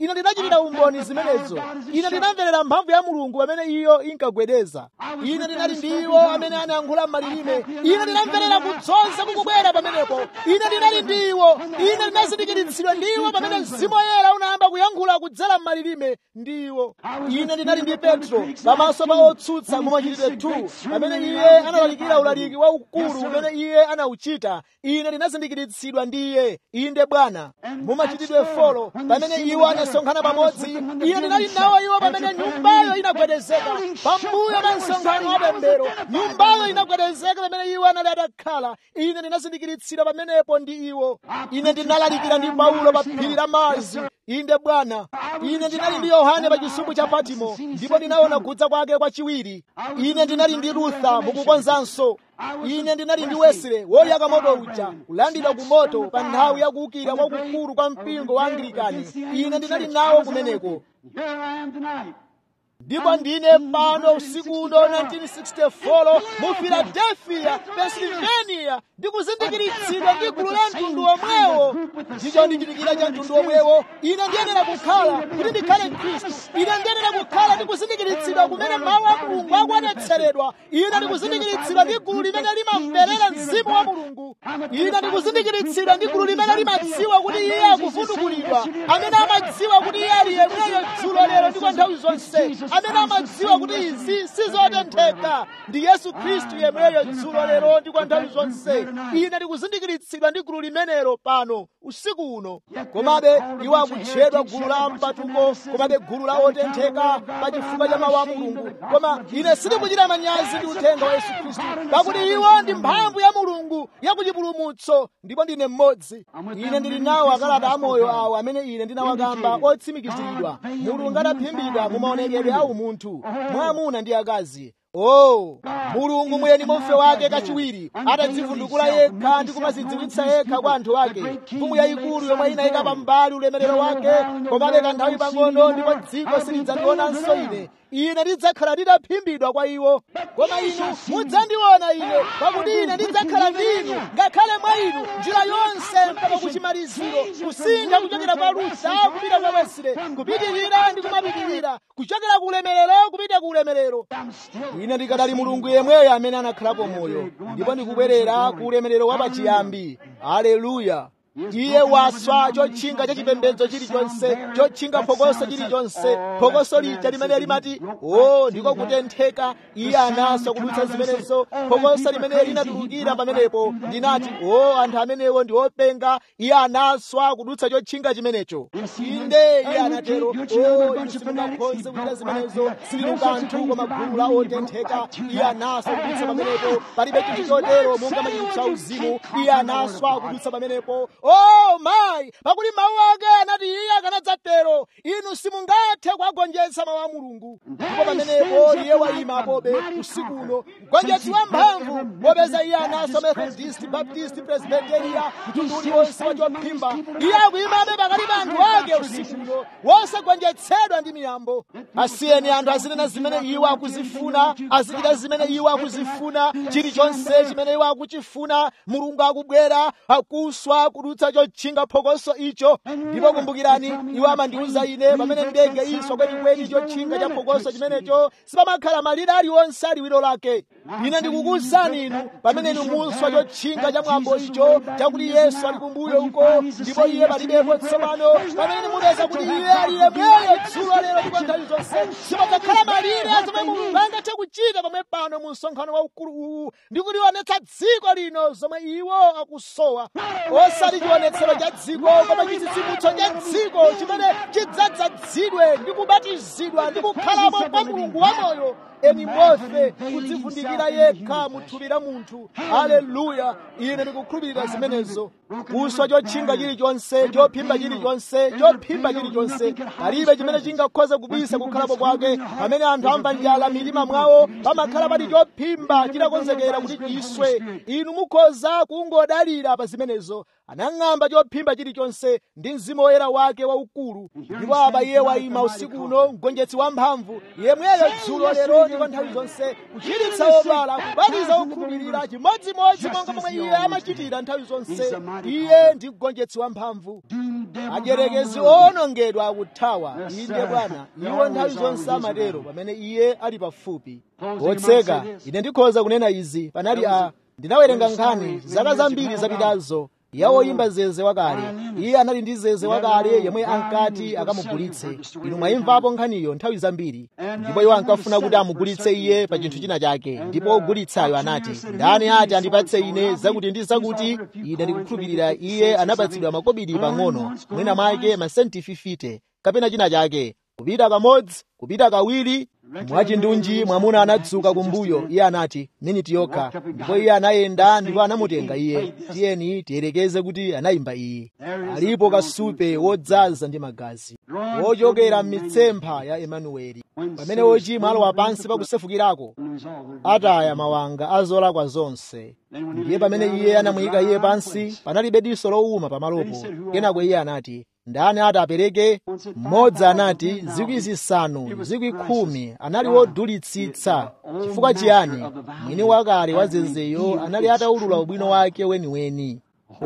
[SPEAKER 1] ine ndinachitira umboni zimenezo ine ndinamverera mphamvu ya mulungu pamene iyo inkagwedeza ine ndinali ndi iwo amene anayankhula m'malilime ine ndinamverera kudzonza kukubwera pamenepo ine ndinali ndi iwo ine ndinazindikiritsidwa ndi iwo pamene mzimu woyera unayamba kuyankhula kudzera m'malilime ndi iwo ine ndinali ndi petro pamaso pa otsutsa mumachitidwe 2 pamene iye analalikira ulaliki waukulu umene iye anawuchita ine ndinazindikiritsidwa ndi iye inde bwana mumachitidwe folo pamene iwo anasonkhana pamodzi ine ndinali nawo iwo pamene nyumbayo inagwedezeka pambuyo pa msonkhano wa pemphero nyumbayo inagwedezeka pamene iwo anali atakhala ine ndinazindikiritsidwa pamenepo ndi iwo ine ndinalalikira ndi paulo pa phiri la mazi inde bwana ine ndinali ndi yohane pa chisumbu cha patimo ndipo ndinaona kudza kwake kwachiwiri ine ndinali ndi rutha mukukonzanso ine ndinali ndi wesile woyaka moto uja kulandidwa ku moto pa nthawi ya kuwukira kwakukulu kwa mpingo wa anglikani ine ndinali nawo kumeneko
[SPEAKER 2] Here I am tonight.
[SPEAKER 1] ndipo ndine pano usiku uno 1964 mu philadelphia pennsylvania ndikuzindikiritsidwa ndi gulu la mtundu omwewo ndicho ndichitikira cha mtundu omwewo ine ndiyenera kukhala kuti ndikhale mkhristu ine ndiyenera kukhala ndikuzindikiritsidwa kumene mawu a mulungu akuonetseredwa ine ndikuzindikiritsidwa ndi gulu limene limamverera mzimu wa mulungu ine ndikuzindikiritsidwa ndi gulu limene limadziwa kuti iye akuvundukulidwa amene amadziwa kuti iye ali yemweyo dzulo lero ndi kwa nthawi zonse amene amadziwa kuti izi sizotentheka ndi yesu khristu yemweyo dzulo lero ndi kwa nthawi zonse ine ndikuzindikiritsidwa ndi gulu limenelo pano usiku uno komabe iwo akutchedwa gulu la mpatuko komabe gulu la otentheka pa chifukwa cha mawu a mulungu koma ine sindikuchita manyazi ndi uthenga wa yesu khristu pakuti iwo ndi mphamvu ya mulungu yakuchipulumutso ndipo ndine mmodzi ine ndili nawo akalata amoyo awo amene ine ndinawakamba otsimikiziridwa mulungu adaphimbidwa mu maonekedwe a umunthu mwamuna ndi akazi o mulungu muyeni momfe wake kachiwiri atadzivundukula yekha ndi kumadzidziwitsa yekha kwa anthu ake mfumu yayikulu yomwe inayika pambali ulemerero wake komabe kanthawi pang'ono ndipo dziko silidzandionanso ine ine ndidzakhala nditaphimbidwa kwa iwo koma inu mudzandiona ine pakuti ine ndidzakhala ndi inu ngakhale mwa inu njira yonse mpaka kuchimaliziro kusintha kuchokera kwa lusa kupita kwa wesile kupitirira ndi kumapitirira kuchokera ku ulemerero kupita ku ulemerero ine ndikadali mulungu yemweyo amene anakhalapo moyo ndipo ndikubwerera ku ulemerero wa pachiyambi aleluya iye waswa chotchinga cha chipembedzo chilichonse chotchinga phokoso chilichonse phokoso lija limene limati o ndiko kutentheka iye anaswa kudutsa zimenezo phokoso limene linatulukira pamenepo linati o anthu amenewo ndi openga iye anaswa kudutsa chotchinga chimenecho inde iye anatero o inu simungakhoze kuchita zimenezo sili kanthu koma gulu la otentheka iye anaswa kudutsa pamenepo palibe chinthu chotero monga machititsa uzimu iye anaswa kudutsa pamenepo oh mayi pakuti mawu ake anati iye akanadzatero inu simungathe kuwagonjetsa mawu a mulungu ndipo pamenepo iye wayima apobe usiku uno mgonjetsi wamphamvu popeza iye anaswa methodist baptist presbyteria mtundu uliwonse wachophimba iye akuyimabe pakati pa anthu ake usiku uno wosagonjetsedwa ndi miyambo asiyeni anthu azinena zimene iwo akuzifuna azichita zimene iwo akuzifuna chilichonse chimene iwo akuchifuna mulungu akubwera akuswa kudutsa chotchinga phokoso icho ndipo kumbukirani iwo amandiwuza ine pamene ndege iswa kwenikweni chotchinga cha phokoso chimenecho sipamakhala malire aliwonse aliwiro lake ine ndikukuwuzani inu pamene inu muswa chotchinga cha mwambo icho chakuti yesu ali kumbuyo uko ndipo iye palibepo tsopano pamene mupeza kuti iye ali yemweyo dzulo lero ndipo nthawi zonse sipadzakhala malire azomwe mulungu angathe kuchita pamwe pano mu msonkhano waukulu uwu ndi kutionetsa dziko lino zomwe iwo akusowa osati chionetsero cha dziko koma chitsitsimutso cha dziko chimene chidzadzazidwe ndi kubatizidwa ndi kukhalamo kwa mulungu wamoyo eni mofe kudzivundikira yekha muthupi la munthu haleluya ine ndikukhulupirira zimenezo kuswa chotchinga chilichonse chophimba chilichonse chophimba chilichonse palibe chimene chingakhoze kubisa kukhalapo kwake pamene anthu amva njala mitima mwawo pamakhala pali chophimba chitakonzekera kuti chiswe inu mukhoza kungodalira pa zimenezo anang'amba chophimba chilichonse ndi mzimu woyera wake waukulu ndipo apa iye wayima usiku uno mgonjetsi wamphamvu yemweyo dzulo lero ndipo nthawi zonse kuchiritsa odwala kubatiza okhulupirira chimodzimodzi monga momwe iye amachitira nthawi zonse iye ndi mgonjetsi wamphamvu ajerekezi owonongedwa akuthawa inde bwana iwo nthawi zonse amatero pamene iye ali pafupi potseka ine ndikhoza kunena izi panali a ndinawerenga nkhani zaka zambiri zapitazo ya woyimba zeze wakale iye anali ndi zeze wakale yemwe ankati akamugulitse inu mwayimvapo nkhaniyo nthawi zambiri ndipo iwo ankafuna kuti amugulitse iye pa chinthu china chake ndipo ogulitsayo anati ndani ati andipatse ine zakuti ndi zakuti ine ndikukhulupirira iye anapatsidwa makobiri pang'ono mwina mwake masenti 50 kapena china chake kupita kamodzi kupita kawiri mwachindunji mwamuna anadzuka kumbuyo iye anati miniti yokha ndipo iye anayenda ndipo anamutenga iye tiyeni tiyerekeze kuti anayimba iyi alipo kasupe wodzaza ndi magazi wochokera m'mitsempha ya emanueli pamene wochimwa alowa pansi pakusefukirako ataya mawanga azolakwa zonse ndiye pamene iye anamuyika iye pansi panalibe diso lowuma pamalopo kenako iye anati ndani ati apereke mmodzi anati zikwi zisanu zikwi khumi anali wodulitsitsa chifukwa chiyani mwini wakale wa zezeyo anali ataulula ubwino wake weniweni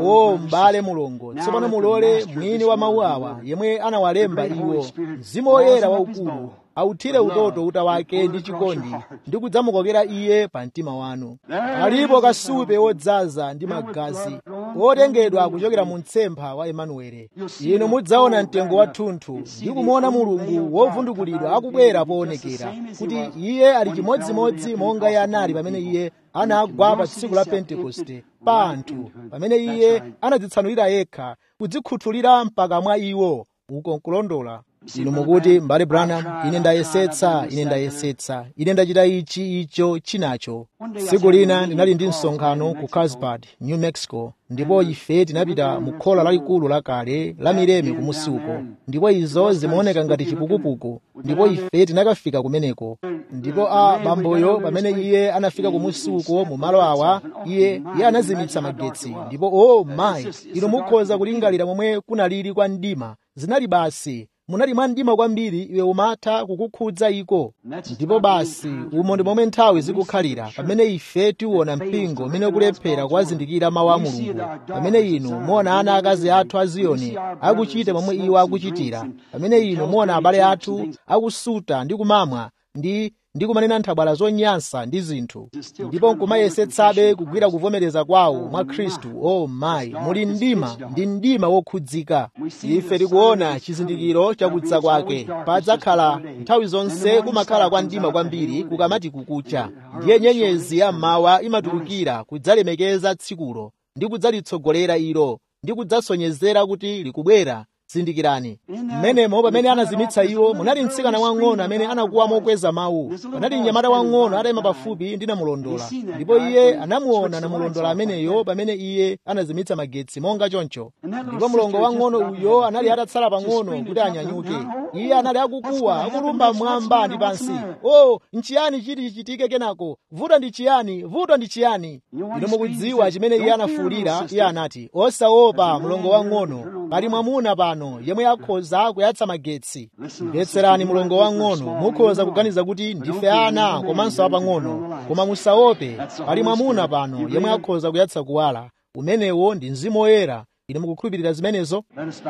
[SPEAKER 1] o m'bale mulongo tsopano mulole mwini wa mawu awa yemwe anawalemba iwo mzimu woyera waukulu authire utoto uta wake ndi chikondi ndi kudzamukokera iye pa mtima wanu alipo kasupe wodzaza ndi magazi wotengedwa kuchokera mu mtsempha wa emanuele inu mudzaona mtengo wathunthu ndi kumuona mulungu wovundukulidwa akubwera poonekera kuti iye ali chimodzimodzi monga iye anali pamene iye anagwa pa tsiku la pentekoste pa anthu pamene iye anadzitsanulira yekha kudzikhuthulira mpaka mwa iwo uko nkulondola inu mukuti mbale branham ine ndayesetsa ine ndayesetsa ine ndachita ichi icho chinacho tsiku lina ndinali ndi msonkhano ku carlsbad new mexico ndipo ife tinapita mu khola lalikulu lakale la mileme kumusi uko ndipo izo zimaoneka ngati chipukupuku ndipo ife tinakafika kumeneko ndipo a bamboyo pamene iye anafika kumusi uko mu malo awa iye iye anazimitsa magetsi ndipo o oh, mayi inu mukhoza kulingalira momwe kunalili kwa mdima zinali basi munali mwa mdima kwambiri iwe umatha kukukhudza iko ndipo basi umo ndi momwe nthawi zikukhalira pamene ife tiwona mpingo umene ukulephera kuwazindikira mawu a mulungu pamene inu muona ana akazi athu a ziyoni akuchita momwe iwo akuchitira pamene inu muona abale athu akusuta ndi kumamwa ndi ndi kumanena nthabwala zonyansa ndi zinthu ndipo nkumayesetsabe kugwira kuvomereza kwawo mwa khristu o oh, mayi muli mdima ndi mdima wokhudzika ife tikuona chizindikiro chakudza kwake padzakhala nthawi zonse kumakhala kwa mdima kwambiri kukamati kukucha ndiye nyenyezi ya mmawa imatulukira kudzalemekeza tsikulo ndi kudzalitsogolera ilo ndi kudzasonyezera kuti likubwera zindikirani mmenemo pamene anazimitsa iwo munali mtsikana wang'ono amene anakuwa mokweza mawu panali mnyamata wang'ono atayima pafupi ndi namulondola ndipo iye anamuona namulondola ameneyo pamene iye anazimitsa magetsi monga choncho ndipo mlongo wang'ono uyo anali atatsala pang'ono kuti anyanyuke iye anali akukuwa akulumba mwamba ndi pansi o oh, nchiyani chiti chichitike kenako vuto ndi chiyani vuto ndi chiyani ino mukudziwa chimene iye anafuwulira iye anati osaopa mlongo wang'ono pali mwamuna pano yemwe akhoza kuyatsa magetsi mvetserani mlongo wang'ono mukhoza kuganiza kuti ndife ana komanso apang'ono koma musaope pali mwamuna pano yemwe akhoza kuyatsa kuwala umenewo ndi mzimu woyera ine mukukhulupirira zimenezo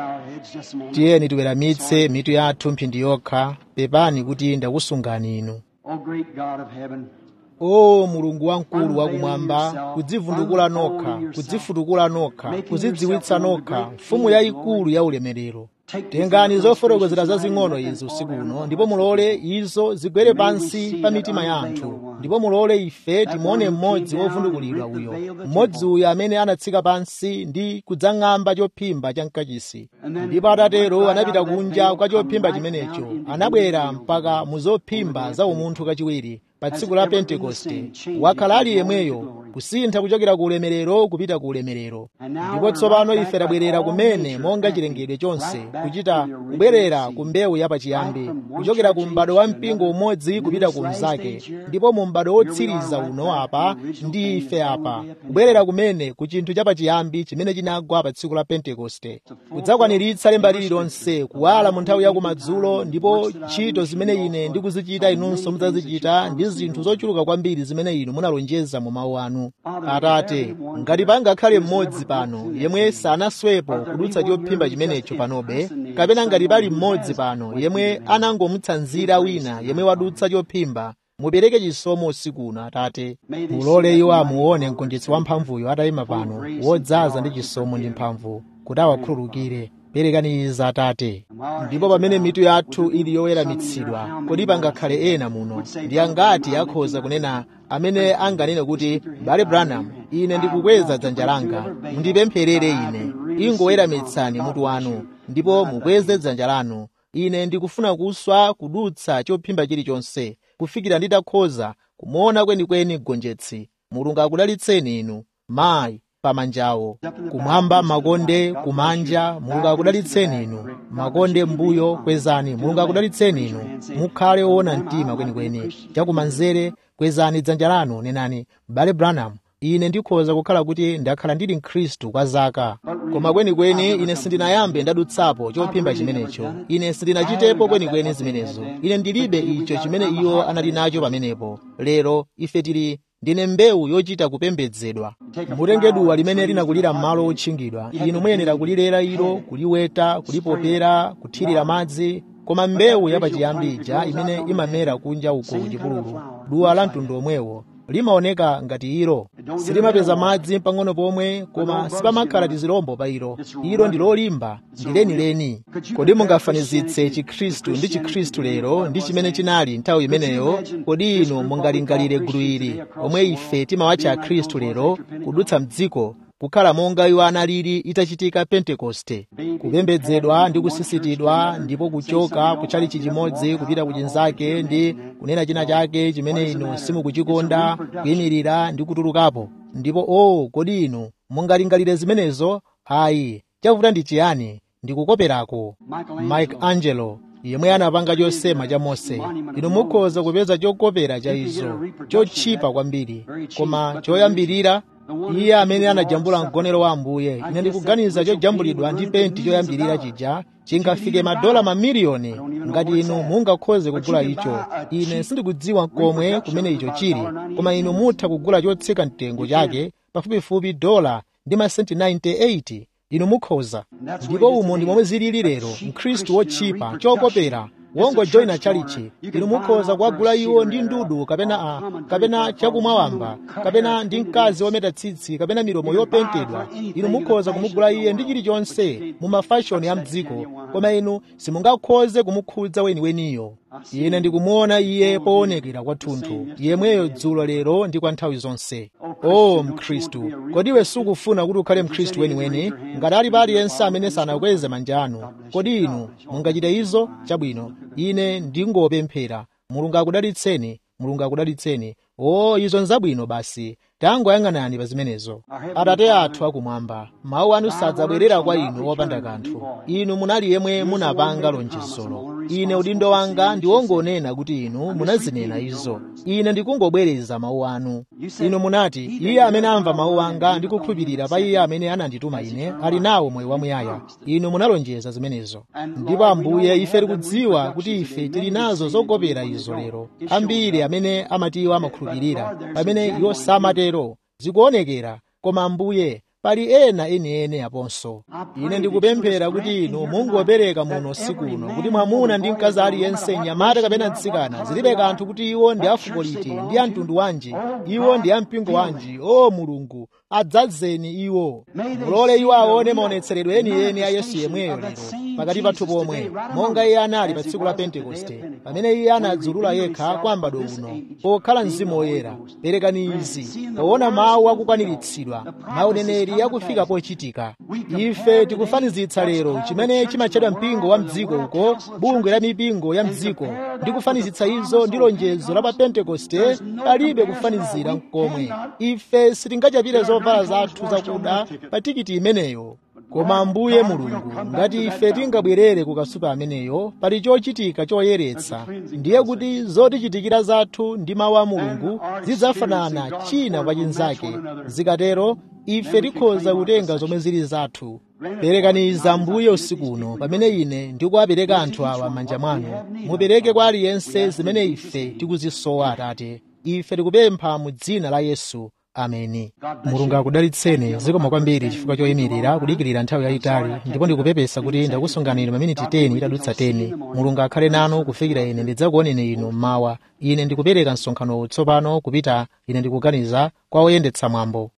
[SPEAKER 1] tiyeni tiweramitse mitu yathu mphindi yokha pepani kuti ndakusungani inu o mulungu wamkulu wakumwamba kudzivundukula nokha kudzifutukula nokha kudzidziwitsa nokha mfumu yayikulu ya ulemerero tengani zofotokozera zazing'ono izi usiku uno ndipo mulole izo zigwere pansi pa mitima ya anthu ndipo mulole ife timuone mmodzi wovundukulidwa uyo mmodzi uyo amene anatsika pansi ndi kudzang'amba chophimba cha mkachisi ndipo atatero anapita kunja kwa chophimba chimenecho anabwera mpaka mu zophimba za umunthu kachiwiri pa tsiku la pentekoste wakhala ali yemweyo kusintha kuchokera ku ulemerero kupita ku ulemerero ndipo tsopano ife tabwerera kumene monga chilengedwe chonse kuchita kubwerera ku mbewu yapachiyambi kuchokera ku m'bado wa mpingo umodzi kupita ku mnzake ndipo mu m'bado wotsiriza uno apa ndi ife apa kubwerera kumene ku chinthu chapachiyambi chimene chinagwa pa tsiku la pentekoste kudzakwaniritsa lemba lililonse kuwala mu nthawi ya kumadzulo ndipo ntchito zimene ine ndikuzichita inunso mudzazichita ndi zinthu zochuluka kwambiri zimene inu munalonjeza mu mawu anu atate ngati pangakhale mmodzi pano yemwe sanaswepo kudutsa chophimba chimenecho panobe kapena ngati pali mmodzi pano yemwe anangomutsanzira wina yemwe wadutsa chophimba mupereke chisomo usiku uno atate mulole iwo amuone mgonjetsi wamphamvuyo atayima pano wodzaza ndi chisomo ndi mphamvu kuti awakhululukire perekani izi atate ndipo pamene mitu yathu ili yoweramitsidwa kodi pangakhale ena muno ndi angati akhoza kunena amene anganene kuti bale branham ine ndikukweza dzanja langa mundipempherere ine ingoweramitsani mutu wanu ndipo mukweze dzanja lanu ine ndikufuna kuswa kudutsa chophimba chilichonse kufikira nditakhoza kumuona kwenikweni mgonjetsi mulungu akudalitseni inu mayi pamanjawo kumwamba makonde kumanja mulungu akudalitseni inu makonde mbuyo kwezani mulungu akudalitseni inu mukhale woona mtima kwenikweni chakumanzere kwezani dzanja lanu nenani bale branham ine ndikhoza kukhala kuti ndakhala ndili mkhristu kwa zaka koma kwenikweni ine sindinayambe ndadutsapo chophimba chimenecho ine sindinachitepo kwenikweni zimenezo ine ndilibe icho chimene iwo anali nacho pamenepo lero ife tili ndine mbewu yochita kupembedzedwa mutenge duwa limene linakulira m'malo otchingidwa inu muyenera kulilera ilo kuliweta kulipopera kuthirira madzi koma mbewu yapachiyambi ija imene imamera kunja uko kuchipululu duwa la mtundu omwewo limaoneka ngati ilo silimapeza madzi pang'ono pomwe koma sipamakhala tizirombo pa ilo ilo ndi lolimba ndi lenileni kodi mungafanizitse chikhristu ndi chikhristu lero ndi chimene chinali nthawi imeneyo kodi inu mungalingalire gulu ili omwe ife timawatcha akhristu lero kudutsa mdziko kukhala monga iwo analili itachitika pentekoste kupembedzedwa ndi kusisitidwa ndipo kuchoka kuchalichi chimodzi kupita kuchinzake ndi kunena china chake chimene inu simukuchikonda kuyimirira ndi kutulukapo ndipo o oh, kodi inu mungalingalire zimenezo hayi chavuta ndi chiyani ndikukoperako michelangelo yemwe anapanga chosema cha mose inu mukhoza kupeza chokopera cha izo chotchipa kwambiri koma choyambirira iye amene anajambula mgonero wa ambuye ine ndikuganiza chojambulidwa ndi penti choyambirira chija chingafike madola mamiliyoni ngati inu mungakhoze kugula icho ine sindikudziwa komwe kumene icho chili koma inu mutha kugula chotsika mtengo chake pafupifupi dola ndi masenti 98 inu mukhoza ndipo umo ndi momwe zilili lero mkhristu wotchipa chokopera wongojoyina chalichi inu mukhoza kuwagula iwo ndi ndudu kapena a kapena chakumwawamba kapena ndi mkazi wometa tsitsi kapena milomo yopentedwa inu mukhoza kumugula iye ndi chilichonse mu mafashoni a mdziko koma inu simungakhoze kumukhudza weniweniyo ine ndikumuona iye poonekera kwathunthu yemweyo dzulo lero ndi kwa nthawi zonse o oh, mkhristu kodi iwe sukufuna kuti ukhale mkhristu weniweni ngati ali pa aliyense amene sanakweze manja anu kodi inu mungachite izo chabwino ine ndingopemphera mulungu akudalitseni mulungu akudalitseni o oh, izo nzabwino basi tangoyang'anani pa zimenezo atate athu akumwamba mawu anu sadzabwerera kwa inu wopanda kanthu inu munali yemwe munapanga lonjezolo ine udindo wanga ndiwongonena kuti inu munazinena izo ine ndikungobwereza mawu anu inu munati iye amene amva mawu anga ndi kukhulupirira pa iye amene anandituma ine ali nawo moyo wamuyaya inu munalonjeza zimenezo ndipo ambuye ife tikudziwa kuti ife tili nazo zokopera izo lero ambiri amene amatiwo amakhulupirira pamene iwo samatero zikuonekera koma ambuye pali ena eniene aponso ine ndikupemphera kuti inu mungopereka muno usiku uno kuti mwamuna ndi mkazi aliyense nyamata kapena mtsikana zilibe kanthu kuti iwo ndi afuko liti ndi amtundu wanji iwo ndi ampingo wanji o mulungu adzadzeni iwo mulole iwo aone maonetseredwe enieni a yesu yemweyo lero pakati pathu pomwe monga iye anali pa tsiku la pentekoste pamene iye anadzulula yekha kwa m'bado uno pokhala mzimu woyera perekani izi poona mawu akukwaniritsidwa mauneneri akufika pochitika ife tikufanizitsa lero chimene chimatchedwa mpingo wa mdziko uko bungwe la mipingo ya mdziko ndi kufanizitsa izo ndi lonjezo la pa pentekoste palibe kufanizira mkomwe ife sitingachapire zovala zathu zakuda pa tikiti imeneyo koma ambuye mulungu ngati ife tingabwerere ku kasupe ameneyo pali chochitika choyeretsa ndiye kuti zotichitikira zathu ndi mawu a mulungu zidzafanana china kwa chinzake zikatero ife tikhoza kutenga zomwe zili zathu perekaniza ambuye usiku uno pamene ine ndikuwapereka anthu awa m'manja mwanu mupereke kwa aliyense zimene ife tikuzisowa atate ife tikupempha mu dzina la yesu ameni mulungu akudalitseni zikomo kwambiri chifukwa choyimirira kudikirira nthawi yayitali ndipo ndikupepesa kuti ndakusunganira maminiti 10 itadutsa 10 mulungu akhale nanu kufikira ine ndidzakuoneni inu mmawa ine ndikupereka msonkhano tsopano kupita ine ndikuganiza kwa oyendetsa mwambo